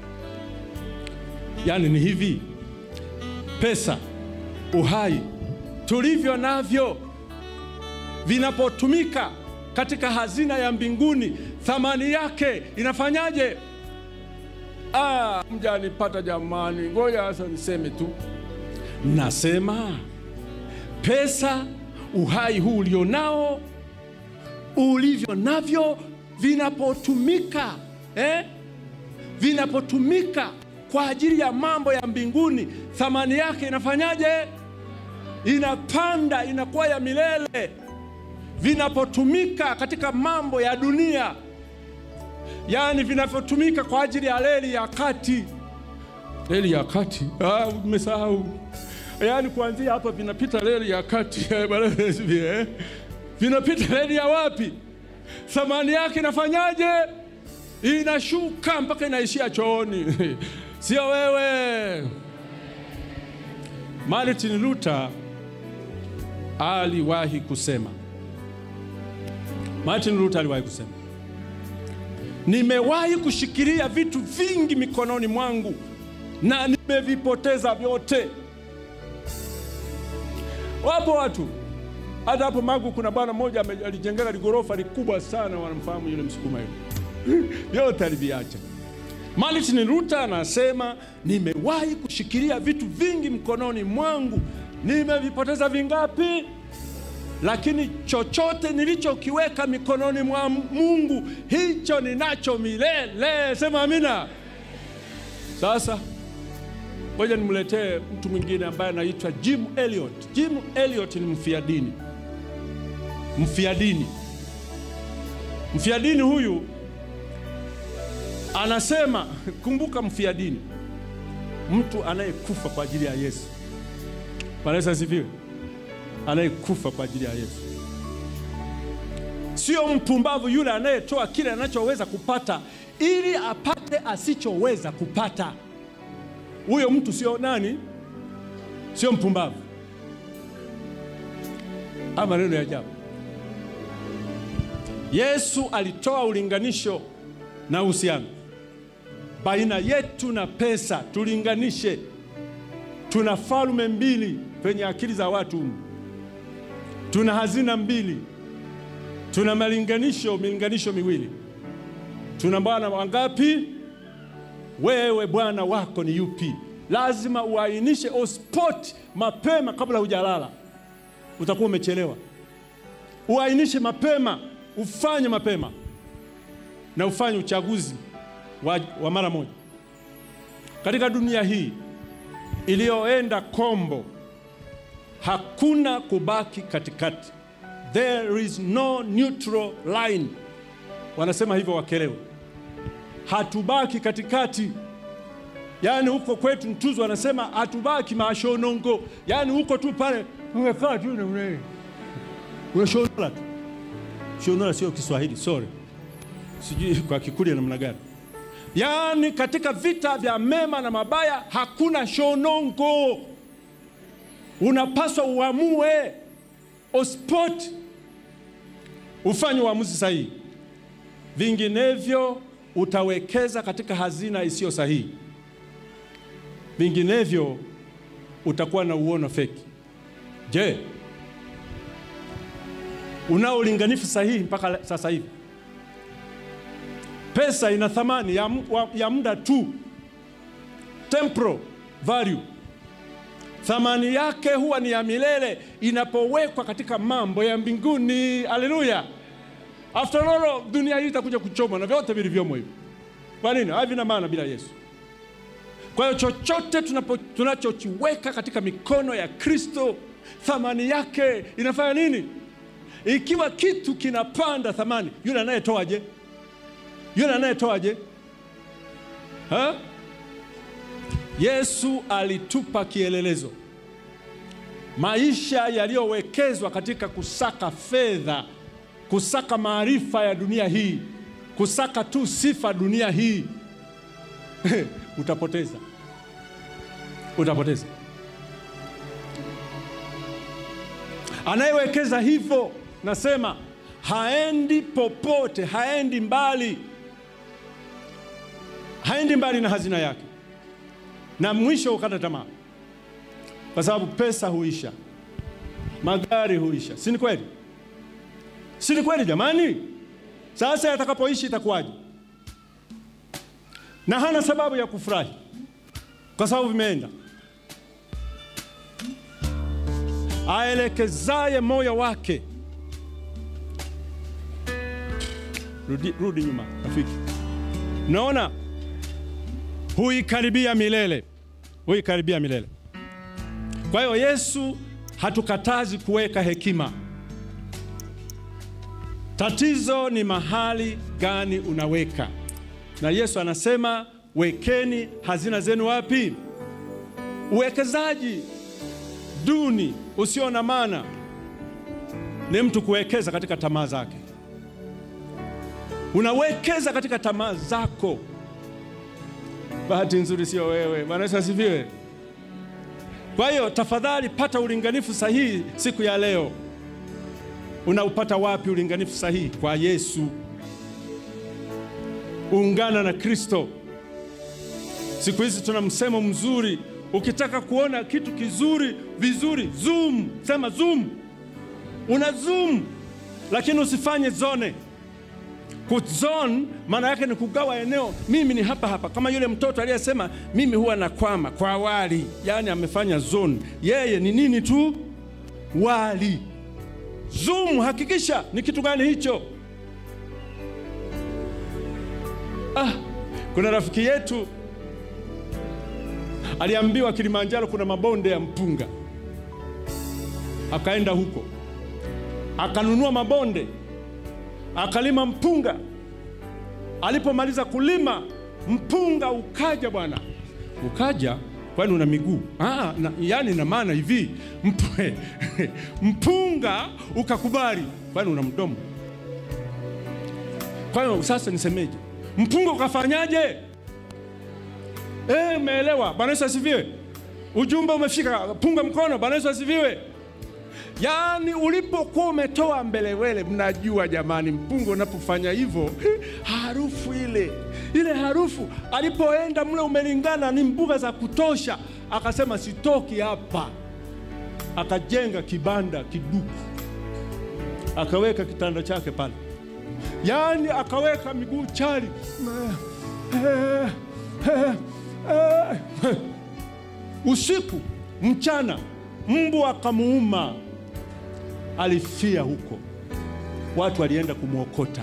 Yaani ni hivi, pesa, uhai tulivyo navyo vinapotumika katika hazina ya mbinguni, thamani yake inafanyaje? Ah, mjanipata jamani, ngoja sasa niseme tu. Nasema pesa, uhai huu ulionao, ulivyo navyo, vinapotumika eh? vinapotumika kwa ajili ya mambo ya mbinguni, thamani yake inafanyaje? Inapanda, inakuwa ya milele. Vinapotumika katika mambo ya dunia, yaani vinavyotumika kwa ajili ya reli ya kati, reli ya kati, ah, umesahau yaani kuanzia hapa vinapita reli ya kati eh? vinapita reli ya wapi? Thamani yake inafanyaje? Inashuka mpaka inaishia chooni. Sio wewe. Martin Luther aliwahi kusema, Martin Luther aliwahi kusema, nimewahi kushikilia vitu vingi mikononi mwangu na nimevipoteza vyote. Wapo watu Hata hapo Magu kuna bwana mmoja ame- alijenga ligorofa likubwa sana, wanamfahamu yule Msukuma yule, vyote aliviacha. Martin Luther anasema nimewahi kushikilia vitu vingi mkononi mwangu, nimevipoteza vingapi? Lakini chochote nilichokiweka mikononi mwa Mungu, hicho ninacho milele. Sema amina. Sasa ngoja nimletee mtu mwingine ambaye anaitwa Jim Elliot. Jim Elliot ni mfia dini, mfia dini, mfia dini huyu anasema, kumbuka, mfia dini, mtu anayekufa kwa ajili ya Yesu. Bwana Yesu asifiwe. Anayekufa kwa ajili ya Yesu, sio mpumbavu yule anayetoa kile anachoweza kupata ili apate asichoweza kupata. Huyo mtu sio nani? Sio mpumbavu. Ama maneno ya ajabu. Yesu alitoa ulinganisho na uhusiano baina yetu na pesa, tulinganishe. Tuna falme mbili kwenye akili za watu humu, tuna hazina mbili, tuna malinganisho, milinganisho miwili. Tuna bwana wangapi? Wewe bwana wako ni yupi? Lazima uainishe on spot mapema, kabla hujalala, utakuwa umechelewa. Uainishe mapema, ufanye mapema na ufanye uchaguzi wa, wa mara moja. Katika dunia hii iliyoenda kombo, hakuna kubaki katikati. There is no neutral line, wanasema hivyo Wakelewe. Hatubaki katikati. Yaani huko kwetu Mtuzu wanasema hatubaki mashonongo, yaani huko tu pale umekaa tu na una- unashonola tu. Shonola sio Kiswahili, sorry, sijui kwa Kikuria namna gani. Yaani katika vita vya mema na mabaya hakuna shonongo, unapaswa uamue ospot, ufanye uamuzi sahihi, vinginevyo utawekeza katika hazina isiyo sahihi, vinginevyo utakuwa na uono feki. Je, unao ulinganifu sahihi mpaka sasa hivi? Pesa ina thamani ya, mu- wa- ya muda tu, temporal value. Thamani yake huwa ni ya milele inapowekwa katika mambo ya mbinguni. Haleluya! After all, dunia hii itakuja kuchomwa na vyote vilivyomo hivi. Kwa nini? Havina maana bila Yesu. Kwa hiyo chochote tunapo- tunachokiweka katika mikono ya Kristo, thamani yake inafanya nini? Ikiwa kitu kinapanda thamani, yule anayetoaje? Yule anayetoaje? Ha? Yesu alitupa kielelezo, maisha yaliyowekezwa katika kusaka fedha, kusaka maarifa ya dunia hii, kusaka tu sifa dunia hii utapoteza, utapoteza. Anayewekeza hivyo, nasema haendi popote, haendi mbali, haendi mbali na hazina yake, na mwisho ukata tamaa, kwa sababu pesa huisha, magari huisha. Si ni kweli? Si ni kweli jamani? Sasa yatakapoishi itakuwaje? Na hana sababu ya kufurahi kwa sababu vimeenda. Aelekezaye moyo wake, rudi, rudi nyuma rafiki, naona huikaribia milele, huikaribia milele. Kwa hiyo Yesu hatukatazi kuweka hekima. Tatizo ni mahali gani unaweka, na Yesu anasema wekeni hazina zenu wapi? Uwekezaji duni usio na maana ni mtu kuwekeza katika tamaa zake. Unawekeza katika tamaa zako. Bahati nzuri sio wewe. Bwana Yesu asifiwe. Kwa hiyo tafadhali pata ulinganifu sahihi siku ya leo. Unaupata wapi ulinganifu sahihi? Kwa Yesu. Ungana na Kristo. Siku hizi tuna msemo mzuri, ukitaka kuona kitu kizuri vizuri, zoom, sema zoom. una zoom, lakini usifanye zone. Kuzone maana yake ni kugawa eneo. Mimi ni hapa hapa, kama yule mtoto aliyesema mimi huwa nakwama kwa wali, yaani amefanya zone. Yeye ni nini tu? Wali. Zoom, hakikisha ni kitu gani hicho. Ah, kuna rafiki yetu aliambiwa Kilimanjaro kuna mabonde ya mpunga, akaenda huko akanunua mabonde akalima mpunga. Alipomaliza kulima mpunga ukaja, bwana, ukaja. Kwani una miguu? Ah, na, yani na maana hivi mp, mpunga ukakubali. Kwani una mdomo? Kwa hiyo sasa nisemeje? Mpunga ukafanyaje? Eh, umeelewa? Bwana Yesu asifiwe. Ujumbe umefika. Punga mkono. Bwana Yesu asifiwe. Yaani ulipokuwa umetoa mbelewele, mnajua jamani, mpunga unapofanya hivyo, harufu ile ile harufu, alipoenda mle umelingana, ni mbuga za kutosha, akasema sitoki hapa. Akajenga kibanda kiduku, akaweka kitanda chake pale, yaani akaweka miguu chali usiku mchana, mbu akamuuma, alifia huko. Watu walienda kumwokota,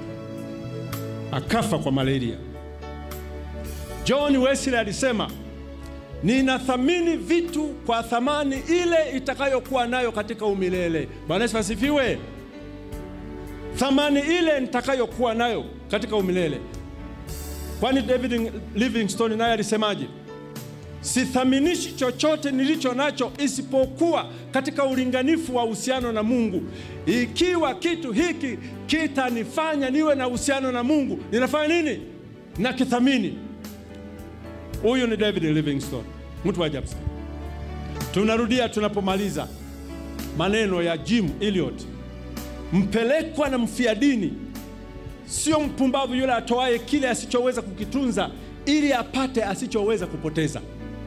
akafa kwa malaria. John Wesley alisema, ninathamini vitu kwa thamani ile itakayokuwa nayo katika umilele. Bwana Yesu asifiwe. Thamani ile nitakayokuwa nayo katika umilele. Kwani David Livingstone naye alisemaje? Sithaminishi chochote nilicho nacho isipokuwa katika ulinganifu wa uhusiano na Mungu. Ikiwa kitu hiki kitanifanya niwe na uhusiano na Mungu, ninafanya nini? Na kithamini. Huyu ni David Livingstone, mtu wa ajabu sana. Tunarudia tunapomaliza maneno ya Jim Elliot, mpelekwa na mfia dini sio mpumbavu yule atoaye kile asichoweza kukitunza ili apate asichoweza kupoteza.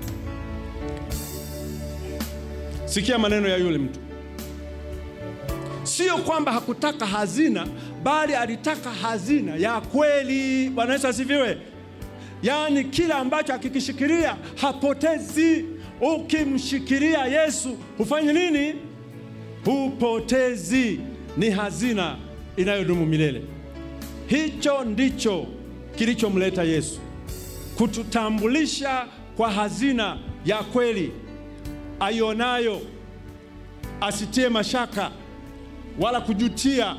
Sikia maneno ya yule mtu. Sio kwamba hakutaka hazina, bali alitaka hazina ya kweli. Bwana Yesu asifiwe. Yaani kila ambacho akikishikilia hapotezi. Ukimshikilia Yesu hufanye nini? Hupotezi. Ni hazina inayodumu milele. Hicho ndicho kilichomleta Yesu, kututambulisha kwa hazina ya kweli aionayo, asitie mashaka wala kujutia,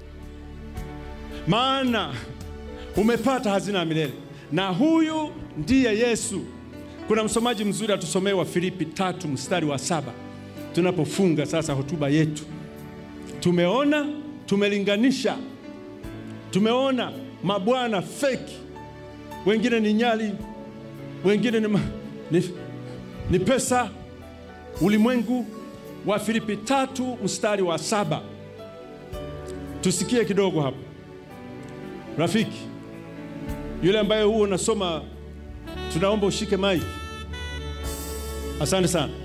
maana umepata hazina ya milele, na huyu ndiye Yesu. Kuna msomaji mzuri atusomee wa Filipi tatu mstari wa saba tunapofunga sasa hotuba yetu. Tumeona, tumelinganisha tumeona mabwana feki, wengine ni nyali, wengine ni, ma, ni, ni pesa, ulimwengu. Wa Filipi tatu mstari wa saba tusikie kidogo hapo. Rafiki yule ambaye huo unasoma, tunaomba ushike maiki. Asante sana.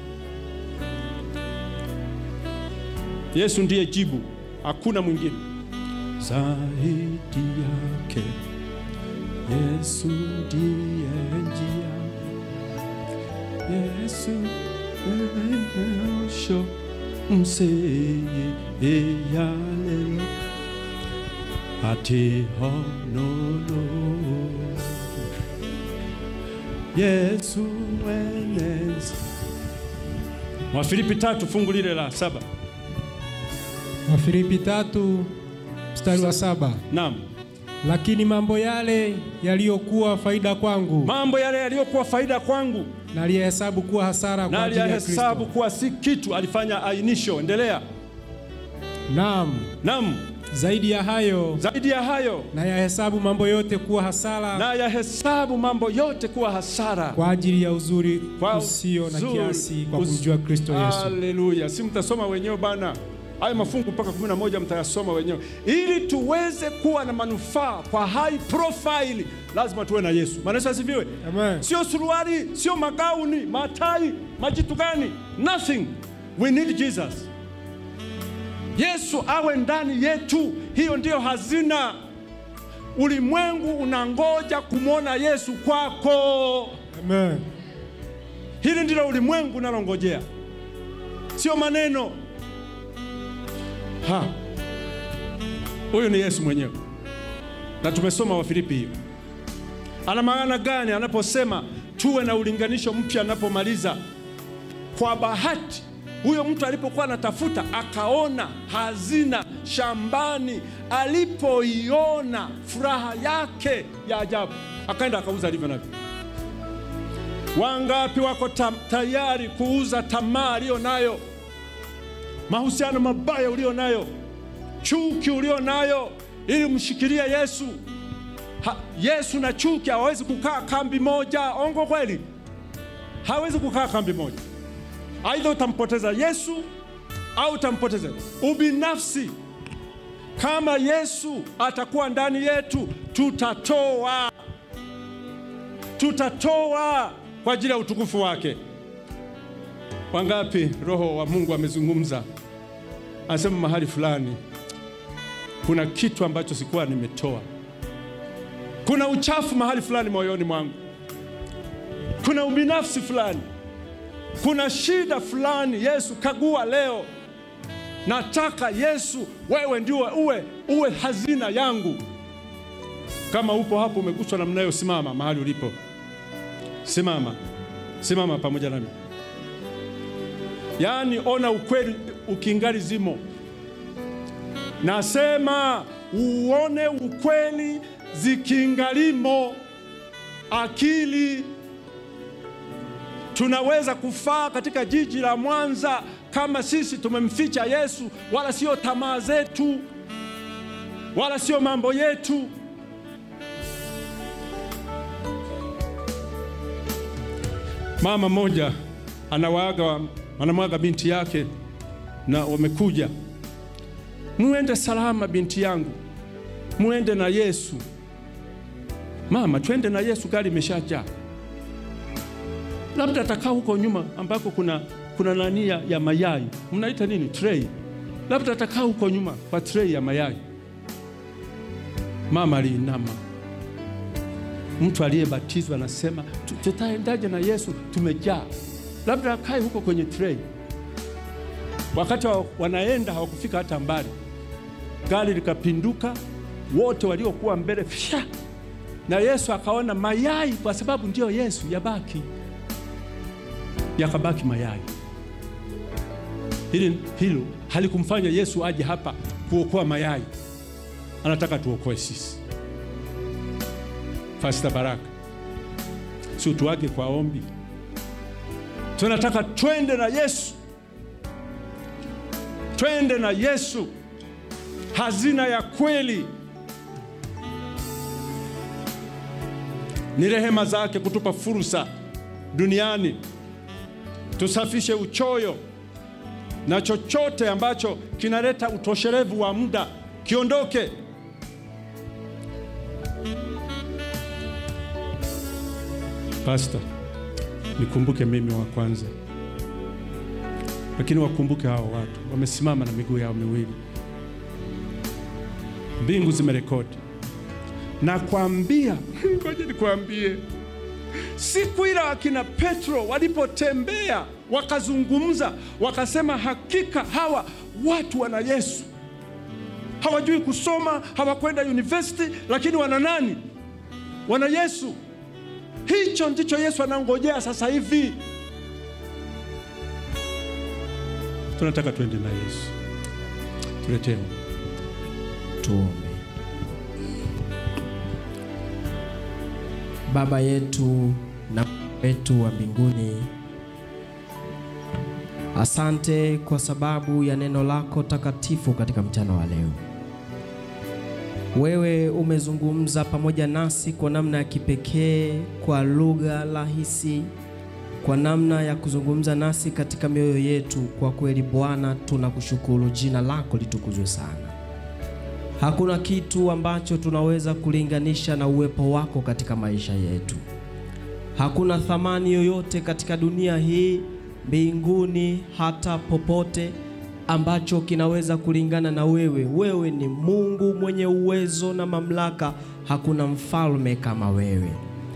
Yesu ndiye jibu, hakuna mwingine zaidi yake. Yesu ndiye njia, Yesu enyosho mseye eyalelo ati honolo Yesu wenezi. Wafilipi tatu fungu lile la saba. Wafilipi tatu mstari wa saba. Naam. Lakini mambo yale yaliyokuwa faida kwangu, mambo yale yaliyokuwa faida kwangu naliyahesabu kuwa hasara na kwa ajili ya Kristo. aliyahesabu kuwa si kitu. Alifanya ainisho. Endelea. Naam, Naam. zaidi ya hayo Zaidi ya hayo nayahesabu mambo yote kuwa hasara na yahesabu mambo yote kuwa hasara kwa ajili ya uzuri Kwa usio na uzuri, kiasi kwa us- kumjua Kristo Yesu. Haleluya! Si mtasoma wenyewe bana, hayo mafungu mpaka 11 mtayasoma wenyewe, ili tuweze kuwa na manufaa kwa high profile. Lazima tuwe na Yesu. Maana Yesu asifiwe. Amen. Sio suruali, sio magauni, matai, majitu gani? Nothing. We need Jesus. Yesu awe ndani yetu. Hiyo ndiyo hazina. Ulimwengu unangoja kumwona Yesu kwako. Amen. Hili ndilo ulimwengu unalongojea, sio maneno. Ha, huyu ni Yesu mwenyewe, na tumesoma Wafilipi hiyo. Ana maana gani anaposema tuwe na ulinganisho mpya? Anapomaliza kwa bahati, huyo mtu alipokuwa anatafuta akaona hazina shambani, alipoiona furaha yake ya ajabu, akaenda akauza alivyo navyo. Wangapi wako ta tayari kuuza tamaa aliyo nayo, mahusiano mabaya ulio nayo, chuki ulio nayo, ili mshikilie Yesu? Ha, Yesu na chuki hawawezi kukaa kambi moja. Ongo kweli? Hawezi kukaa kambi moja. Aidha utampoteza Yesu au utampoteza ubinafsi. Kama Yesu atakuwa ndani yetu, tutatoa tutatoa kwa ajili ya utukufu wake. Wangapi Roho wa Mungu amezungumza, anasema mahali fulani kuna kitu ambacho sikuwa nimetoa, kuna uchafu mahali fulani moyoni mwangu, kuna ubinafsi fulani, kuna shida fulani. Yesu, kagua leo. Nataka Yesu, wewe ndiwe uwe, uwe hazina yangu. Kama upo hapo umeguswa namna hiyo, simama mahali ulipo. Simama, simama pamoja nami. Yaani, ona ukweli ukingali zimo. Nasema uone ukweli zikingalimo. Akili tunaweza kufaa katika jiji la Mwanza kama sisi tumemficha Yesu, wala sio tamaa zetu, wala sio mambo yetu. Mama mmoja anawaaga anamwaga binti yake, na wamekuja, muende salama binti yangu, muende na Yesu. Mama, twende na Yesu, gari imeshajaa. Labda atakaa huko nyuma ambako kuna kuna nani ya, ya mayai, mnaita nini, tray. Labda atakaa huko nyuma kwa tray ya mayai. Mama aliinama mtu aliyebatizwa anasema tutaendaje na Yesu? Tumejaa, labda akae huko kwenye tray. Wakati wa, wanaenda hawakufika hata mbali, gari likapinduka, wote waliokuwa mbele fya, na Yesu akaona mayai, kwa sababu ndiyo Yesu, yabaki yakabaki mayai. Hili hilo halikumfanya Yesu aje hapa kuokoa mayai, anataka tuokoe sisi. Pastor Baraka, si utuage kwa ombi. Tunataka twende na Yesu, twende na Yesu, hazina ya kweli. Ni rehema zake kutupa fursa duniani, tusafishe uchoyo na chochote ambacho kinaleta utoshelevu wa muda kiondoke. Pastor, nikumbuke mimi wa kwanza, lakini wakumbuke hao watu wamesimama na miguu yao miwili. Mbingu zimerekodi. Nakwambia, ngoja nikwambie, siku ile wakina Petro walipotembea wakazungumza, wakasema hakika hawa watu wana Yesu. Hawajui kusoma, hawakwenda university, lakini wana nani? Wana Yesu. Hicho ndicho Yesu anangojea sasa hivi. Tunataka twende na Yesu. Tuletee. Tuombe. Baba yetu na wetu wa mbinguni, asante kwa sababu ya neno lako takatifu katika mchana wa leo. Wewe umezungumza pamoja nasi kwa namna ya kipekee, kwa lugha rahisi, kwa namna ya kuzungumza nasi katika mioyo yetu. Kwa kweli Bwana, tunakushukuru, jina lako litukuzwe sana. Hakuna kitu ambacho tunaweza kulinganisha na uwepo wako katika maisha yetu. Hakuna thamani yoyote katika dunia hii, mbinguni, hata popote ambacho kinaweza kulingana na wewe. Wewe ni Mungu mwenye uwezo na mamlaka, hakuna mfalme kama wewe.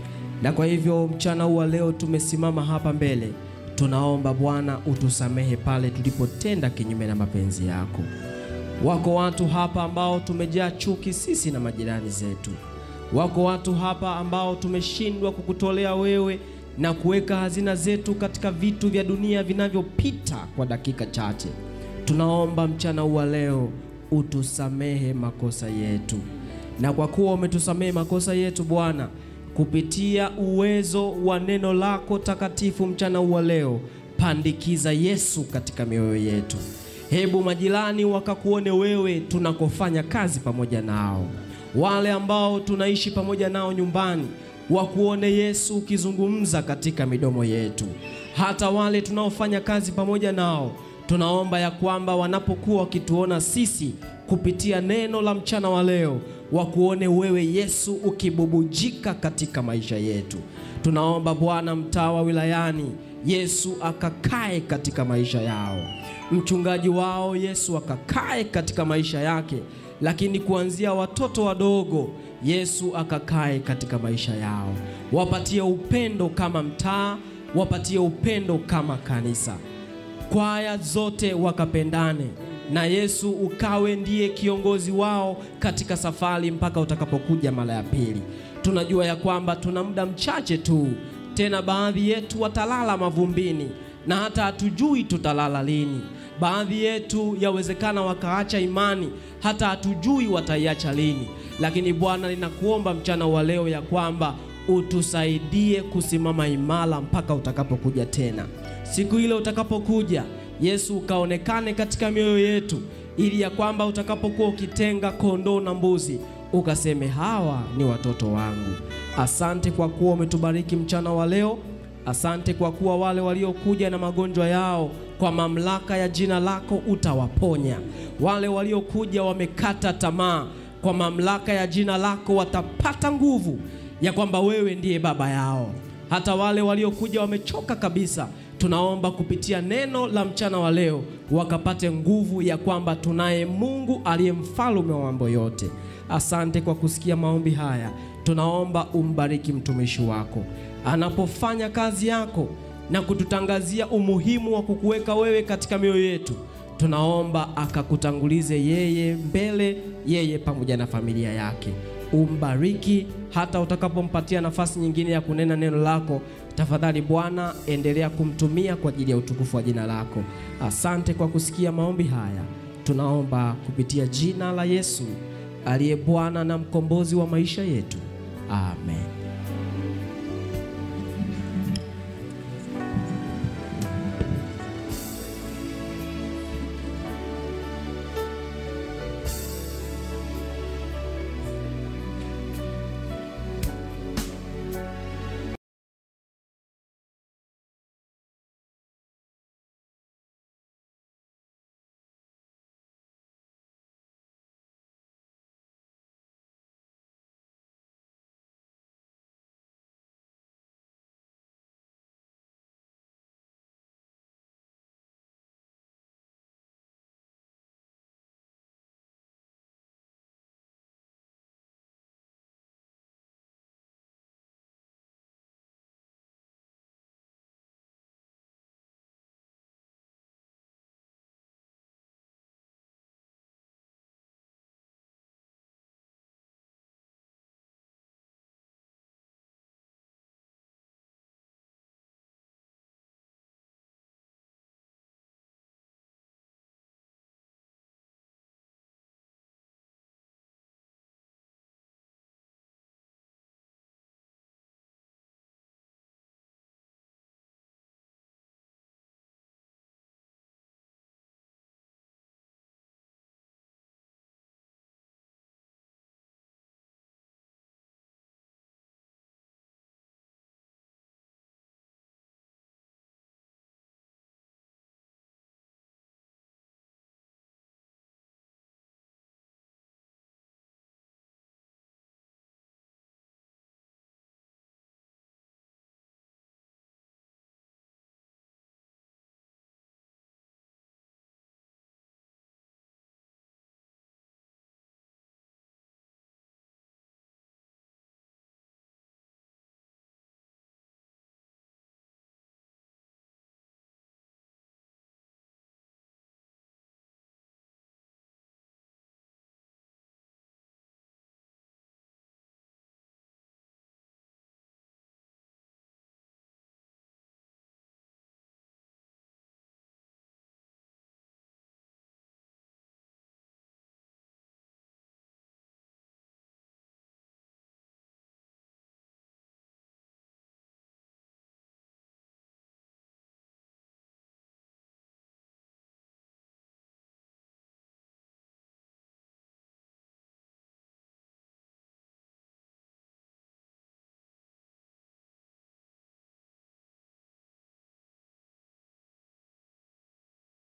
Na kwa hivyo mchana huu wa leo tumesimama hapa mbele, tunaomba Bwana utusamehe pale tulipotenda kinyume na mapenzi yako. Wako watu hapa ambao tumejaa chuki sisi na majirani zetu. Wako watu hapa ambao tumeshindwa kukutolea wewe na kuweka hazina zetu katika vitu vya dunia vinavyopita kwa dakika chache. Tunaomba mchana huu wa leo utusamehe makosa yetu, na kwa kuwa umetusamehe makosa yetu Bwana, kupitia uwezo wa neno lako takatifu mchana huu wa leo, pandikiza Yesu katika mioyo yetu. Hebu majirani wakakuone wewe tunakofanya kazi pamoja nao, wale ambao tunaishi pamoja nao nyumbani wakuone Yesu ukizungumza katika midomo yetu, hata wale tunaofanya kazi pamoja nao tunaomba ya kwamba wanapokuwa wakituona sisi kupitia neno la mchana wa leo, wakuone wewe Yesu ukibubujika katika maisha yetu. Tunaomba Bwana, mtaa wa wilayani Yesu akakae katika maisha yao, mchungaji wao Yesu akakae katika maisha yake, lakini kuanzia watoto wadogo Yesu akakae katika maisha yao, wapatie upendo kama mtaa, wapatie upendo kama kanisa kwaya zote wakapendane na Yesu ukawe ndiye kiongozi wao katika safari mpaka utakapokuja mara ya pili. Tunajua ya kwamba tuna muda mchache tu, tena baadhi yetu watalala mavumbini na hata hatujui tutalala lini. Baadhi yetu yawezekana wakaacha imani, hata hatujui wataiacha lini. Lakini Bwana, ninakuomba mchana wa leo ya kwamba utusaidie kusimama imara mpaka utakapokuja tena. Siku ile utakapokuja, Yesu ukaonekane katika mioyo yetu, ili ya kwamba utakapokuwa ukitenga kondoo na mbuzi, ukaseme hawa ni watoto wangu. Asante kwa kuwa umetubariki mchana wa leo. Asante kwa kuwa wale waliokuja na magonjwa yao kwa mamlaka ya jina lako utawaponya. Wale waliokuja wamekata tamaa, kwa mamlaka ya jina lako watapata nguvu ya kwamba wewe ndiye baba yao. Hata wale waliokuja wamechoka kabisa, tunaomba kupitia neno la mchana wa leo wakapate nguvu ya kwamba tunaye Mungu aliye mfalme wa mambo yote. Asante kwa kusikia maombi haya. Tunaomba umbariki mtumishi wako anapofanya kazi yako na kututangazia umuhimu wa kukuweka wewe katika mioyo yetu. Tunaomba akakutangulize yeye mbele, yeye pamoja na familia yake. Umbariki hata utakapompatia nafasi nyingine ya kunena neno lako. Tafadhali Bwana, endelea kumtumia kwa ajili ya utukufu wa jina lako. Asante kwa kusikia maombi haya, tunaomba kupitia jina la Yesu aliye Bwana na mkombozi wa maisha yetu, amen.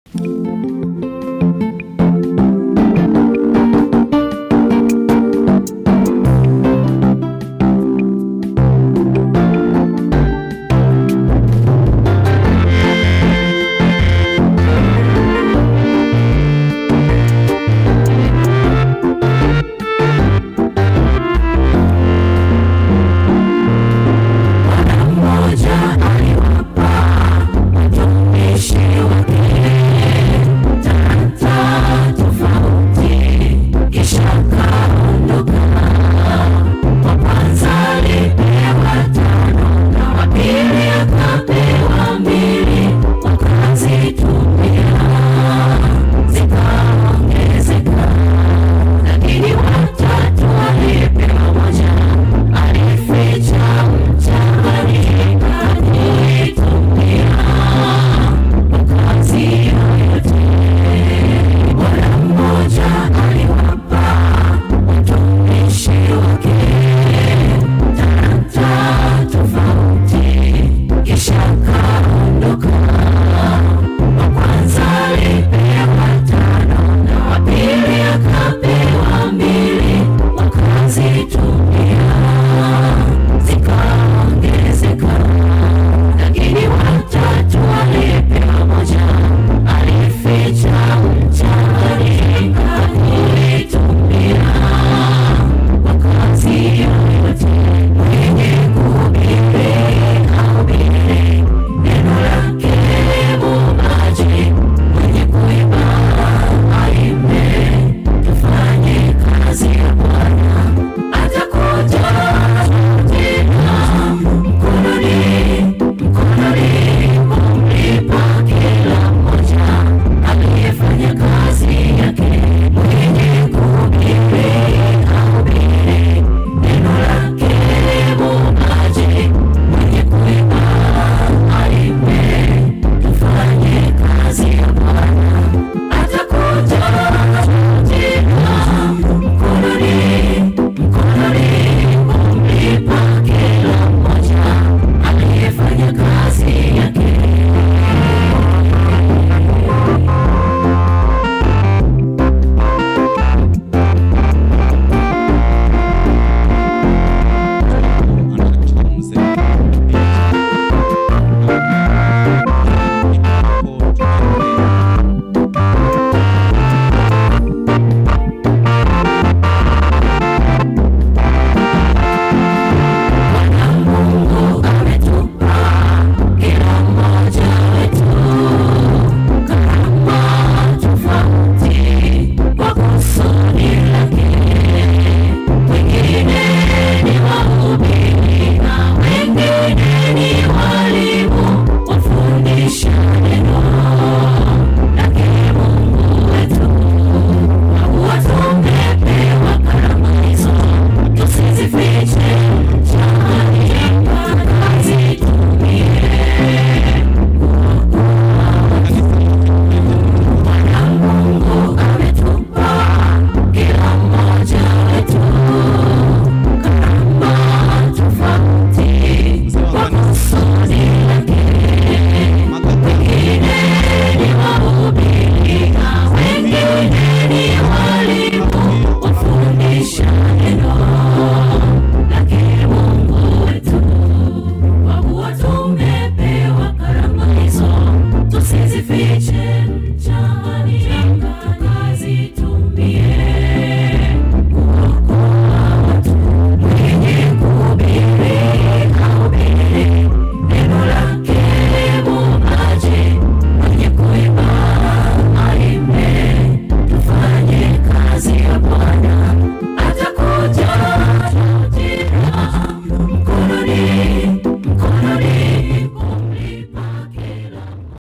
tusizifiche